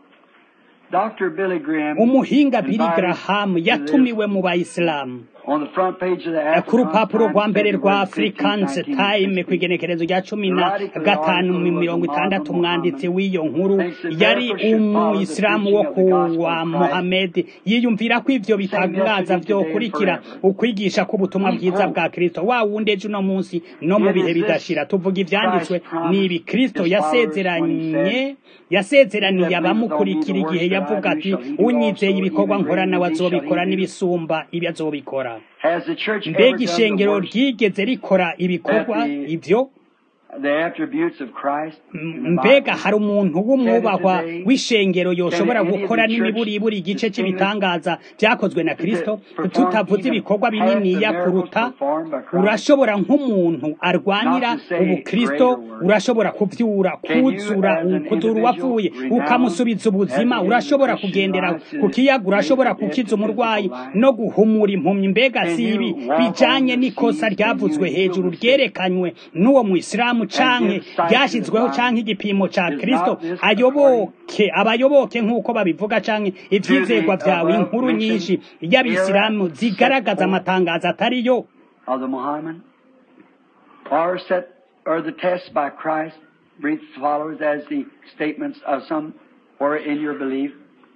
Speaker 1: umuhinga Billy Graham yatumiwe mu bayisilamu ku rupapuro rwa mbere rwa Africans Time ku igenekerezo rya cumi na gatanu mirongo itandatu umwanditsi w'iyo nkuru yari umuyisilamu wo kuwa Mohamed yiyumvira ko ivyo bitangaza vyokurikira ukwigisha k'ubutumwa bwiza bwa Kristo wa wundi ejo uno munsi no mu bihe bidashira tuvuga ivyanditswe nibi Kristo yasezeranye yasezeraniye abamukurikira igihe yavuga ati unyizeye ibikorwa nkora nawe azobikora n'ibisumba ibyo azobikora mbega ishengero ryigeze rikora ibikorwa ivyo
Speaker 2: the attributes of Christ in the
Speaker 1: mbega
Speaker 2: Bible?
Speaker 1: hari umuntu w'umwubahwa w'ishengero yoshobora gukora n'imiburiburi igice cy'ibitangaza byakozwe na kristo tutavuze ibikorwa bininiya kuruta urashobora nk'umuntu arwanira ubukristo urashobora kuvyura kuzura kuzura uwapfuye ukamusubiza ubuzima urashobora kugendera ku kiyaga urashobora gukiza umurwayi no guhumura impumyi mbega si ibi bijanye n'ikosa ryavuzwe hejuru ryerekanywe n'uwo mwisilamu canke ryashyizweho canke igipimo ca kristo ayoboke abayoboke nk'uko babivuga canke ivyizerwa vyawe inkuru nyinshi y'abisilamu zigaragaza amatangazo atariyo
Speaker 2: of the Muhammad, or set or the test by Christ brief followers as the statements of some or in your belief.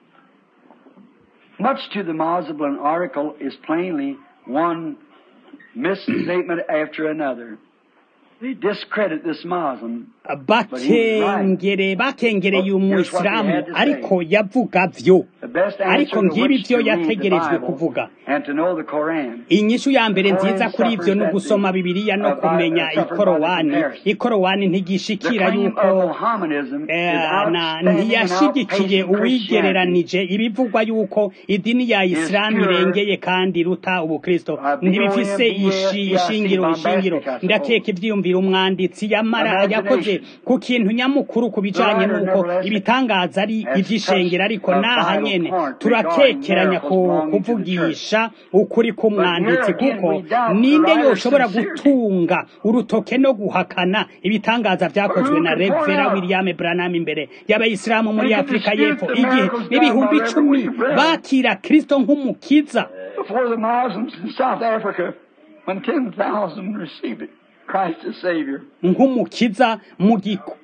Speaker 2: Much to the Muslim article is plainly one misstatement after another. They discredit this Muslim.
Speaker 1: bakengere bakengereye umuyisilamu ariko yavuga vyo
Speaker 2: The best
Speaker 1: Ariko
Speaker 2: answer to
Speaker 1: ngibi
Speaker 2: which to
Speaker 1: vyo
Speaker 2: read the
Speaker 1: yategerejwe
Speaker 2: Bible
Speaker 1: kuvuga.
Speaker 2: and to know the Quran.
Speaker 1: inyishu ya mbere nziza kuri ivyo ni ugusoma bibiliya no kumenya ikorowani ikorowani ntigishikira
Speaker 2: The claim
Speaker 1: yuko
Speaker 2: of Mohammedanism
Speaker 1: Eh,
Speaker 2: is
Speaker 1: na
Speaker 2: outstanding and
Speaker 1: ntiyashigikiye
Speaker 2: outpacing Christianity.
Speaker 1: uwigereranije ibivugwa yuko idini ya isilamu
Speaker 2: pure.
Speaker 1: irengeye kandi iruta ubukristo
Speaker 2: Uh,
Speaker 1: ntibifise
Speaker 2: B-O-M-B-A-S-T-I-C,
Speaker 1: ishi- ishingiro
Speaker 2: bombastic,
Speaker 1: ishingiro
Speaker 2: I suppose.
Speaker 1: ndakeka ivyiyumvira umwanditsi yamara
Speaker 2: Imagination.
Speaker 1: yakoze ku kintu nyamukuru ku bijanye
Speaker 2: The writer
Speaker 1: n'uko
Speaker 2: nevertheless
Speaker 1: ibitangaza ari
Speaker 2: has
Speaker 1: ivy'ishengero ariko
Speaker 2: touched a
Speaker 1: naha
Speaker 2: vital
Speaker 1: nyene
Speaker 2: point
Speaker 1: turakekeranya
Speaker 2: regarding
Speaker 1: ku
Speaker 2: miracles belonging to the
Speaker 1: kuvugisha ukuri k'umwanditsi
Speaker 2: But here again
Speaker 1: kuko
Speaker 2: we doubt the
Speaker 1: ninde
Speaker 2: writer's
Speaker 1: yoshobora
Speaker 2: sincerity.
Speaker 1: gutunga urutoke no guhakana ibitangaza vyakozwe
Speaker 2: Who
Speaker 1: na
Speaker 2: can point
Speaker 1: revera
Speaker 2: out?
Speaker 1: william branham imbere y'abayisilamu muri
Speaker 2: Who can
Speaker 1: afurika
Speaker 2: dispute
Speaker 1: y'epfo
Speaker 2: the
Speaker 1: igihe
Speaker 2: miracles done
Speaker 1: ibihumbi
Speaker 2: by
Speaker 1: icumi
Speaker 2: Reverend William
Speaker 1: bakira kristo nk'umukiza
Speaker 2: Before the Muslims in South Africa, when 10,000 received it, Christ as Savior.
Speaker 1: nk'umukiza mu giko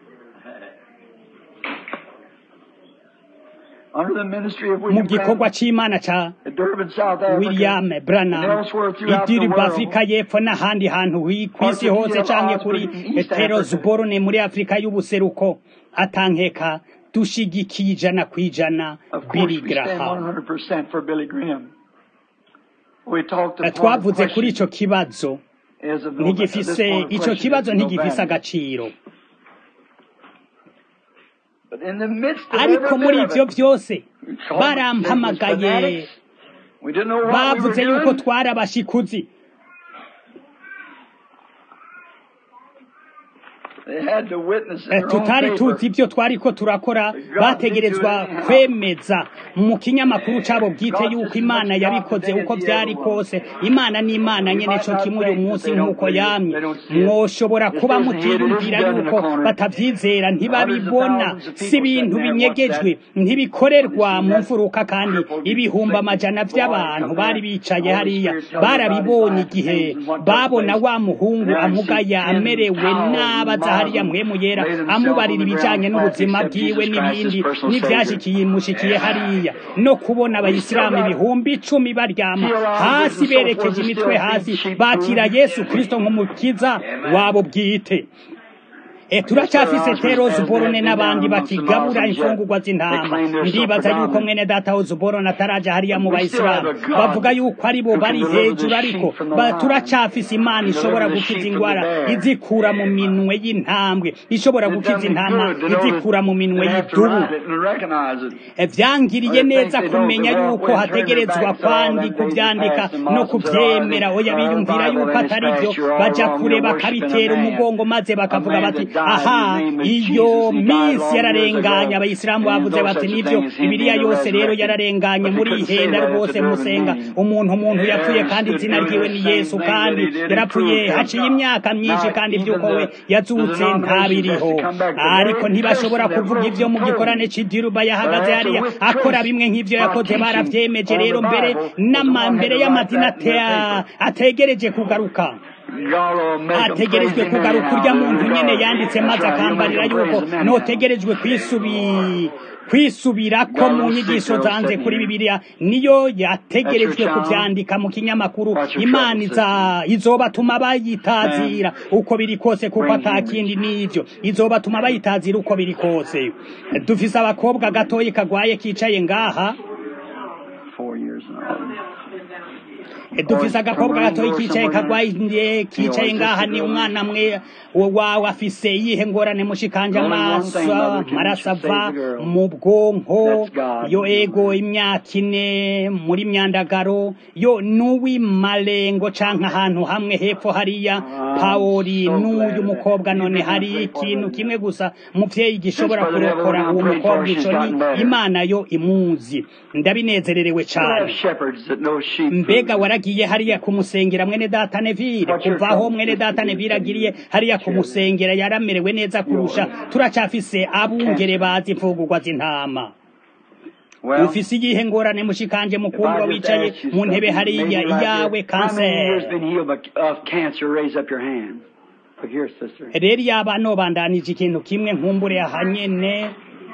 Speaker 2: Under the ministry of
Speaker 1: mu
Speaker 2: William
Speaker 1: gikorwa
Speaker 2: Branham
Speaker 1: c'imana ca
Speaker 2: at Durban, South Africa,
Speaker 1: william branham
Speaker 2: and elsewhere throughout the
Speaker 1: idiri
Speaker 2: world,
Speaker 1: afurika y'epfo n'ahandi hantu hi- kw'isi hose canke kuri heterosborone muri afurika y'ubuseruko atankeka dushigikiye ijana kw'ijana
Speaker 2: of course,
Speaker 1: billy
Speaker 2: we stand
Speaker 1: graham
Speaker 2: 100% for Billy Graham. We talked
Speaker 1: Eh,
Speaker 2: the point of
Speaker 1: twavuze kuri
Speaker 2: question
Speaker 1: ico kibazo
Speaker 2: is of no, this
Speaker 1: ntigifise
Speaker 2: point of
Speaker 1: ico
Speaker 2: question
Speaker 1: kibazo
Speaker 2: is no
Speaker 1: ntigifise
Speaker 2: value.
Speaker 1: agaciro
Speaker 2: But in the midst of
Speaker 1: ariko
Speaker 2: every
Speaker 1: muri
Speaker 2: bit of
Speaker 1: ivyo
Speaker 2: it,
Speaker 1: vyose
Speaker 2: we called them
Speaker 1: barampamagaye
Speaker 2: fanatics. We didn't know what we were
Speaker 1: bavuze yuko
Speaker 2: doing.
Speaker 1: twari abashikuzi
Speaker 2: They had to witness in
Speaker 1: Eh,
Speaker 2: their own
Speaker 1: tutari
Speaker 2: paper.
Speaker 1: tuzi ivyo twariko turakora bategerezwa kwemeza mu kinyamakuru cabo bwite yuko imana yabikoze uko vyari kose imana ni imana nyene co kimwe uyu munsi nk'uko yamye mwoshobora kuba mutiyumvira yuko batavyizera ntibabibona si ibintu binyegejwe ntibikorerwa mu mfuruka kandi ibihumbi amajana vy'abantu bari bicaye hariya barabibonye igihe babona wa muhungu amugaya amerewe nabaza hariya mpwemu yera amubarira ibijanye n'ubuzima bwiwe n'ibindi n'ivyashikiye mushikiye hariya no kubona abayisilamu ibihumbi icumi baryama hasi berekeje imitwe hasi bakira yesu kristo nk'umukiza wabo bwite E turacyafise tero zuborone n'abandi bakigabura imfungurwa z'intama ndibaza yuko mwene data wo zuborone ataraja hariya mu bayisilamu bavuga yuko ari bo bari hejuru ariko ba- turacyafise imana ishobora gukiza ingwara izikura mu minwe y'intambwe ishobora gukiza intama izikura mu minwe y'idubu E, vyangiriye neza kumenya yuko hategerezwa kwandi kuvyandika no kuvyemera oya biyumvira yuko atari vyo baja kure bakabitera umugongo maze bakavuga bati aha iyo minsi yararenganye abayisilamu bavuze bati nivyo bibiliya yose rero yararenganye muri ihenda rwose musenga umuntu umuntu yapfuye kandi izina ryiwe ni yesu kandi yarapfuye haciye imyaka myinshi kandi ivyuko we yazutse ntabiriho ariko ntibashobora kuvuga ivyo mu gikorane c'idiruba yahagaze hariya akora bimwe nk'ivyo yakoze baravyemeje rero mbere n'ama mbere y'amazina ate- ategereje kugaruka ategerejwe kugaruka urya muntu nyene yanditse maze akambarira yuko notegerejwe kwisubi kwisubirako mu nyigisho zanze kuri bibiliya niyo yategerejwe kuvyandika mu kinyamakuru imana iza izobatuma bayitazira uko biri kose kuko atakindi n'ivyo izobatuma bayitazira uko biri kose dufise abakobwa gatoyi kagwaye kicaye ngaha
Speaker 2: four years and all.
Speaker 1: dufise agakobwa gatoyi kicaye kagwaye kicaye ngaha ni umwana mwe wawe afise iyihe ngorane mushikanje amaso amaraso ava mu bwonko yo ego imyaka ine muri myandagaro yo n'uw'imarengo canke ahantu hamwe hepfo hariya pawori n'uyu mukobwa none hari ikintu kimwe gusa muvyeyi gishobora kurokora uwo mukobwa ico ni imana yo imuzi ndabinezererewe cane mbega waragiye hariya kumusengera mwene data nevire kuvaho mwene data nevire agiriye hariya kumusengera yaramerewe neza kurusha turacafise abungere bazi imfungurwa z'intama ufise iyihe ngorane mushikanje mukundwa wicaye mu ntebe hariya iyawe kanseri rero yaba nobandanije ikintu kimwe nkumbure ahanyene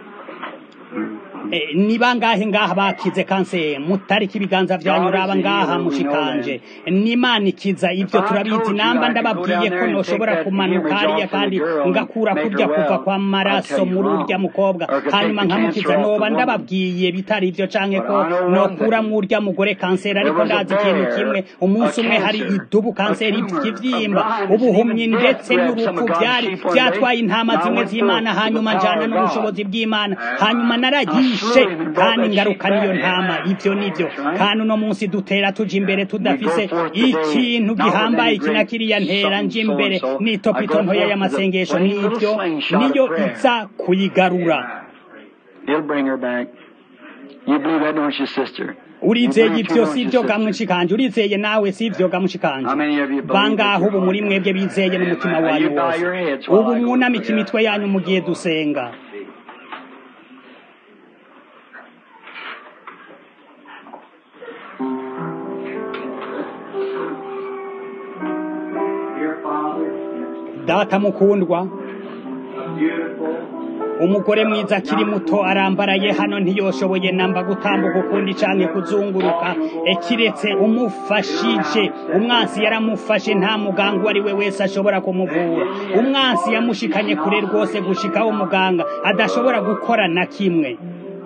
Speaker 1: ni bangahe ngaha bakize kanseri mutariki ibiganza vyanyu raba ngaha mushikanje n'imana ikiza ivyo turabizi namba ndababwiye ko noshobora kumanuka hariya kandi ngakura kurya kuva kwa maraso muri urya mukobwa hanyuma nkamukiza noba ndababwiye bitari ivyo canke ko nokura mu urya mugore kanseri ariko ndazi ikintu kimwe umunsi umwe hari idubu kanseri ikivyimba ubuhumyi ndetse n'urupfu vyari vyatwaye intama zimwe z'imana hanyuma njana n'ubushobozi bw'imana hanyuma naragiye ishe kandi ngaruka niyo ntama ivyo nivyo kandi uno munsi dutera tuja imbere tudafise ikintu gihambaye iki na kiriya ntera nje imbere n'itopito ntoya y'amasengesho n'ivyo niyo iza kuyigarura urizeye ivyo si vyo gamushikanje urizeye nawe si vyo gamushikanje bangaho ubu muri mwebwe bizeye n'umutima wanyu wose ubu mwunamika imitwe yanyu mu gihe dusenga data mukundwa umugore mwiza akiri muto arambaraye hano ntiyoshoboye namba gutambuka ukundi canke kuzunguruka kiretse umufashije umwansi yaramufashe nta muganga uwo ari we wese ashobora kumuvura umwansi yamushikanye kure rwose gushikaho umuganga adashobora gukora na kimwe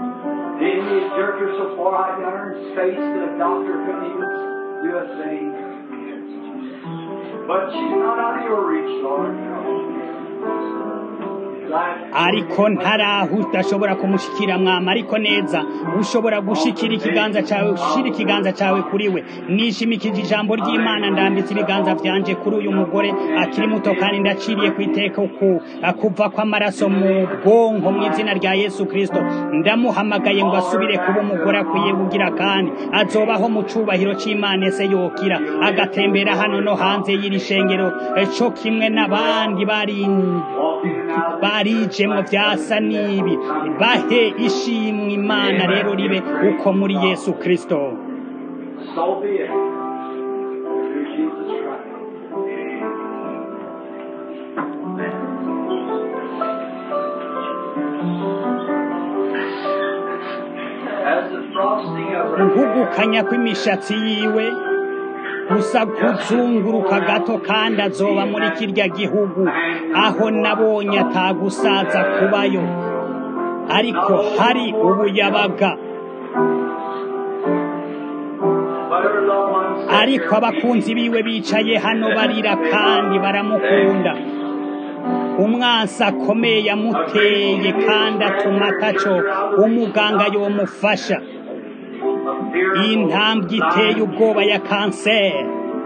Speaker 4: But she's not out of your reach, Lord.
Speaker 1: ariko ntaraho udashobora kumushikira mwama ariko neza ushobora gushikira ikiganza cawe ushira ikiganza cawe kuri we nishimikije ijambo ry'imana ndambitse ibiganza vyanje kuri uyu mugore akiri muto kandi ndaciriye ku iteka ku kuva kw'amaraso mu bwonko mu izina rya yesu kristo ndamuhamagaye ngo asubire kuba umugore akwiye kugira kandi azobaho mu cubahiro c'imana ese yokira agatembera hano no hanze y'iri shengero co kimwe n'abandi bari barijemwo vyasa n'ibi bahe ishimwe imana rero ribe uko muri yesu kristo
Speaker 4: So be it. Through Jesus Christ. As the frosting of her
Speaker 1: guhugukanya kw'imishatsi yiwe gusa kuzunguruka gato kandi azoba muri kirya gihugu aho nabonye atagusaza kubayo ariko hari ubuyabaga
Speaker 4: but her loved ones said,
Speaker 1: ariko abakunzi biwe bicaye hano barira kandi baramukunda umwansi akomeye yamuteye kandi atuma ataco umuganga yomufasha iyi ntambwe iteye ubwoba ya kanseri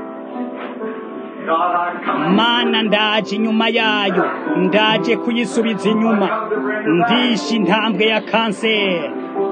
Speaker 4: God, I come.
Speaker 1: mana ndaje inyuma yayo ndaje kuyisubiza inyuma ndishe intambwe ya kanseri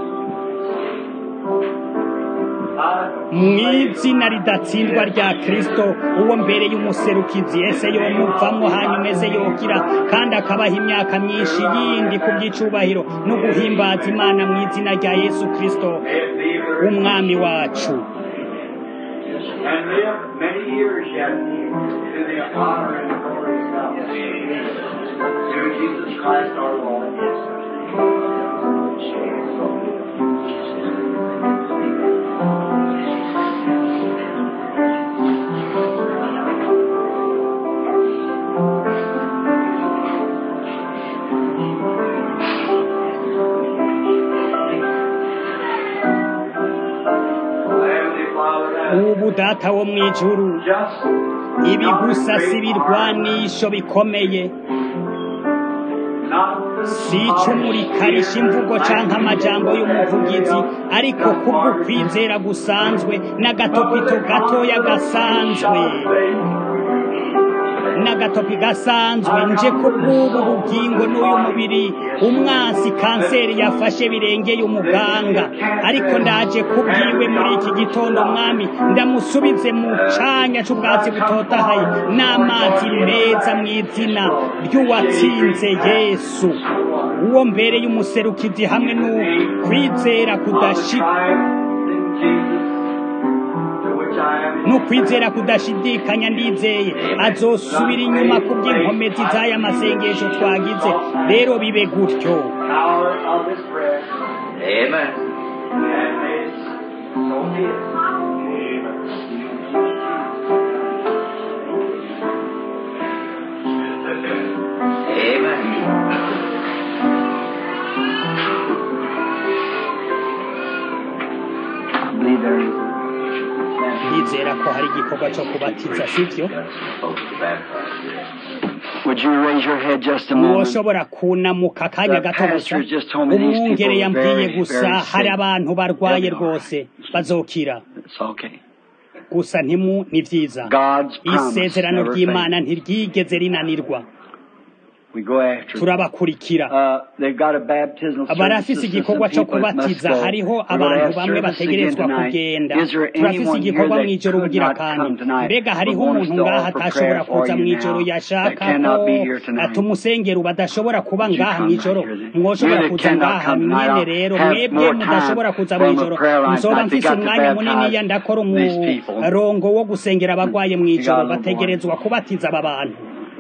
Speaker 1: mu izina ridatsindwa rya kristo uwo mbere y'umuserukizi ese yomuvamwo hanyuma eze yokira kandi akabaha imyaka myinshi yindi ku by'icubahiro no guhimbaza imana mu izina rya yesu kristo umwami wacu
Speaker 4: and live many years yet to the honor and glory of God. Through Jesus Christ our Lord.
Speaker 1: ubu data wo mu ijuru
Speaker 4: just
Speaker 1: ibi gusa si ibirwanisho bikomeye si icumu rikarisha imvugo canke amajambo y'umuvugizi ariko kubwo kwizera gusanzwe n'agatopito gatoya gasanzwe n'agatopi gasanzwe nje kubw'ubu bugingo n'uyu mubiri umwansi kanseri yafashe birengeye umuganga ariko ndaje kubwiwe muri iki gitondo mwami ndamusubize mu canya c'ubwatsi butotahaye n'amazi meza mu izina ry'uwatsinze yesu uwo mbere y'umuserukizi hamwe n'ukwizera kudashika n'ukwizera kudashidikanya ndizeye azosubira inyuma ku by'inkomezi z'aya masengesho twagize rero bibe gutyo
Speaker 4: power of His breath.
Speaker 3: Amen.
Speaker 4: And may it so be it.
Speaker 3: Amen.
Speaker 2: I believe there is a
Speaker 1: ndizera ko hari igikorwa cyo kubatiza sibyo
Speaker 3: Folks to baptize, yes.
Speaker 2: Would you raise your head just a moment?
Speaker 1: woshobora kunamuka akanya gato gusa
Speaker 2: pastor just told me these people
Speaker 1: umwungere
Speaker 2: are
Speaker 1: yambwiye
Speaker 2: very,
Speaker 1: gusa
Speaker 2: very
Speaker 1: hari
Speaker 2: sick.
Speaker 1: abantu barwaye
Speaker 2: They'll be all
Speaker 1: rwose bazokira
Speaker 2: It's okay.
Speaker 1: gusa ntimu ni byiza
Speaker 2: God's promise
Speaker 1: isezerano
Speaker 2: never
Speaker 1: ry'imana
Speaker 2: fails.
Speaker 1: ntiryigeze rinanirwa
Speaker 2: We go after them.
Speaker 1: turabakurikira
Speaker 2: Uh, they've got a baptismal service.
Speaker 1: barafise
Speaker 2: Some
Speaker 1: igikorwa cyo
Speaker 2: people that must
Speaker 1: kubatiza
Speaker 2: go.
Speaker 1: hariho
Speaker 2: We're gonna
Speaker 1: abantu
Speaker 2: have
Speaker 1: bamwe
Speaker 2: service
Speaker 1: bategerezwa
Speaker 2: again tonight.
Speaker 1: kugenda
Speaker 2: Is there
Speaker 1: turafise
Speaker 2: anyone here
Speaker 1: igikorwa
Speaker 2: that
Speaker 1: mw'ijoro
Speaker 2: could
Speaker 1: bugira
Speaker 2: not
Speaker 1: kandi
Speaker 2: come tonight,
Speaker 1: mbega
Speaker 2: but
Speaker 1: hariho
Speaker 2: wants
Speaker 1: umuntu
Speaker 2: to
Speaker 1: ngaha
Speaker 2: offer
Speaker 1: atashobora
Speaker 2: prayer for
Speaker 1: kuza
Speaker 2: you
Speaker 1: mw'ijoro
Speaker 2: now
Speaker 1: yashaka
Speaker 2: that cannot
Speaker 1: ko
Speaker 2: be here tonight?
Speaker 1: tumusengera badashobora kuba
Speaker 2: Would you
Speaker 1: ngaha
Speaker 2: come
Speaker 1: mw'ijoro
Speaker 2: right here then?
Speaker 1: mwoshobora
Speaker 2: You that
Speaker 1: kuza
Speaker 2: cannot
Speaker 1: ngaha
Speaker 2: come tonight,
Speaker 1: mwene
Speaker 2: I'll
Speaker 1: rero
Speaker 2: have
Speaker 1: mwebwe
Speaker 2: more
Speaker 1: mudashobora
Speaker 2: time
Speaker 1: kuza
Speaker 2: from a
Speaker 1: mw'ijoro
Speaker 2: prayer line
Speaker 1: nzoba
Speaker 2: tonight. They
Speaker 1: mfise
Speaker 2: got to
Speaker 1: umwanya munini
Speaker 2: baptize
Speaker 1: ya ndakora
Speaker 2: these people.
Speaker 1: umurongo wo gusengera abagwaye mw'ijoro
Speaker 2: You got a little
Speaker 1: bategerezwa kubatiza aba bantu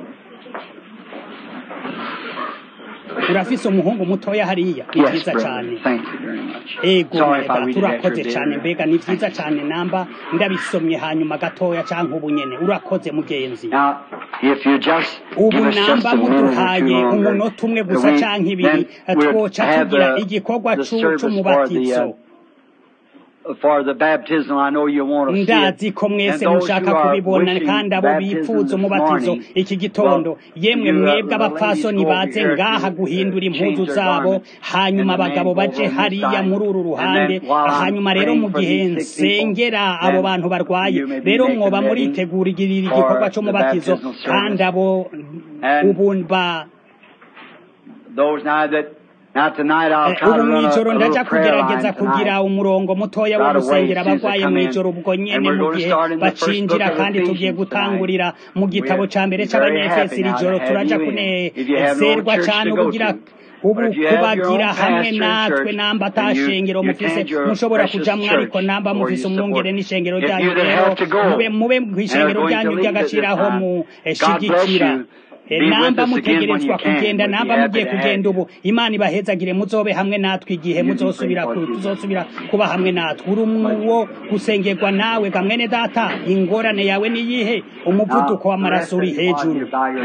Speaker 1: urafise umuhungu mutoya hariya ni
Speaker 2: Yes,
Speaker 1: vyiza
Speaker 2: brother.
Speaker 1: cane
Speaker 2: Thank you very much.
Speaker 1: ego
Speaker 2: Sorry if
Speaker 1: mweda
Speaker 2: I read it after
Speaker 1: turakoze
Speaker 2: a
Speaker 1: cane
Speaker 2: bit.
Speaker 1: mbega ni vyiza cane namba ndabisomye hanyuma gatoya canke ubu nyene urakoze mugenzi
Speaker 2: Now, if you just
Speaker 1: ubu
Speaker 2: give us just
Speaker 1: namba
Speaker 2: a minute or two
Speaker 1: muduhaye
Speaker 2: longer,
Speaker 1: umunota umwe gusa
Speaker 2: we-
Speaker 1: canke ibiri
Speaker 2: then we'll
Speaker 1: twoca
Speaker 2: have
Speaker 1: tugira
Speaker 2: the-
Speaker 1: igikorwa
Speaker 2: the
Speaker 1: cu-
Speaker 2: service for the,
Speaker 1: c'umubatizo
Speaker 2: uh, for the baptism. I know you want to see it.
Speaker 1: ndazi ko mwese
Speaker 2: And those
Speaker 1: mushaka
Speaker 2: who are
Speaker 1: kubibona
Speaker 2: wishing
Speaker 1: kandi abo
Speaker 2: baptism
Speaker 1: bifuza
Speaker 2: this
Speaker 1: umubatizo
Speaker 2: morning,
Speaker 1: iki gitondo
Speaker 2: well,
Speaker 1: yemwe
Speaker 2: you, uh,
Speaker 1: mwebwe
Speaker 2: the
Speaker 1: abapfasoni
Speaker 2: ladies go over
Speaker 1: baze
Speaker 2: here
Speaker 1: ngaha
Speaker 2: to,
Speaker 1: guhindura
Speaker 2: uh,
Speaker 1: impuzu
Speaker 2: change their
Speaker 1: zabo
Speaker 2: garments,
Speaker 1: hanyuma
Speaker 2: and the men
Speaker 1: abagabo
Speaker 2: go
Speaker 1: baje
Speaker 2: over on this
Speaker 1: hariya
Speaker 2: side.
Speaker 1: muri uru
Speaker 2: And
Speaker 1: ruhande
Speaker 2: then while I'm
Speaker 1: hanyuma rero
Speaker 2: praying
Speaker 1: mu
Speaker 2: for
Speaker 1: gihe
Speaker 2: these sick people,
Speaker 1: nsengera abo
Speaker 2: then
Speaker 1: bantu barwaye
Speaker 2: you may be
Speaker 1: rero
Speaker 2: making
Speaker 1: mwoba
Speaker 2: ready
Speaker 1: muritegurira
Speaker 2: for
Speaker 1: igikorwa
Speaker 2: the
Speaker 1: c'umubatizo
Speaker 2: baptismal service.
Speaker 1: kandi abo
Speaker 2: And
Speaker 1: ubu ba
Speaker 2: Those now that now tonight I'll
Speaker 1: Eh,
Speaker 2: try
Speaker 1: ubu
Speaker 2: to run a,
Speaker 1: mw'ijoro
Speaker 2: a
Speaker 1: ndaja
Speaker 2: little prayer
Speaker 1: kugerageza
Speaker 2: line
Speaker 1: kugira
Speaker 2: tonight.
Speaker 1: umurongo mutoya wo
Speaker 2: Right away,
Speaker 1: gusengera
Speaker 2: as soon as
Speaker 1: abagwaye
Speaker 2: they come in.
Speaker 1: mw'ijoro ubwo nyene
Speaker 2: And we're
Speaker 1: mu
Speaker 2: going to
Speaker 1: gihe
Speaker 2: start in the first
Speaker 1: bacinjira
Speaker 2: book of
Speaker 1: kandi tugiye
Speaker 2: Ephesians
Speaker 1: gutangurira mu gitabo
Speaker 2: We're
Speaker 1: ca mbere
Speaker 2: very
Speaker 1: c'abanyefesi
Speaker 2: happy now
Speaker 1: iri joro
Speaker 2: to have
Speaker 1: turaja
Speaker 2: you in. If you have no
Speaker 1: kunezerwa
Speaker 2: church
Speaker 1: cane
Speaker 2: to go
Speaker 1: ubugira
Speaker 2: to,
Speaker 1: ubu
Speaker 2: but if you have your
Speaker 1: kubagira
Speaker 2: own
Speaker 1: hamwe
Speaker 2: pastor and
Speaker 1: natwe
Speaker 2: church,
Speaker 1: namba
Speaker 2: then you-
Speaker 1: atashengero
Speaker 2: you
Speaker 1: mufise
Speaker 2: attend your
Speaker 1: mushobora
Speaker 2: precious
Speaker 1: kujamwo ariko
Speaker 2: church
Speaker 1: namba
Speaker 2: where
Speaker 1: mufise
Speaker 2: you support.
Speaker 1: umwungere n'ishengero
Speaker 2: If
Speaker 1: ryanyu
Speaker 2: you that
Speaker 1: rero
Speaker 2: have to go
Speaker 1: mube mube
Speaker 2: and are
Speaker 1: kw'ishengero
Speaker 2: going to
Speaker 1: ryanyu
Speaker 2: leave at this
Speaker 1: ry'agaciraho
Speaker 2: time,
Speaker 1: mu
Speaker 2: God bless
Speaker 1: shigikira
Speaker 2: you.
Speaker 1: Eh,
Speaker 2: Be with
Speaker 1: namba
Speaker 2: us again when
Speaker 1: mutegerezwa
Speaker 2: you can.
Speaker 1: kugenda
Speaker 2: We'd be
Speaker 1: namba
Speaker 2: happy
Speaker 1: mugiye
Speaker 2: to have
Speaker 1: kugenda
Speaker 2: you.
Speaker 1: ubu imana ibahezagire muzobe hamwe natwe igihe
Speaker 2: You be
Speaker 1: muzosubira
Speaker 2: praying
Speaker 1: ku-
Speaker 2: for you.
Speaker 1: tuzosubira kuba hamwe natwe uri umwo gusengerwa nawe gamwene data ingorane yawe niyihe umuvuduko w'amaraso uri hejuru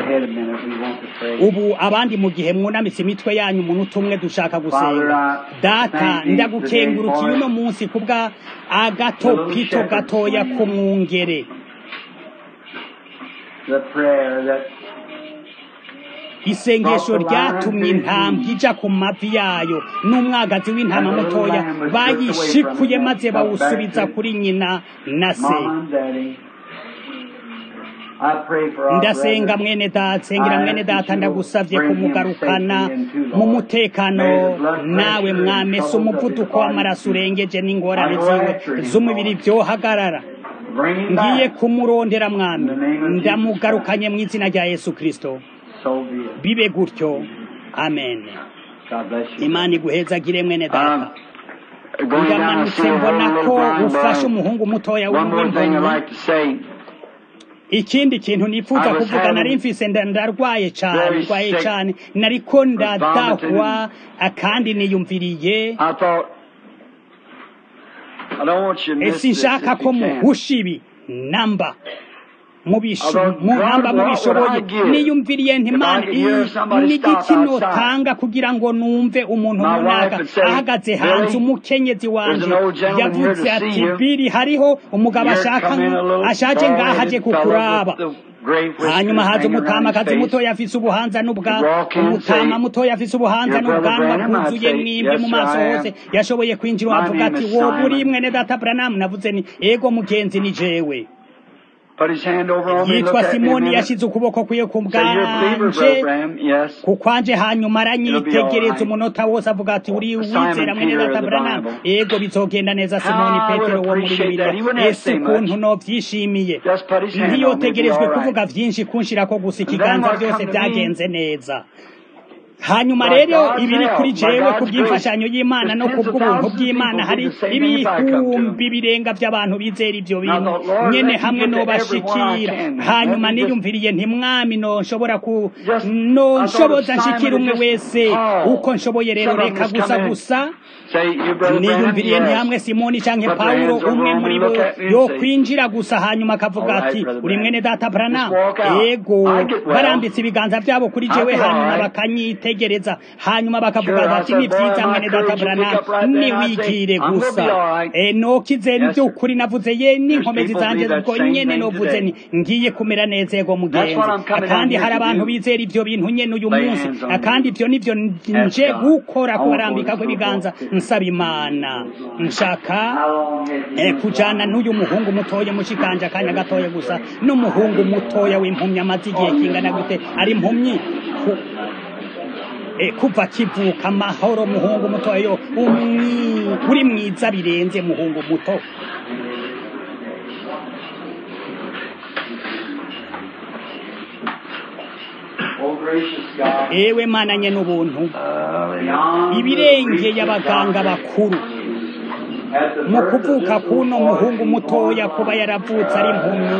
Speaker 1: ubu abandi mu gihe mwunamitse imitwe yanyu umuntu umwe dushaka gusenga data ndagukengurukiye uno munsi kubwa agatopito gatoya k'umwungere isengesho ryatumye intambwe ija ku mavi yayo n'umwagazi w'intama mutoya bayishikuye maze bawusubiza kuri nyina na se ndasenga mwene data sengera mwene data ndagusavye kumugarukana mu mutekano nawe mwamese umuvuduko w'amaraso urengeje n'ingorane ziwe z'umubiri vyohagarara ngiye kumurondera mwami ndamugarukanye mu izina rya yesu kristo bibe gutyo amen imana iguhezagire mwene data ndamanutse mbona ko ufashe umuhungu mutoya w'impunyi ikindi kintu nifuza kuvuga nari mfise nda- ndarwaye cane ndwaye cane nariko ndadahwa kandi niyumviriye sinshaka ko muhusha ibi namba muhamba mubishoboye niyumviriye ntimana n'igiki notanga kugira ngo numve umuntu runaka ahagaze hanze umukenyezi wanje yavuze ati biri hariho umugabo ashaka ashaje ngaha aje kukuraba hanyuma haza umutamakazi mutoya afise ubuhanza n'ubwa umutama mutoya afise ubuhanza n'ubwanwa bwuzuye mwimbi mu maso hose yashoboye kwinjira avuga ati wowe uri mwene data Branham navuze ni ego mugenzi ni jewe yitwa simoni yashyize ukuboko kwiye ku bwanje ku kwanje hanyuma aranyitegereza umunota wose avuga ati uri wizera mwene data Branham ego bizogenda neza simoni petero wo muri bibiliya ese ukuntu novyishimiye ntiyotegerejwe kuvuga vyinshi kunshirako gusa ikiganza byose byagenze neza hanyuma rero ibiri kuri jewe ku bw'imfashanyo y'imana no ku bw'ubuntu bw'imana hari ibihumbi birenga by'abantu bizera ibyo bintu nyene hamwe nobashikira hanyuma niyumviriye ntimwami nonshobora ku nonshoboza nshikira umwe wese uko nshoboye rero reka gusa gusa niyumviriye ntihamwe simoni canke pawulo umwe muri bo yo kwinjira gusa hanyuma akavuga ati uri mwene data brana ego barambitse ibiganza byabo kuri jewe hanyuma bakanyitegereza hanyuma bakavuga bati ni vyiza mwene data brana niwigire gusa nokize by'ukuri navuze ye n'inkomezi zanje ubwo nyene novuze ni ngiye kumera neza ego mugenzi kandi hari abantu bizera ivyo bintu nyene uyu munsi kandi ivyo nivyo nje gukora kubarambika kw'ibiganza nsaba imana nshaka kujana n'uyu muhungu mutoya mushikanje akanya gatoya gusa n'umuhungu mutoya w'impumyi amaze igihe kingana gute ari impumyi kuva kivuka amahoro muhungu mutoya yo uri mwiza birenze muhungu muto ewe mana nye n'ubuntu ibirengeye abaganga bakuru mu kuvuka kuno muhungu mutoya kuba yaravutse ari impumyi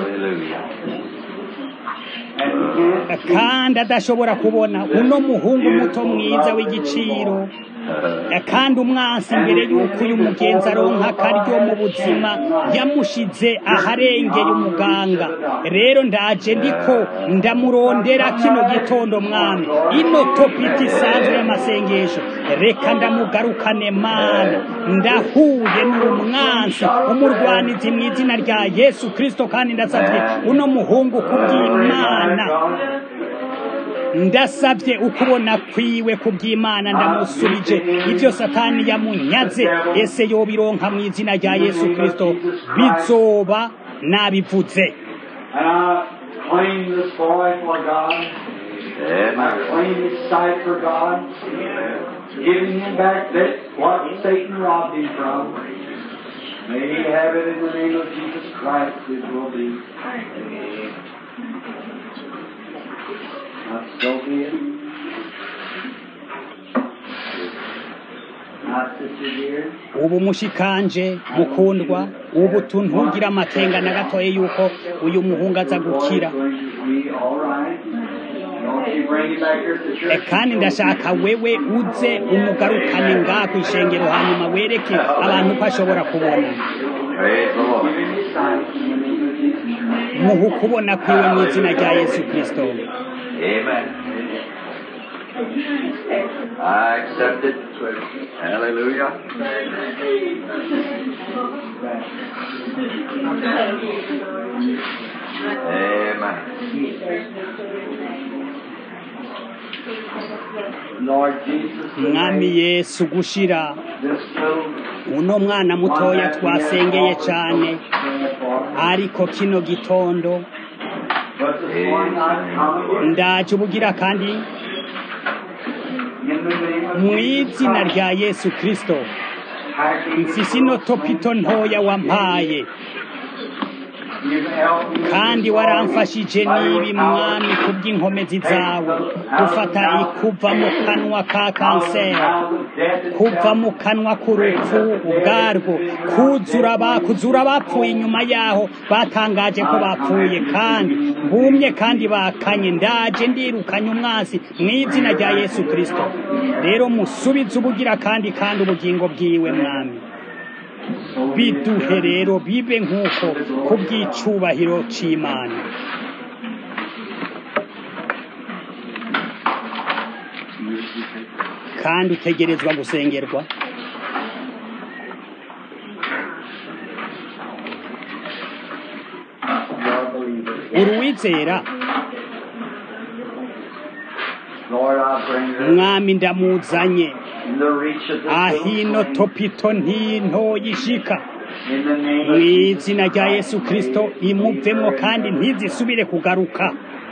Speaker 1: kandi adashobora kubona uno muhungu muto mwiza w'igiciro kandi umwansi imbere y'uko uyu mugenzi aronka akaryo mu buzima yamushize aharengeye umuganga rero ndaje ndiko ndamurondera kino gitondo mwami ino topiti isanzwe y'amasengesho reka ndamugarukane mana ndahuye n'umwansi umurwanizi mu izina rya yesu kirisito kandi ndasabye uno muhungu kubw'imana ndasabye ukubona kwiwe kubw'imana ndamusubije ibyo satani yamunyaze ese yobironka mu izina rya yesu kirisito bizoba nabivuze
Speaker 4: Giving him back that what Satan robbed him from. May he have it in the name of Jesus Christ, it will be. Not so be it. Not sister dear.
Speaker 1: ubu mushikanje mukundwa ubu tuntugira amakenga na gatoya yuko uyu muhungu aza gukira E, kandi ndashaka wewe uze umugarukane ngaha ku ishengero hanyuma wereke abantu ko ashobora kubona muhu kubona kwiwe mu izina rya yesu kirisito
Speaker 3: Amen. I accept it. Hallelujah. Amen.
Speaker 4: Lord Jesus,
Speaker 1: mwami yesu gushira
Speaker 4: this little
Speaker 1: uno mwana mutoya twasengeye cyane ariko kino gitondo
Speaker 4: but this morning I come
Speaker 1: ndaje ubugira kandi
Speaker 4: in the name of
Speaker 1: mu izina rya yesu kirisito mfise ino topito ntoya wampaye kandi waramfashije nibi mwami kubw'inkomezi zawe gufata ikuva mu kanwa ka kanseri kuva mu kanwa k'urupfu ubwarwo kuzura ba kuzura bapfuye inyuma yaho batangaje ko bapfuye kandi bumye kandi bakanye ndaje ndirukanye umwansi mu izina rya yesu kirisito rero musubize ubugira kandi kandi ubugingo bwiwe mwami biduhe rero bibe nk'uko ku bw'icubahiro c'imana kandi utegerezwa gusengerwa uruwizera
Speaker 2: Lord, I bring her
Speaker 1: mwami ndamuzanye
Speaker 2: in the reach of the
Speaker 1: ahino topito ntintoyishika
Speaker 2: in the name
Speaker 1: mu
Speaker 2: of
Speaker 1: izina rya yesu kirisito imuvemo kandi ntizisubire kugaruka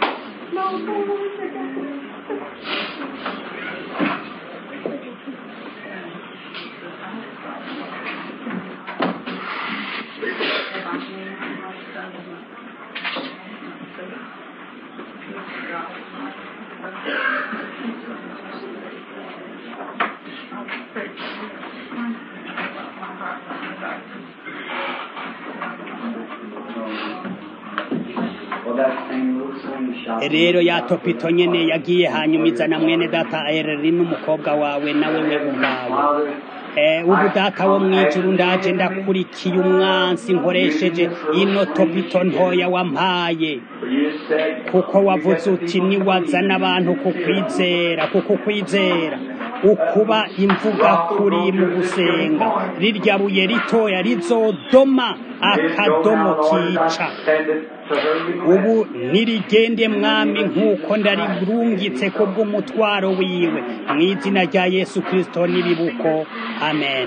Speaker 2: Well, that same little slingshot.
Speaker 1: rero ya topito nyene yagiye hanyuma izana mwene data ereri n'umukobwa wawe nawe we ubwawe
Speaker 2: Father,
Speaker 1: Eh, ubu data wo mwijuru ndaje ndakurikiye umwansi nkoresheje ino topito ntoya wampaye
Speaker 2: for you said,
Speaker 1: kuko wavuze uti niwazana abantu kukwizera kuko ukwizera ukuba imvuga kuri mu gusenga rirya buye ritoya rizodoma akadomo kica ubu nirigende mwami nk'uko ndarirungitse kubw'umutwaro wiwe mu izina rya yesu kirisito n'ibibuko amen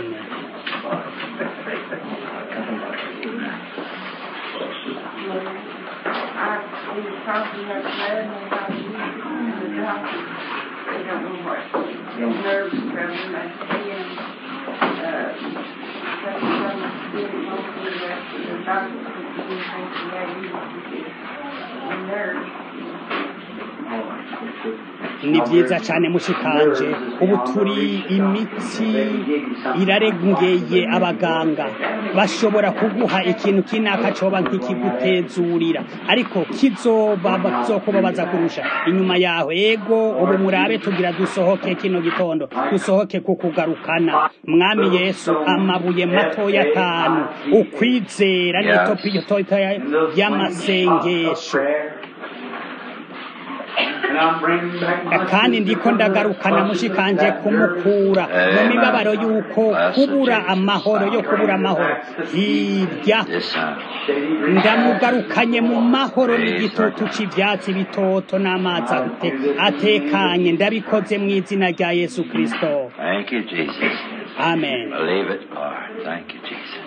Speaker 1: ni byiza cyane mushikanje ubu turi imitsi irarengeye abaganga bashobora kuguha ikintu kinaka coba nk'ikigutezurira ariko kizoba kizokubabaza kurusha inyuma yaho ego ubu murabe tugira dusohoke kino gitondo dusohoke kukugarukana mwami yesu amabuye matoya atanu ukwizera n'itopiyo y'amasengesho kandi ndiko ndagarukana mushikanje kumukura mu mibabaro y'uko kubura amahoro yo kubura amahoro hirya ndamugarukanye mu mahoro n'igitutu cy'ibyatsi bitoto n'amazi ate- atekanye ndabikoze mu izina rya yesu kirisito
Speaker 3: Thank you, Jesus.
Speaker 1: amen
Speaker 3: Believe it, Lord. Thank you, Jesus.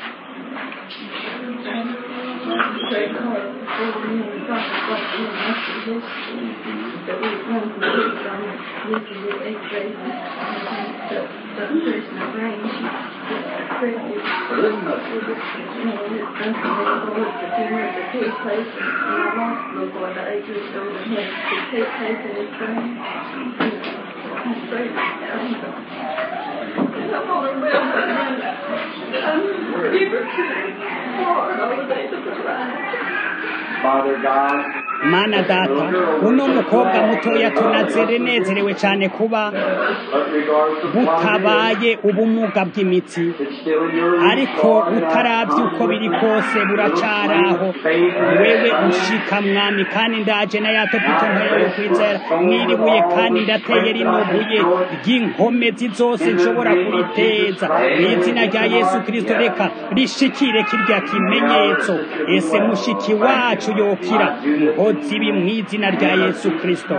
Speaker 2: Father God,
Speaker 1: mana data uno mukobwa mutoya tunazere nezerewe cyane kuba
Speaker 2: but regardless of what
Speaker 1: butabaye ubumuga bw'imitsi
Speaker 2: it is, it's still in your reach,
Speaker 1: ariko
Speaker 2: Lord. And
Speaker 1: utarabye
Speaker 2: that
Speaker 1: uko biri kose buracaraho wewe ushika mwami kandi ndaje na ya topito ntoya yo kwizera mwiribuye kandi ndateye rino buye ry'inkomezi zose nshobora kuriteza mu izina rya yesu kirisito reka rishikire kirya kimenyetso ese mushiki wacu yokira nkozi ibi mu izina rya yesu kirisito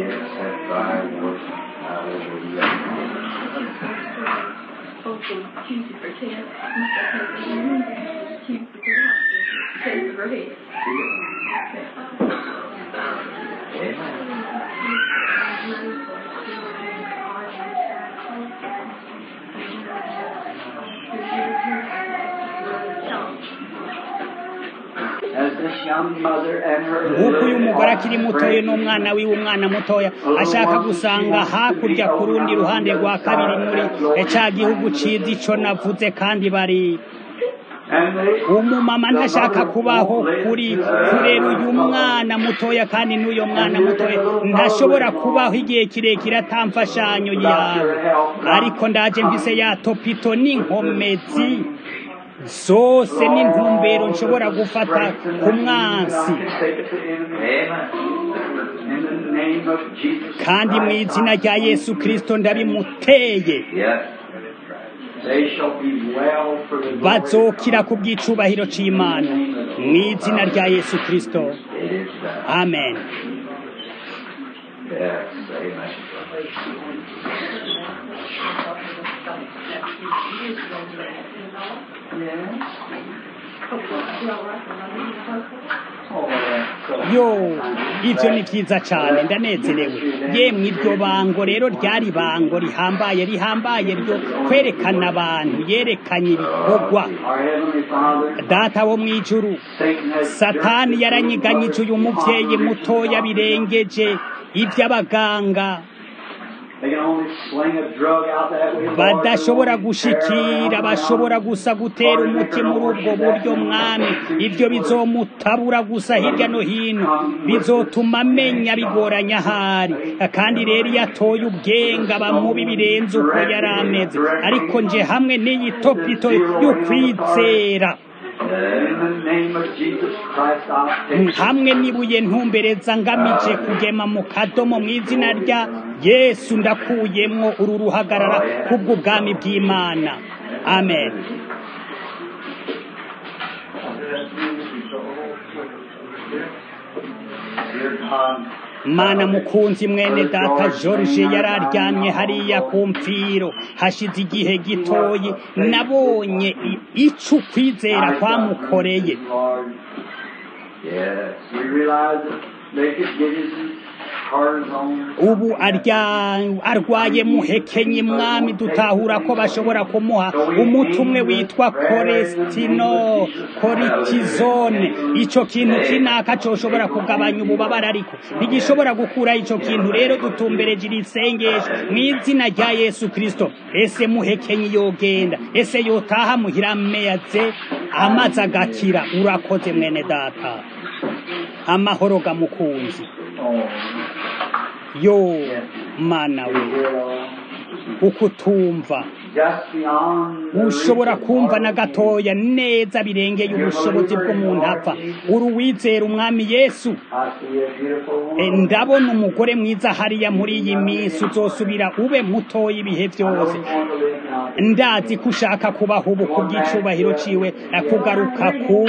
Speaker 2: As this young mother and her
Speaker 1: nk'uko uyu mugore akiri mutoya n'umwana wiwe umwana mutoya ashaka gusanga hakurya ku rundi ruhande rwa kabiri muri cya gihugu ciza ico navuze kandi bari
Speaker 2: and they
Speaker 1: umumama ntashaka kubaho kuri kurera uyu mwana mutoya kandi n'uyo mwana mutoya ntashobora kubaho igihe kirekire atamfashanyo yawe ariko ndaje mvise ya topito n'inkomezi zose n'intumbero nshobora gufata ku mwansi kandi mu izina rya yesu kirisito ndabimuteye bazokira ku bw'icubahiro c'imana mu izina rya yesu kirisito amen yo ivyo ni vyiza cane ndanezerewe yemwe iryo bango rero ryari bango rihambaye rihambaye ryo kwerekana abantu yerekanye ibikorwa data wo mw'ijuru satani yaranyiganyije uyu muvyeyi mutoya birengeje ivy'abaganga badashobora gushikira bashobora gusa gutera umuti muri ubwo buryo mwami ibyo bizomutabura gusa hirya no hino bizotuma amenya bigoranya ahari kandi rero iyo atoye ubwenga bamubi birenze uko yari ameze ariko nje hamwe n'iyi topito y'ukwizera hamwe n'ibuye ntumbereza ngamije kugema mu kadomo mu izina rya yesu ndakuyemwo uru ruhagarara kubw'ubwami bw'imana amen mana mukunzi mwene data george yari aryamye hariya ku mfiro hashize igihe gitoyi nabonye ico ukwizera kwamukoreye ubu arwaye muhekenye mwami dutahura ko bashobora kumuha umuti umwe witwa koresitino koritizone icyo kintu kinaka coshobora kugabanya ububabare ariko ntigishobora gukura icyo kintu rero dutumbereje iri sengesho mu izina rya yesu kirisito ese muhekenye yogenda ese yotaha muhira ameze amaze agakira urakoze mwene data amahoro gamukunzi yo mana we uko utumva ushobora kumva na gatoya neza birengeye ubushobozi bw'umuntu apfa uruwizera umwami yesu ndabona umugore mwiza hariya muri iyi minsi uzosubira ube mutoya ibihe byose ndazi ko ushaka kubaho ubu ku bw'icubahiro ciwe kugaruka ku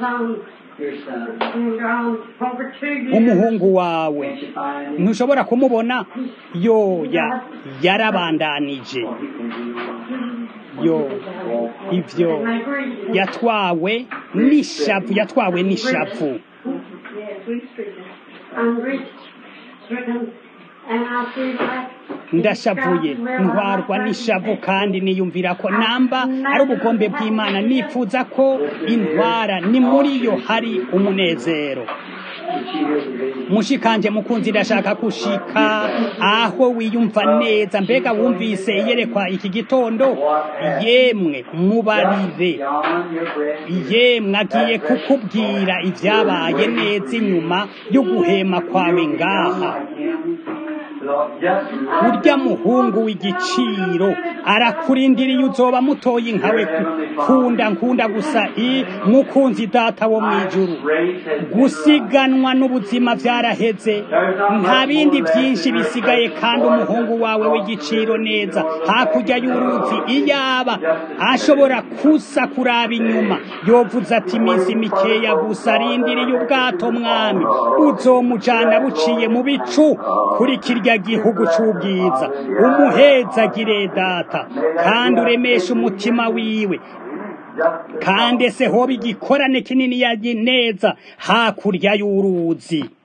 Speaker 1: umuhungu wawe ntushobora kumubona yoya yarabandanije yo ibyo yatwawe n'ishavu yatwawe n'ishavu ndashavuye ntwarwa n'ishavu kandi niyumvira ko namba ari ubugombe bw'imana nifuza ko intwara ni muri yo hari umunezero mushikanje mukunzi ndashaka gushika aho wiyumva neza mbega wumvise iyerekwa iki gitondo yemwe mubarire yemwe agiye kukubwira ibyabaye neza inyuma yo guhema kwawe ngaha urya muhungu w'igiciro arakurindiriye uzoba mutoye nkawe kunda nkunda gusa i mukunzi data wo mwijuru gusiganwa n'ubuzima byaraheze nta bindi byinshi bisigaye kandi umuhungu wawe w'igiciro neza hakurya y'uruzi iyaba ashobora kusa kuraba inyuma yovuze ati iminsi mikeya gusa arindiriye ubwato mwami uzomujana buciye mu bicu kuri kirya gihugu cy'ubwiza umuhezagire data kandi uremeshe umutima wiwe kandi ese hoba igikorane kinini neza hakurya y'uruzi